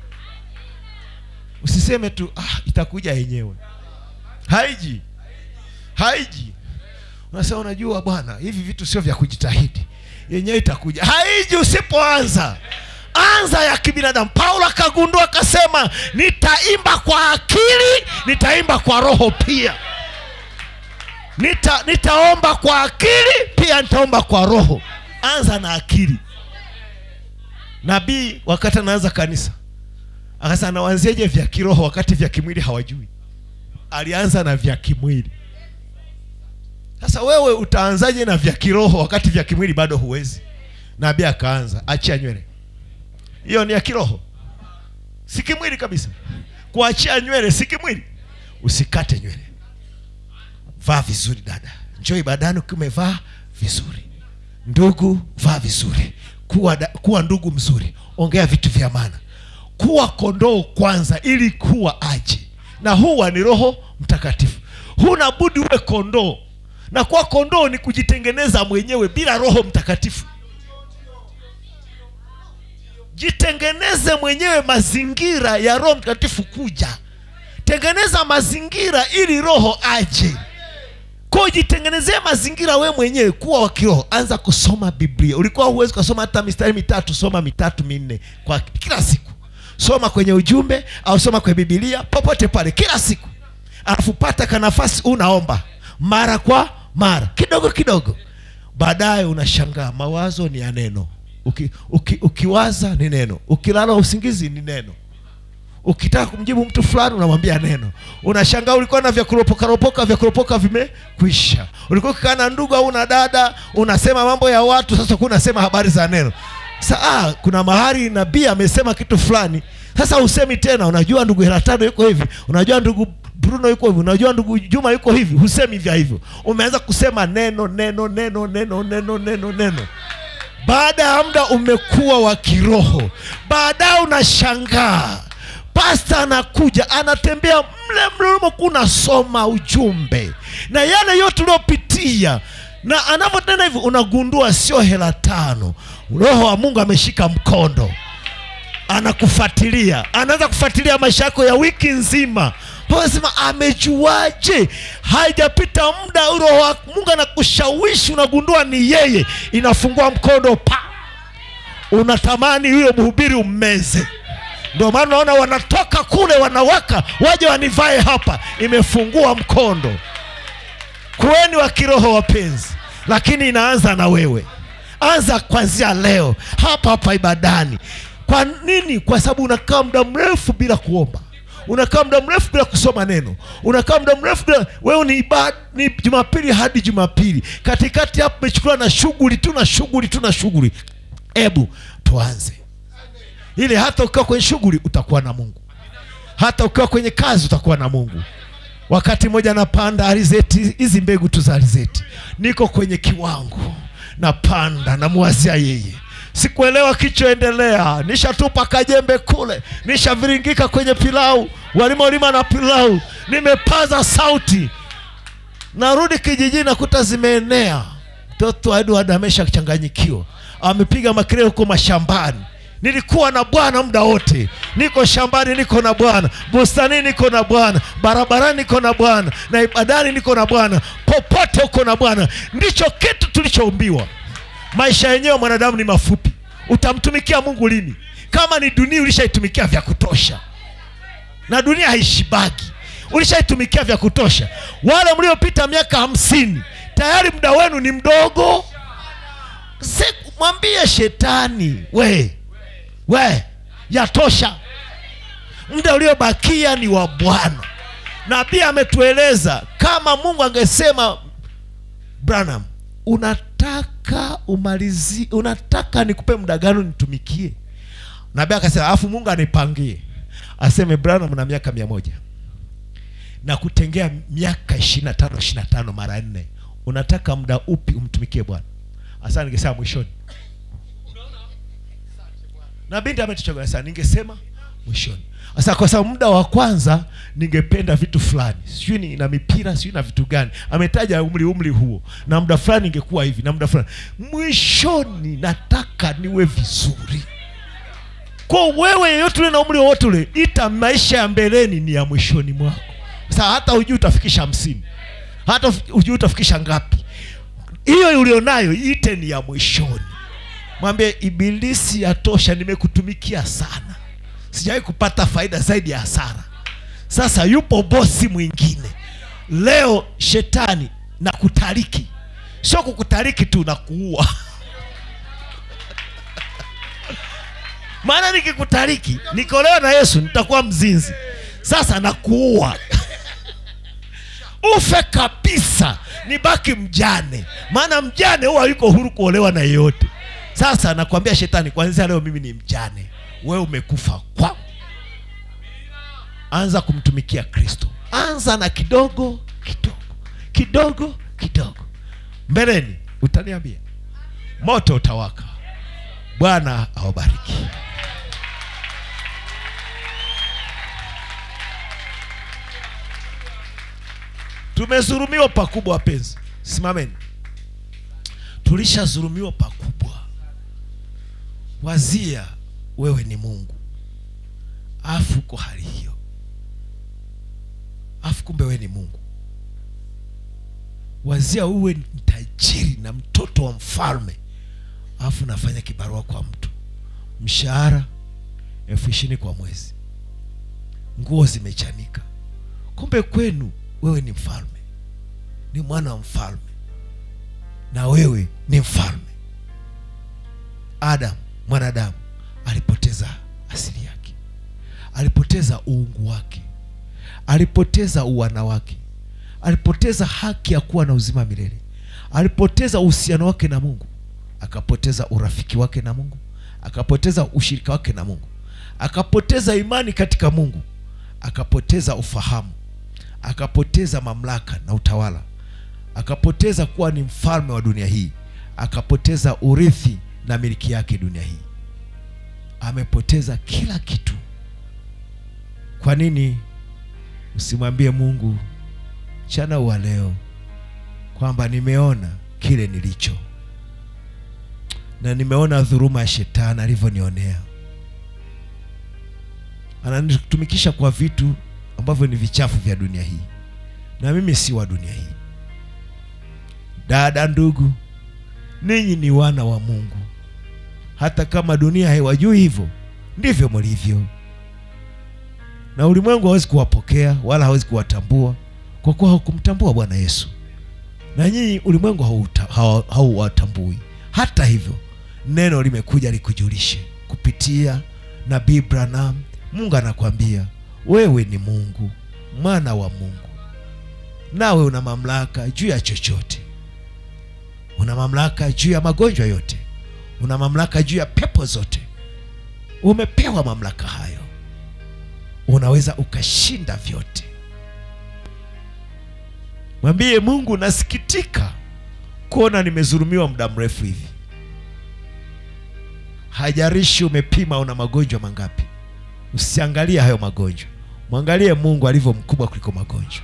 Speaker 4: usiseme tu ah, itakuja yenyewe haiji haiji unasema unajua bwana hivi vitu sio vya kujitahidi yenyewe itakuja haiji usipoanza anza ya kibinadamu paulo akagundua akasema nitaimba kwa akili nitaimba kwa roho pia Nita, nitaomba kwa akili pia nitaomba kwa roho anza na akili nabii wakati anaanza kanisa akasema nawanzieje vya kiroho wakati vya kimwili hawajui alianza na vya kimwili sasa wewe utaanzaje na vya kiroho wakati vya kimwili bado huwezi nabii akaanza achia nywele hiyo ni ya kiroho si kimwili kabisa kuachia nywele si kimwili usikate nywele vaa vizuri dada njoo ibadani ukiwa umevaa vizuri ndugu vaa vizuri kuwa, da, kuwa ndugu mzuri ongea vitu vya maana kuwa kondoo kwanza ili kuwa aje na huwa ni roho mtakatifu huna budi uwe kondoo na kuwa kondoo ni kujitengeneza mwenyewe bila roho mtakatifu jitengeneze mwenyewe mazingira ya roho mtakatifu kuja tengeneza mazingira ili roho aje ko jitengenezee mazingira we mwenyewe kuwa wa kiroho anza kusoma biblia ulikuwa huwezi kusoma hata mistari mitatu soma mitatu minne kwa kila siku soma kwenye ujumbe au soma kwenye bibilia popote pale kila siku alafu pata ka nafasi unaomba mara kwa mara kidogo kidogo baadaye unashangaa mawazo ni ya neno uki, uki, ukiwaza ni neno ukilala usingizi ni neno ukitaka kumjibu mtu fulani unamwambia neno unashangaa ulikuwa na vya kuropoka ropoka vya kuropoka vimekwisha ulikuwa ukikaa na ndugu au na dada unasema mambo ya watu sasa kuwa unasema habari za neno sa ah, kuna mahali nabii amesema kitu fulani sasa usemi tena unajua ndugu heratano yuko hivi unajua ndugu bruno yuko hivi unajua ndugu juma yuko hivi husemi vya hivyo umeanza kusema neno neno neno neno neno neno neno baada ya muda umekuwa wa kiroho baadaye unashangaa pasta anakuja anatembea mle mlimo kunasoma ujumbe na yale yote uliopitia na anavyotenda hivyo unagundua sio hela tano roho wa mungu ameshika mkondo anakufuatilia anaanza kufuatilia maisha yako ya wiki nzima sema amejuaje haijapita muda roho wa mungu anakushawishi unagundua ni yeye inafungua mkondo pa unatamani huyo mhubiri ummeze ndio maana unaona wanatoka kule wanawaka waje wanivae hapa imefungua mkondo kuweni wa kiroho wapenzi lakini inaanza na wewe anza kwanzia leo hapa hapa ibadani kwa nini kwa sababu unakaa muda mrefu bila kuomba unakaa muda mrefu bila kusoma neno unakaa muda mrefu bila wewe ni, ibad, ni jumapili hadi jumapili katikati hapo umechukuliwa na shughuli tu na shughuli tu na shughuli hebu tuanze ili hata ukiwa kwenye shughuli utakuwa na mungu hata ukiwa kwenye kazi utakuwa na mungu wakati mmoja napanda alizeti hizi mbegu tu za alizeti niko kwenye kiwango napanda namwazia yeye sikuelewa kichoendelea nishatupa kajembe kule nishaviringika kwenye pilau walimolima na pilau nimepaza sauti narudi kijijini nakuta zimeenea mtoto edward ameshachanganyikiwa amepiga makelele huko mashambani nilikuwa na bwana muda wote niko shambani niko na bwana bustani niko na bwana barabarani niko na bwana na ibadani niko na bwana popote uko na bwana ndicho kitu tulichoumbiwa maisha yenyewe mwanadamu ni mafupi utamtumikia mungu lini kama ni dunia ulishaitumikia vya kutosha na dunia haishibaki ulishaitumikia vya kutosha wale mliopita miaka hamsini tayari muda wenu ni mdogo Se, mwambie shetani we we yatosha muda uliobakia ni wa bwana nabii ametueleza kama mungu angesema branham unataka umalizi unataka nikupe muda gani nitumikie nabii akasema alafu mungu anipangie aseme branham na miaka mia moja na kutengea miaka ishiri na tano ishiri na tano mara nne unataka muda upi umtumikie bwana hasa ningesema mwishoni na binti ametuchagua sana ningesema mwishoni sasa kwa sababu muda wa kwanza ningependa vitu fulani sijui ni na mipira sijui na vitu gani ametaja umri umri huo na muda fulani ingekuwa hivi na muda fulani mwishoni nataka niwe vizuri kwa wewe yeyote ule na umri wowote ule ita maisha ya mbeleni ni ya mwishoni mwako sasa hata hujui utafikisha hamsini hata hujui utafikisha ngapi hiyo ulionayo ite ni ya mwishoni mwambie ibilisi yatosha nimekutumikia sana sijawahi kupata faida zaidi ya hasara sasa yupo bosi mwingine leo shetani na kutariki sio kukutariki tu na kuua maana nikikutariki nikolewa na yesu nitakuwa mzinzi sasa nakuua ufe kabisa nibaki mjane maana mjane huwa yuko huru kuolewa na yeyote sasa nakwambia shetani kwanzia leo mimi ni mjane wewe umekufa kwangu anza kumtumikia kristo anza na kidogo kidogo kidogo kidogo mbeleni utaniambia moto utawaka bwana awabariki tumezurumiwa pakubwa wapenzi simameni tulishazurumiwa pakubwa wazia wewe ni mungu afu uko hali hiyo afu kumbe wewe ni mungu wazia uwe ni tajiri na mtoto wa mfalme afu nafanya kibarua kwa mtu mshahara elfu ishirini kwa mwezi nguo zimechanika kumbe kwenu wewe ni mfalme ni mwana wa mfalme na wewe ni mfalme adam mwanadamu alipoteza asili yake alipoteza uungu wake alipoteza uwana wake alipoteza haki ya kuwa na uzima milele alipoteza uhusiano wake na mungu akapoteza urafiki wake na mungu akapoteza ushirika wake na mungu akapoteza imani katika mungu akapoteza ufahamu akapoteza mamlaka na utawala akapoteza kuwa ni mfalme wa dunia hii akapoteza urithi na miliki yake dunia hii amepoteza kila kitu kwa nini usimwambie mungu mchana wa leo kwamba nimeona kile nilicho na nimeona dhuruma ya shetani alivyonionea ananitumikisha kwa vitu ambavyo ni vichafu vya dunia hii na mimi si wa dunia hii dada ndugu ninyi ni wana wa mungu hata kama dunia haiwajui hivyo ndivyo mlivyo na ulimwengu hawezi kuwapokea wala hawezi kuwatambua kwa kuwa hawakumtambua bwana yesu na nyinyi ulimwengu hauta- hawa- hauwatambui hata hivyo neno limekuja likujulishe kupitia nabii branam mungu anakwambia wewe ni mungu mwana wa mungu nawe una mamlaka juu ya chochote una mamlaka juu ya magonjwa yote una mamlaka juu ya pepo zote umepewa mamlaka hayo unaweza ukashinda vyote mwambie mungu nasikitika kuona nimezulumiwa muda mrefu hivi hajarishi umepima una magonjwa mangapi usiangalie hayo magonjwa mwangalie mungu alivyo mkubwa kuliko magonjwa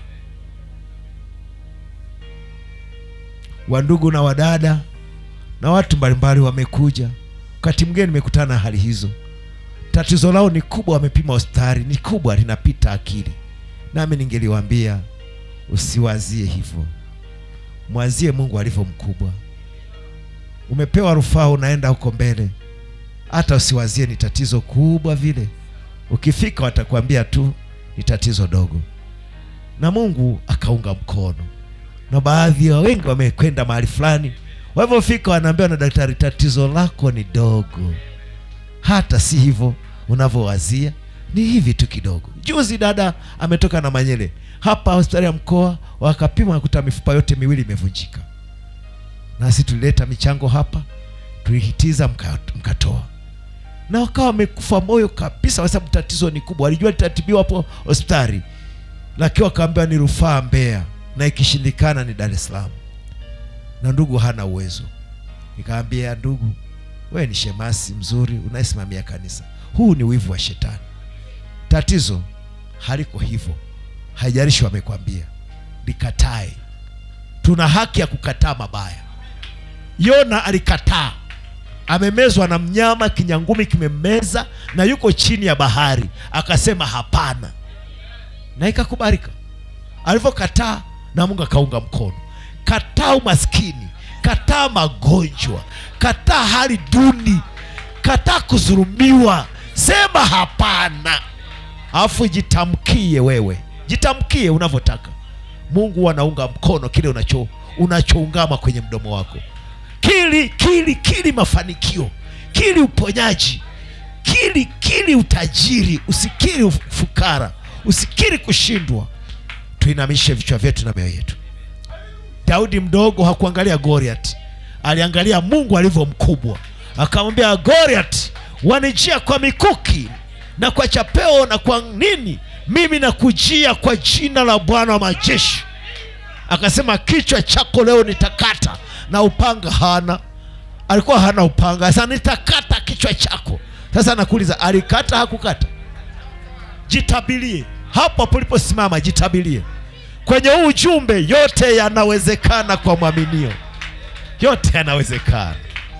Speaker 4: wandugu na wadada na watu mbalimbali wamekuja wakati mwingine nimekutana na hali hizo tatizo lao ni kubwa wamepima hospitali ni kubwa linapita akili nami ningeliwaambia usiwazie hivyo mwazie mungu alivyo mkubwa umepewa rufaa unaenda huko mbele hata usiwazie ni tatizo kubwa vile ukifika watakwambia tu ni tatizo dogo na mungu akaunga mkono na baadhi ya wengi wamekwenda mahali fulani walivyofika wanaambiwa na daktari tatizo lako ni dogo hata si hivyo unavyowazia ni hivi tu kidogo juzi dada ametoka na manyele hapa hospitali ya mkoa wakapima wakuta mifupa yote miwili imevunjika nasi tulileta michango hapa tulihitiza mka- mkatoa na wakawa wamekufa moyo kabisa kwa sababu tatizo ni kubwa walijua litatibiwa hapo hospitali lakini wakaambiwa ni rufaa mbeya na ikishindikana ni dar es salaam na ndugu hana uwezo nikaambia ndugu wewe ni shemasi mzuri unayesimamia kanisa huu ni wivu wa shetani tatizo haliko hivyo haijalishi wamekwambia likatae tuna haki ya kukataa mabaya yona alikataa amemezwa na mnyama kinyangumi kimemmeza na yuko chini ya bahari akasema hapana na ikakubalika alivyokataa na mungu akaunga mkono kataa umaskini kataa magonjwa kataa hali duni kataa kudhulumiwa sema hapana alafu jitamkie wewe jitamkie unavyotaka mungu anaunga mkono kile unacho unachoungama kwenye mdomo wako kili kili kili mafanikio kili uponyaji kili kili utajiri usikiri ufukara usikiri kushindwa tuinamishe vichwa vyetu na mioyo yetu daudi mdogo hakuangalia goliat aliangalia mungu alivyo mkubwa akamwambia goliat wanijia kwa mikuki na kwa chapeo na kwa nini mimi nakujia kwa jina la bwana wa majeshi akasema kichwa chako leo nitakata na upanga hana alikuwa hana upanga sasa nitakata kichwa chako sasa nakuuliza alikata hakukata jitabilie hapo poliposimama jitabilie kwenye huu ujumbe yote yanawezekana kwa mwaminio yote yanawezekana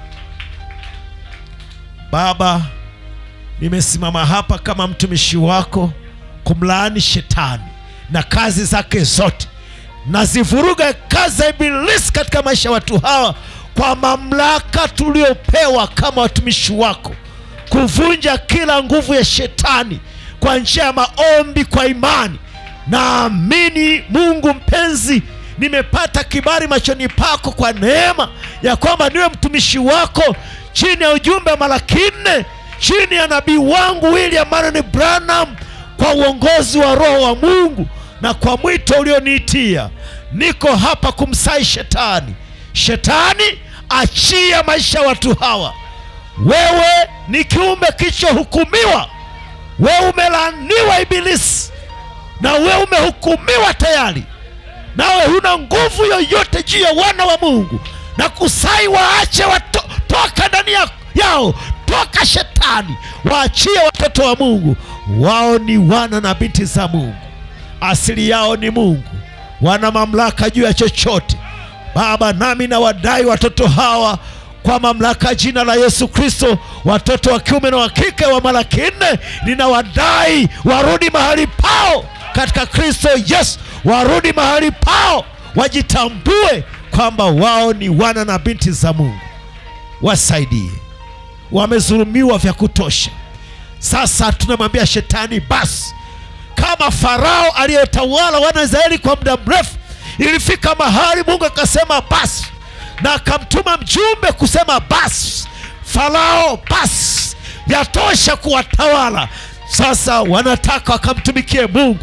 Speaker 4: baba nimesimama hapa kama mtumishi wako kumlaani shetani na kazi zake zote nazivuruga kazi za ibilisi katika maisha ya watu hawa kwa mamlaka tuliopewa kama watumishi wako kuvunja kila nguvu ya shetani kwa njia ya maombi kwa imani naamini mungu mpenzi nimepata kibali machoni pako kwa neema ya kwamba niwe mtumishi wako chini ya ujumbe wa malaki nne chini ya nabii wangu william maron branham kwa uongozi wa roho wa mungu na kwa mwito ulioniitia niko hapa kumsai shetani shetani achia maisha ya watu hawa wewe ni kiumbe kilichohukumiwa wewe umelaniwa ibilisi na wewe umehukumiwa tayari nawe huna nguvu yoyote juu ya wana wa mungu na kusai waache wato, toka ndani ya- yao toka shetani waachie watoto wa mungu wao ni wana na binti za mungu asili yao ni mungu wana mamlaka juu ya chochote baba nami nawadai watoto hawa kwa mamlaka ya jina la yesu kristo watoto wa kiume na wa kike wa malaki nne ninawadai warudi mahali pao katika kristo yesu warudi mahali pao wajitambue kwamba wao ni wana na binti za mungu wasaidie wamezulumiwa vya kutosha sasa tunamwambia shetani basi kama farao aliyetawala wana wa israeli kwa muda mrefu ilifika mahali mungu akasema basi na akamtuma mjumbe kusema basi farao basi yatosha kuwatawala sasa wanataka wakamtumikie mungu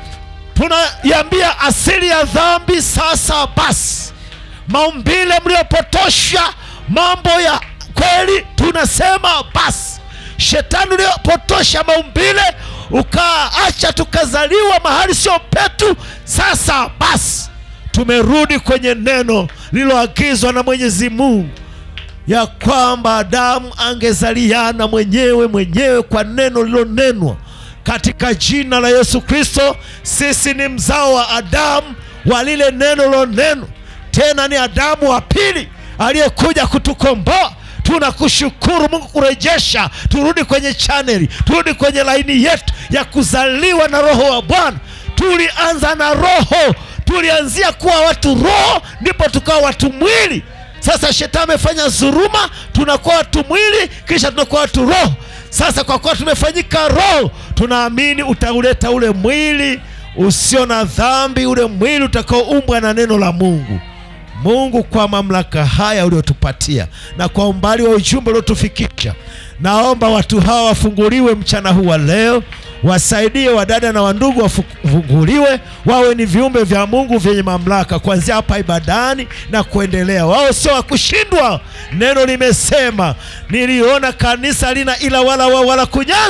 Speaker 4: tunaiambia asili ya dhambi sasa basi maumbile mliopotosha mambo ya kweli tunasema basi shetani uliopotosha maumbile ukaacha tukazaliwa mahali sio petu sasa basi tumerudi kwenye neno lililoagizwa na mwenyezi mungu ya kwamba adamu angezaliana mwenyewe mwenyewe kwa neno lililonenwa katika jina la yesu kristo sisi ni mzao wa adamu wa lile neno lilonenwa tena ni adamu wa pili aliyekuja kutukomboa tunakushukuru mungu kurejesha turudi kwenye chaneli turudi kwenye laini yetu ya kuzaliwa na roho wa bwana tulianza na roho tulianzia kuwa watu roho ndipo tukawa watu mwili sasa shetani amefanya dhuruma tunakuwa watu mwili kisha tunakuwa watu roho sasa kwa kuwa tumefanyika roho tunaamini utauleta ule mwili usio na dhambi ule mwili utakaoumbwa na neno la mungu mungu kwa mamlaka haya uliotupatia na kwa umbali wa ujumbe uliotufikisha naomba watu hawa wafunguliwe mchana huu wa leo wasaidie wadada na wandugu wafunguliwe wawe ni viumbe vya mungu vyenye mamlaka kuanzia hapa ibadani na kuendelea wao sio wa kushindwa neno limesema niliona kanisa lina ila wala wa wala kunyanzi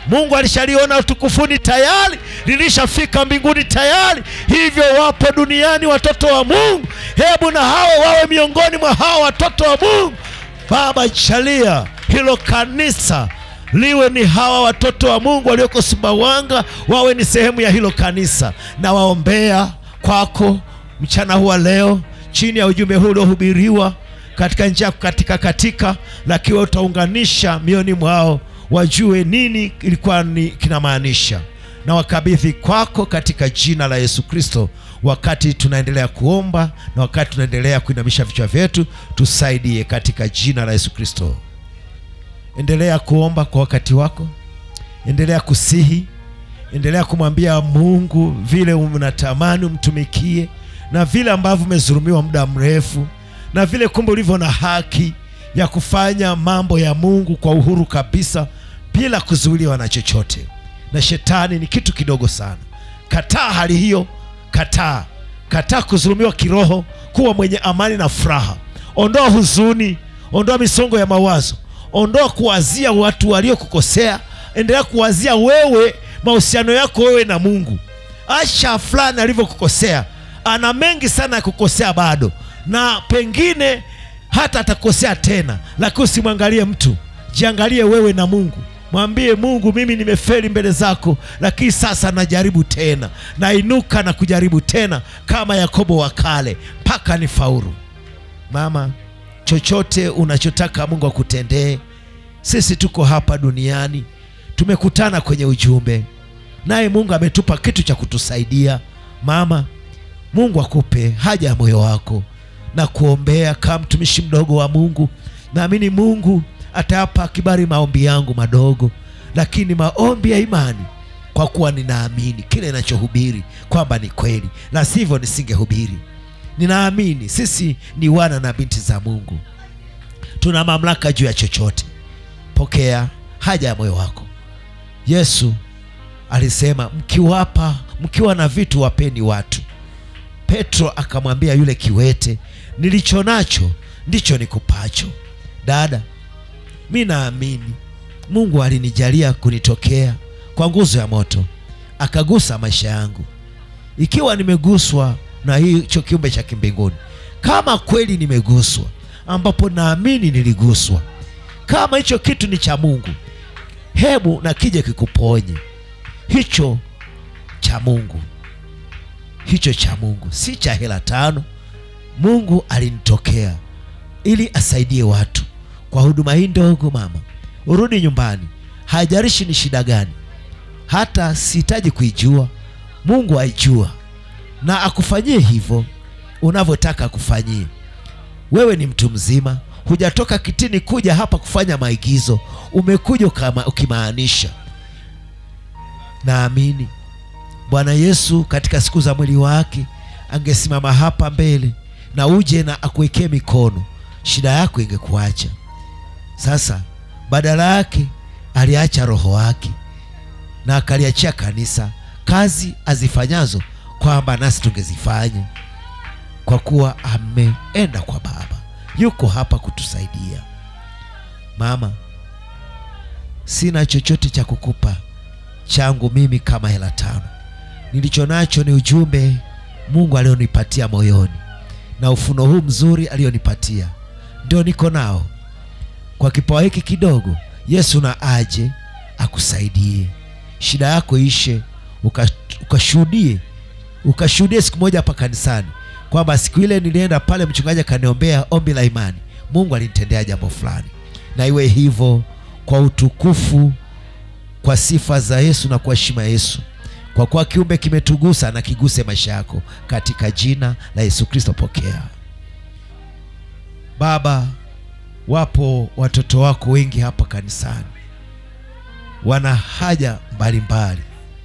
Speaker 4: mungu alishaliona utukufuni tayari lilishafika mbinguni tayari hivyo wapo duniani watoto wa mungu hebu na hawa wawe miongoni mwa hawa watoto wa mungu baba jalia hilo kanisa liwe ni hawa watoto wa mungu walioko sumbawanga wawe ni sehemu ya hilo kanisa na waombea kwako mchana huwa leo chini ya ujumbe huu uliohubiriwa katika njia ya kukatika katika lakini utaunganisha mioni mwao wajue nini ilikuwa ni kinamaanisha na wakabidhi kwako katika jina la yesu kristo wakati tunaendelea kuomba na wakati tunaendelea kuinamisha vichwa vyetu tusaidie katika jina la yesu kristo endelea kuomba kwa wakati wako endelea kusihi endelea kumwambia mungu vile unatamani umtumikie na vile ambavyo umezulumiwa muda mrefu na vile kumbe ulivyo na haki ya kufanya mambo ya mungu kwa uhuru kabisa bila kuzuiliwa na chochote na shetani ni kitu kidogo sana kataa hali hiyo kataa kataa kudhulumiwa kiroho kuwa mwenye amani na furaha ondoa huzuni ondoa misongo ya mawazo ondoa kuwazia watu waliokukosea endelea kuwazia wewe mahusiano yako wewe na mungu asha fulani alivyokukosea ana mengi sana ya kukosea bado na pengine hata atakosea tena lakini usimwangalie mtu jiangalie wewe na mungu mwambie mungu mimi nimefeli mbele zako lakini sasa najaribu tena nainuka na kujaribu tena kama yakobo wa kale mpaka ni faulu mama chochote unachotaka mungu akutendee sisi tuko hapa duniani tumekutana kwenye ujumbe naye mungu ametupa kitu cha kutusaidia mama mungu akupe haja ya moyo wako na kuombea kama mtumishi mdogo wa mungu naamini mungu atayapa kibali maombi yangu madogo lakini maombi ya imani kwa kuwa ninaamini kile ninachohubiri kwamba ni kweli la sivyo nisingehubiri ninaamini sisi ni wana na binti za mungu tuna mamlaka juu ya chochote pokea haja ya moyo wako yesu alisema mkiwapa mkiwa na vitu wapeni watu petro akamwambia yule kiwete nilicho nacho ndicho nikupacho dada mi naamini mungu alinijalia kunitokea kwa nguzo ya moto akagusa maisha yangu ikiwa nimeguswa na hicho kiumbe cha kimbinguni kama kweli nimeguswa ambapo naamini niliguswa kama hicho kitu ni cha mungu hebu na kije kikuponye hicho cha mungu hicho cha mungu si cha hela tano mungu alinitokea ili asaidie watu kwa huduma hii ndogo mama urudi nyumbani haijarishi ni shida gani hata sihitaji kuijua mungu aijua na akufanyie hivyo unavyotaka akufanyie wewe ni mtu mzima hujatoka kitini kuja hapa kufanya maigizo umekuja ukama- ukimaanisha naamini bwana yesu katika siku za mwili wake angesimama hapa mbele na uje na akuwekee mikono shida yako ingekuacha sasa badala yake aliacha roho wake na akaliachia kanisa kazi azifanyazo kwamba nasi tungezifanya kwa kuwa ameenda kwa baba yuko hapa kutusaidia mama sina chochote cha kukupa changu mimi kama hela tano nilicho nacho ni ujumbe mungu alionipatia moyoni na ufuno huu mzuri alionipatia ndio niko nao kwa kipawa hiki kidogo yesu na aje akusaidie shida yako ishe uka- ukashuhudie ukashuhudie siku moja hapa kanisani kwamba siku ile nilienda pale mchungaji akaniombea ombi la imani mungu alinitendea jambo fulani na iwe hivyo kwa utukufu kwa sifa za yesu na kwa heshima ya yesu kwa kuwa kiumbe kimetugusa na kiguse maisha yako katika jina la yesu kristo pokea baba wapo watoto wako wengi hapa kanisani wana haja mbalimbali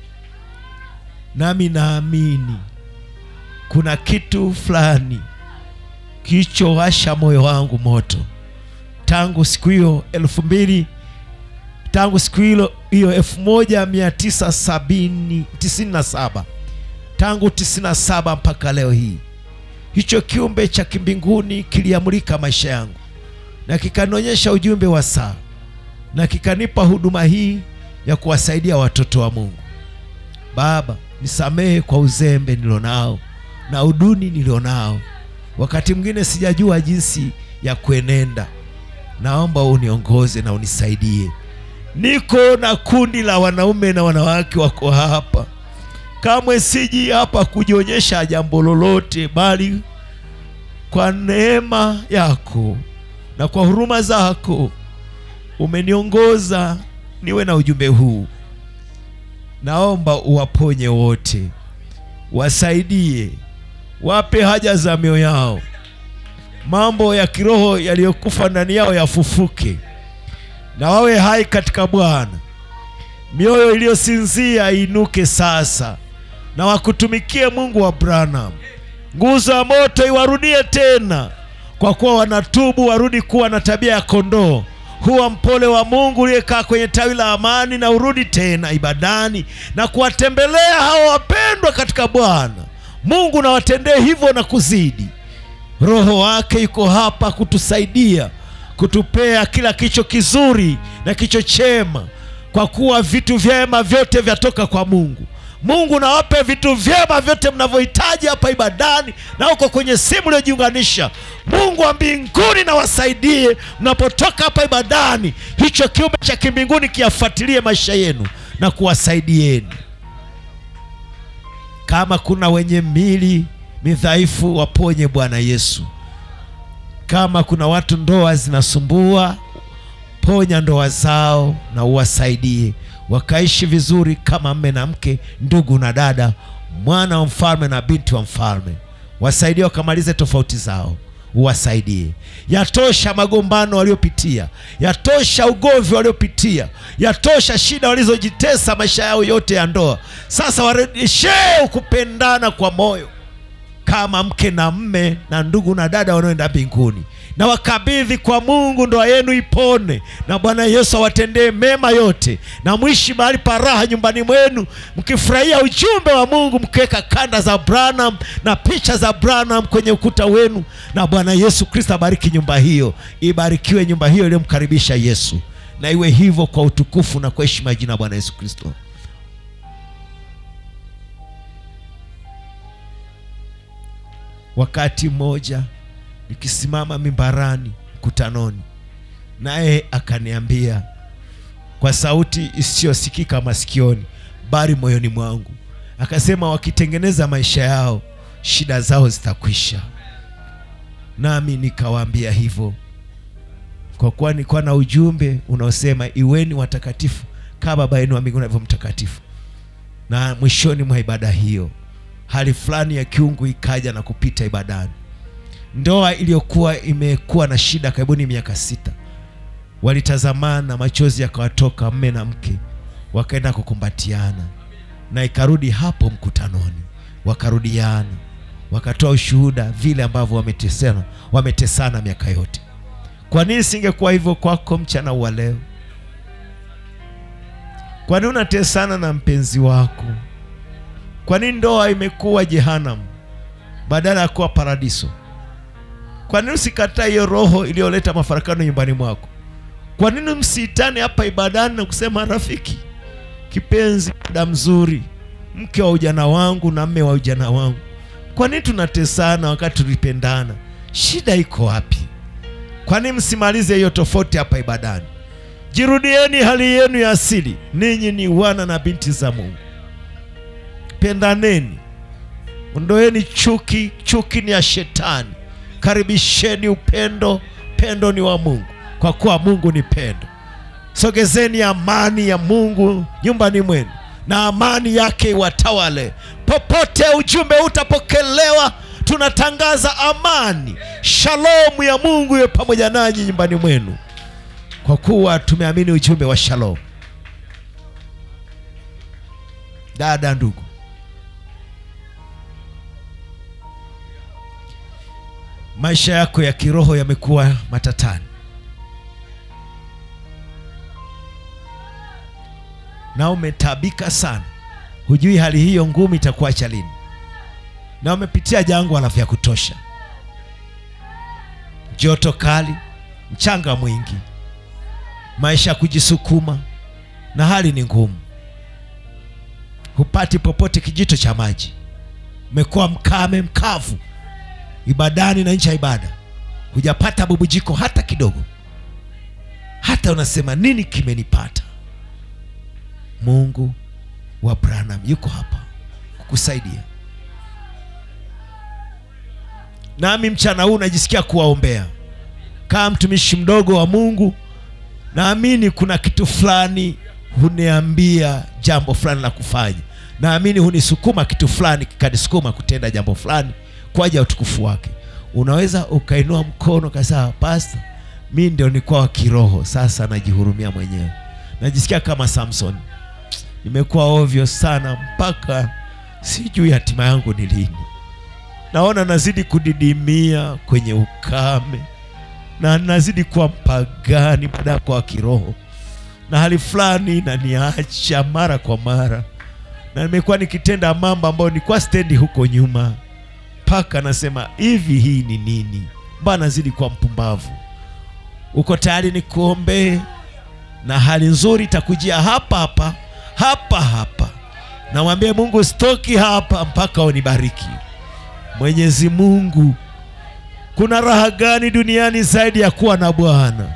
Speaker 4: nami naamini kuna kitu fulani kilichowasha moyo wangu moto tangu siku hiyo elfu mbili tangu siku hilo hiyo elfu moja mia tisa sabini tisini na saba tangu tisini na saba mpaka leo hii hicho kiumbe cha kimbinguni kiliamulika maisha yangu na kikanionyesha ujumbe wa saa na kikanipa huduma hii ya kuwasaidia watoto wa mungu baba nisamehe kwa uzembe nilionao na uduni nilionao wakati mwingine sijajua jinsi ya kuenenda naomba uniongoze na unisaidie niko na kundi la wanaume na wanawake wako hapa kamwe siji hapa kujionyesha jambo lolote bali kwa neema yako na kwa huruma zako umeniongoza niwe na ujumbe huu naomba uwaponye wote wasaidie wape haja za mioyo yao mambo ya kiroho yaliyokufa ndani yao yafufuke na wawe hai katika bwana mioyo iliyosinzia iinuke sasa na wakutumikie mungu wa branham nguzo ya moto iwarudie tena kwa kuwa wanatubu warudi kuwa na tabia ya kondoo huwa mpole wa mungu uliyekaa kwenye tawi la amani na urudi tena ibadani na kuwatembelea hao wapendwa katika bwana mungu nawatendee hivyo na kuzidi roho wake yuko hapa kutusaidia kutupea kila kicho kizuri na kicho chema kwa kuwa vitu vyema vyote vyatoka kwa mungu mungu nawape vitu vyema vyote mnavyohitaji hapa ibadani na huko kwenye simu uliojiunganisha mungu wa mbinguni na wasaidie mnapotoka hapa ibadani hicho kiumbe cha kimbinguni kiyafuatilie maisha yenu na kuwasaidieni kama kuna wenye mili midhaifu waponye bwana yesu kama kuna watu ndoa zinasumbua ponya ndoa zao na uwasaidie wakaishi vizuri kama mme na mke ndugu na dada mwana wa mfalme na binti wa mfalme wasaidie wakamalize tofauti zao uwasaidie yatosha magombano waliopitia yatosha ugomvi waliopitia yatosha shida walizojitesa maisha yao yote ya ndoa sasa warejeshee kupendana kwa moyo kama mke na mme na ndugu na dada wanaoenda mbinguni na wakabidhi kwa mungu ndoa yenu ipone na bwana yesu awatendee mema yote na mwishi mahali pa raha nyumbani mwenu mkifurahia ujumbe wa mungu mkiweka kanda za branham na picha za branham kwenye ukuta wenu na bwana yesu kristo abariki nyumba hiyo ibarikiwe nyumba hiyo iliyomkaribisha yesu na iwe hivyo kwa utukufu na kwa heshima ya jina la bwana yesu kristo wakati mmoja nikisimama mimbarani mkutanoni naye akaniambia kwa sauti isiyosikika masikioni bali moyoni mwangu akasema wakitengeneza maisha yao shida zao zitakwisha nami nikawaambia hivyo kwa kuwa nilikuwa na ujumbe unaosema iweni watakatifu kama baba yenu wa mbinguni alivyo mtakatifu na mwishoni mwa ibada hiyo hali fulani ya kiungu ikaja na kupita ibadani ndoa iliyokuwa imekuwa na shida karibuni miaka sita walitazamana machozi yakawatoka mme na mke wakaenda kukumbatiana na ikarudi hapo mkutanoni wakarudiana wakatoa ushuhuda vile ambavyo wametesana wametesana miaka yote kwa nini singekuwa hivyo kwako mchana wa leo kwa nini unatesana na mpenzi wako kwa nini ndoa imekuwa jehanamu badala ya kuwa paradiso kwa nini usikataa hiyo roho iliyoleta mafarakano nyumbani mwako kwa nini msiitane hapa ibadani na kusema rafiki kipenzi dada mzuri mke wa ujana wangu na mme wa ujana wangu kwa nini tunatesana wakati tulipendana shida iko wapi kwa nini msimalize hiyo tofauti hapa ibadani jirudieni hali yenu ya asili ninyi ni wana na binti za mungu pendaneni ondoeni chuki chuki ni ya shetani karibisheni upendo pendo ni wa mungu kwa kuwa mungu ni pendo sogezeni amani ya mungu nyumbani mwenu na amani yake iwatawale popote ujumbe utapokelewa tunatangaza amani shalomu ya mungu iwe pamoja nanyi nyumbani mwenu kwa kuwa tumeamini ujumbe wa shalom dada ndugu maisha yako ya kiroho yamekuwa matatani na umetabika sana hujui hali hiyo ngumu itakuacha lini na umepitia jangwa la vya kutosha joto kali mchanga mwingi maisha ya kujisukuma na hali ni ngumu hupati popote kijito cha maji umekuwa mkame mkavu ibadani na nje ya ibada hujapata bubujiko hata kidogo hata unasema nini kimenipata mungu wa branham yuko hapa kukusaidia nami mchana huu najisikia kuwaombea kama mtumishi mdogo wa mungu naamini kuna kitu fulani huniambia jambo fulani la kufanya naamini hunisukuma kitu fulani kikanisukuma kutenda jambo fulani kwa ajili ya utukufu wake unaweza ukainua mkono kasema pasta mi ndio nikuwa wa kiroho sasa najihurumia mwenyewe najisikia kama samson nimekuwa ovyo sana mpaka sijui hatima yangu ni lini naona nazidi kudidimia kwenye ukame na nazidi kuwa mpagani baada ya kuwa wa kiroho na hali fulani inaniacha mara kwa mara na nimekuwa nikitenda mambo ambayo nilikuwa stendi huko nyuma mpaka nasema hivi hii ni nini mbona nazidi kuwa mpumbavu uko tayari nikuombee na hali nzuri itakujia hapa hapa hapa hapa namwambie mungu stoki hapa mpaka unibariki mwenyezi mungu kuna raha gani duniani zaidi ya kuwa na bwana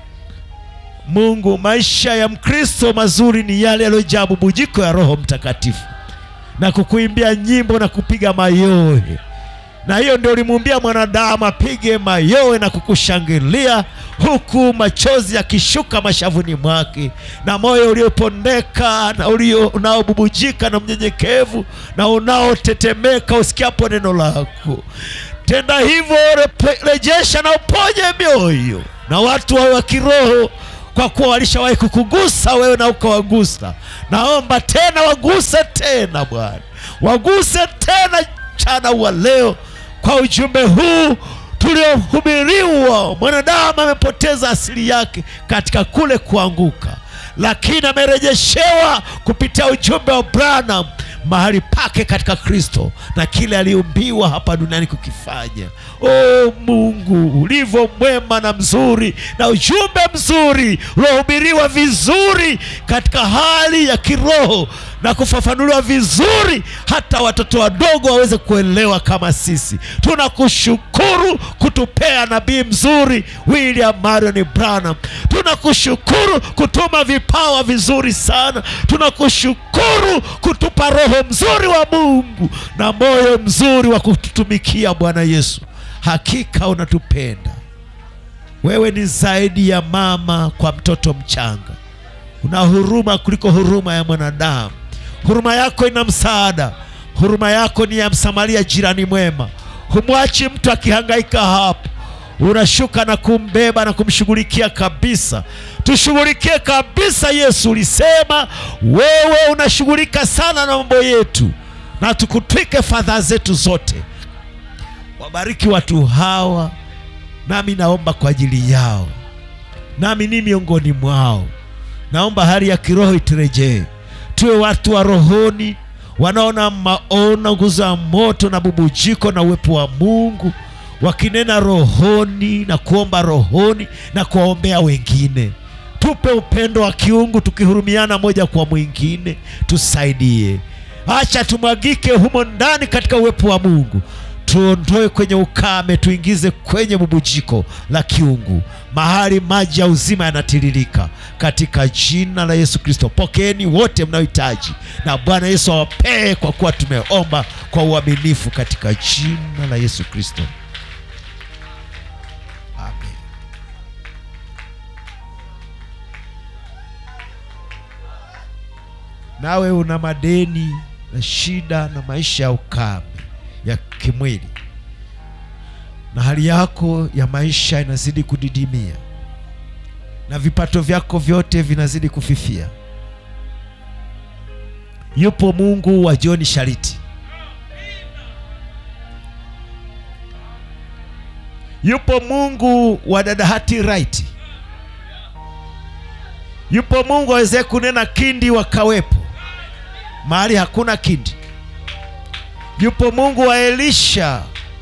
Speaker 4: mungu maisha ya mkristo mazuri ni yale yaliyojaa bubujiko ya roho mtakatifu na kukuimbia nyimbo na kupiga mayowe na hiyo ndio ulimuumbia mwanadamu apige mayowe na kukushangilia huku machozi yakishuka mashavuni mwake na moyo uliopondeka na ulio unaobubujika na mnyenyekevu na unaotetemeka usikiapo neno lako tenda hivyo repe- rejesha na uponye mioyo na watu wawe wa kiroho kwa kuwa walishawahi kukugusa wewe na ukawagusa naomba tena waguse tena bwana waguse tena mchana wa leo kwa ujumbe huu tuliohubiriwa mwanadamu amepoteza asili yake katika kule kuanguka lakini amerejeshewa kupitia ujumbe wa branham mahali pake katika kristo na kile aliumbiwa hapa duniani kukifanya o mungu ulivyo mwema na mzuri na ujumbe mzuri uliohubiriwa vizuri katika hali ya kiroho na kufafanuliwa vizuri hata watoto wadogo waweze kuelewa kama sisi tunakushukuru kutupea nabii mzuri william marion branham tunakushukuru kutuma vipawa vizuri sana tunakushukuru kutupa roho mzuri wa mungu na moyo mzuri wa kututumikia bwana yesu hakika unatupenda wewe ni zaidi ya mama kwa mtoto mchanga una huruma kuliko huruma ya mwanadamu huruma yako ina msaada huruma yako ni ya msamaria jirani mwema humwachi mtu akihangaika hapo unashuka na kumbeba na kumshughulikia kabisa tushughulikie kabisa yesu ulisema wewe unashughulika sana na mambo yetu na tukutwike fadhaa zetu zote wabariki watu hawa nami naomba kwa ajili yao nami ni miongoni mwao naomba hali ya kiroho iturejee tuwe watu wa rohoni wanaona maono nguzo ya moto na bubujiko na uwepo wa mungu wakinena rohoni na kuomba rohoni na kuwaombea wengine tupe upendo wa kiungu tukihurumiana moja kwa mwingine tusaidie acha tumwagike humo ndani katika uwepo wa mungu tuondoe kwenye ukame tuingize kwenye bubujiko la kiungu mahali maji ya uzima yanatiririka katika jina la yesu kristo pokeeni wote mnaohitaji na bwana yesu awapee kwa kuwa tumeomba kwa uaminifu katika jina la yesu kristo amen nawe una madeni na shida na maisha ya ukame ya kimwili na hali yako ya maisha inazidi kudidimia na vipato vyako vyote vinazidi kufifia yupo mungu wa joni shariti yupo mungu wa dadahati right yupo mungu awezee kunena kindi wakawepo mahali hakuna kindi yupo mungu wa elisha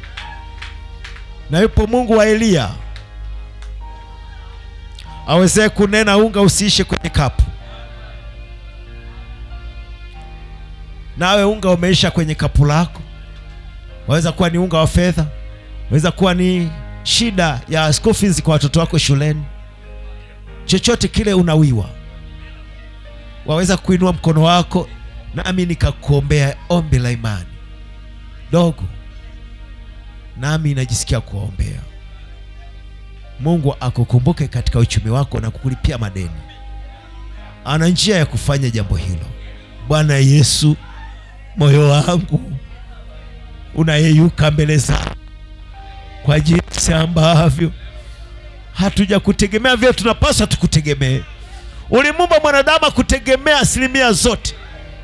Speaker 4: na yupo mungu wa eliya awezee kunena unga usiishe kwenye kapu nawe unga umeisha kwenye kapu lako waweza kuwa ni unga wa fedha waweza kuwa ni shida ya school fees kwa watoto wako shuleni chochote kile unawiwa waweza kuinua mkono wako nami nikakuombea ombi la imani dogo nami najisikia kuwaombea mungu akukumbuke katika uchumi wako na kukulipia madeni ana njia ya kufanya jambo hilo bwana yesu moyo wangu unayeyuka mbele zako kwa jinsi ambavyo hatuja kutegemea vile tunapaswa tukutegemee ulimuumba mwanadamu akutegemea asilimia zote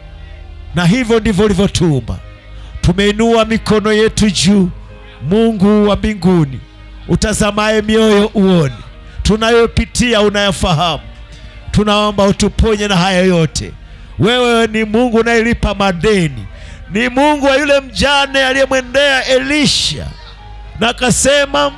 Speaker 4: na hivyo ndivyo ulivyotuumba tumeinua mikono yetu juu mungu wa mbinguni utazamaye mioyo uone tunayopitia unayafahamu tunaomba utuponye na haya yote wewe ni mungu unayelipa madeni ni mungu wa yule mjane aliyemwendea elisha na akasema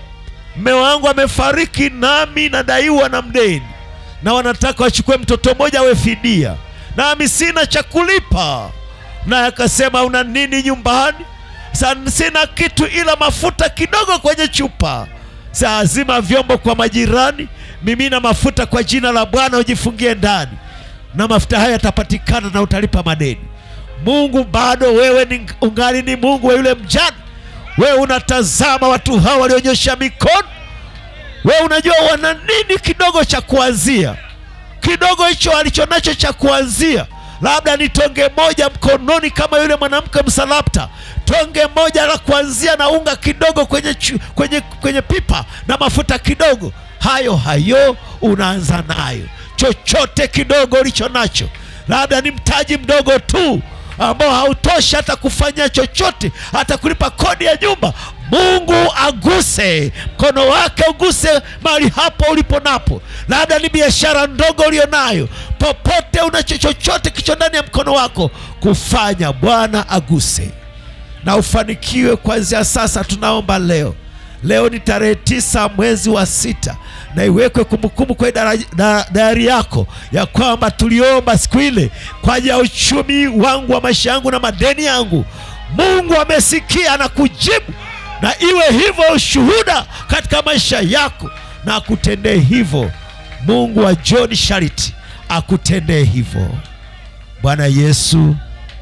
Speaker 4: mme wangu amefariki nami nadaiwa na mdeni na wanataka wachukue mtoto mmoja awe fidia nami sina cha kulipa naye akasema una nini nyumbani Sa, sina kitu ila mafuta kidogo kwenye chupa saa zima vyombo kwa majirani mimina mafuta kwa jina la bwana ujifungie ndani na mafuta haya yatapatikana na utalipa madeni mungu bado wewe ni, ungali ni mungu wa yule mjane wewe unatazama watu hawa walionyosha mikono wewe unajua wana nini kidogo cha kuanzia kidogo hicho alichonacho cha kuanzia labda ni tonge moja mkononi kama yule mwanamke msalapta tonge moja la kuanzia na unga kidogo kwenye, chu, kwenye, kwenye pipa na mafuta kidogo hayo hayo unaanza nayo chochote kidogo ulicho nacho labda ni mtaji mdogo tu ambao hautoshi hata kufanya chochote hata kulipa kodi ya nyumba mungu aguse mkono wake uguse mahali hapo ulipo napo labda ni biashara ndogo ulio nayo popote unacho chochote kicho ndani ya mkono wako kufanya bwana aguse na ufanikiwe kuanzia sasa tunaomba leo leo ni tarehe tisa mwezi wa sita na iwekwe kumbukumbu kwenye dara- da- dayari yako ya kwamba tuliomba siku ile kwa ajili ya uchumi wangu wa maisha yangu na madeni yangu mungu amesikia na kujibu na iwe hivyo ushuhuda katika maisha yako na akutendee hivyo mungu wa john shariti akutendee hivyo bwana yesu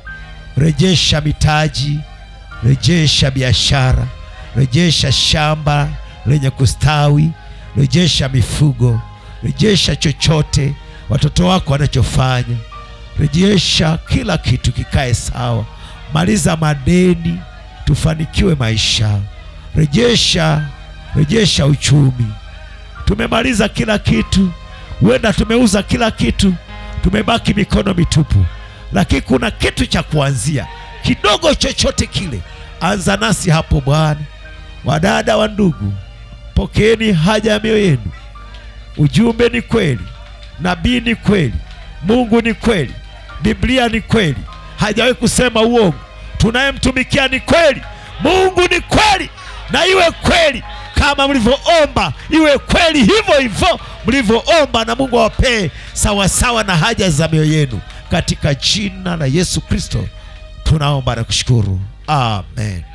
Speaker 4: rejesha mitaji rejesha biashara rejesha shamba lenye kustawi rejesha mifugo rejesha chochote watoto wako wanachofanya rejesha kila kitu kikae sawa maliza madeni tufanikiwe maisha rejesha rejesha uchumi tumemaliza kila kitu huenda tumeuza kila kitu tumebaki mikono mitupu lakini kuna kitu cha kuanzia kidogo chochote kile anza nasi hapo bwana wadada wa ndugu pokeeni haja ya mioyo yenu ujumbe ni kweli nabii ni kweli mungu ni kweli biblia ni kweli hajawahi kusema uongo tunayemtumikia ni kweli mungu ni kweli na iwe kweli kama mlivyoomba iwe kweli hivyo hivyo mlivyoomba na mungu awapee sawasawa na haja za mioyo yenu katika jina la yesu kristo tunaomba na kushukuru amen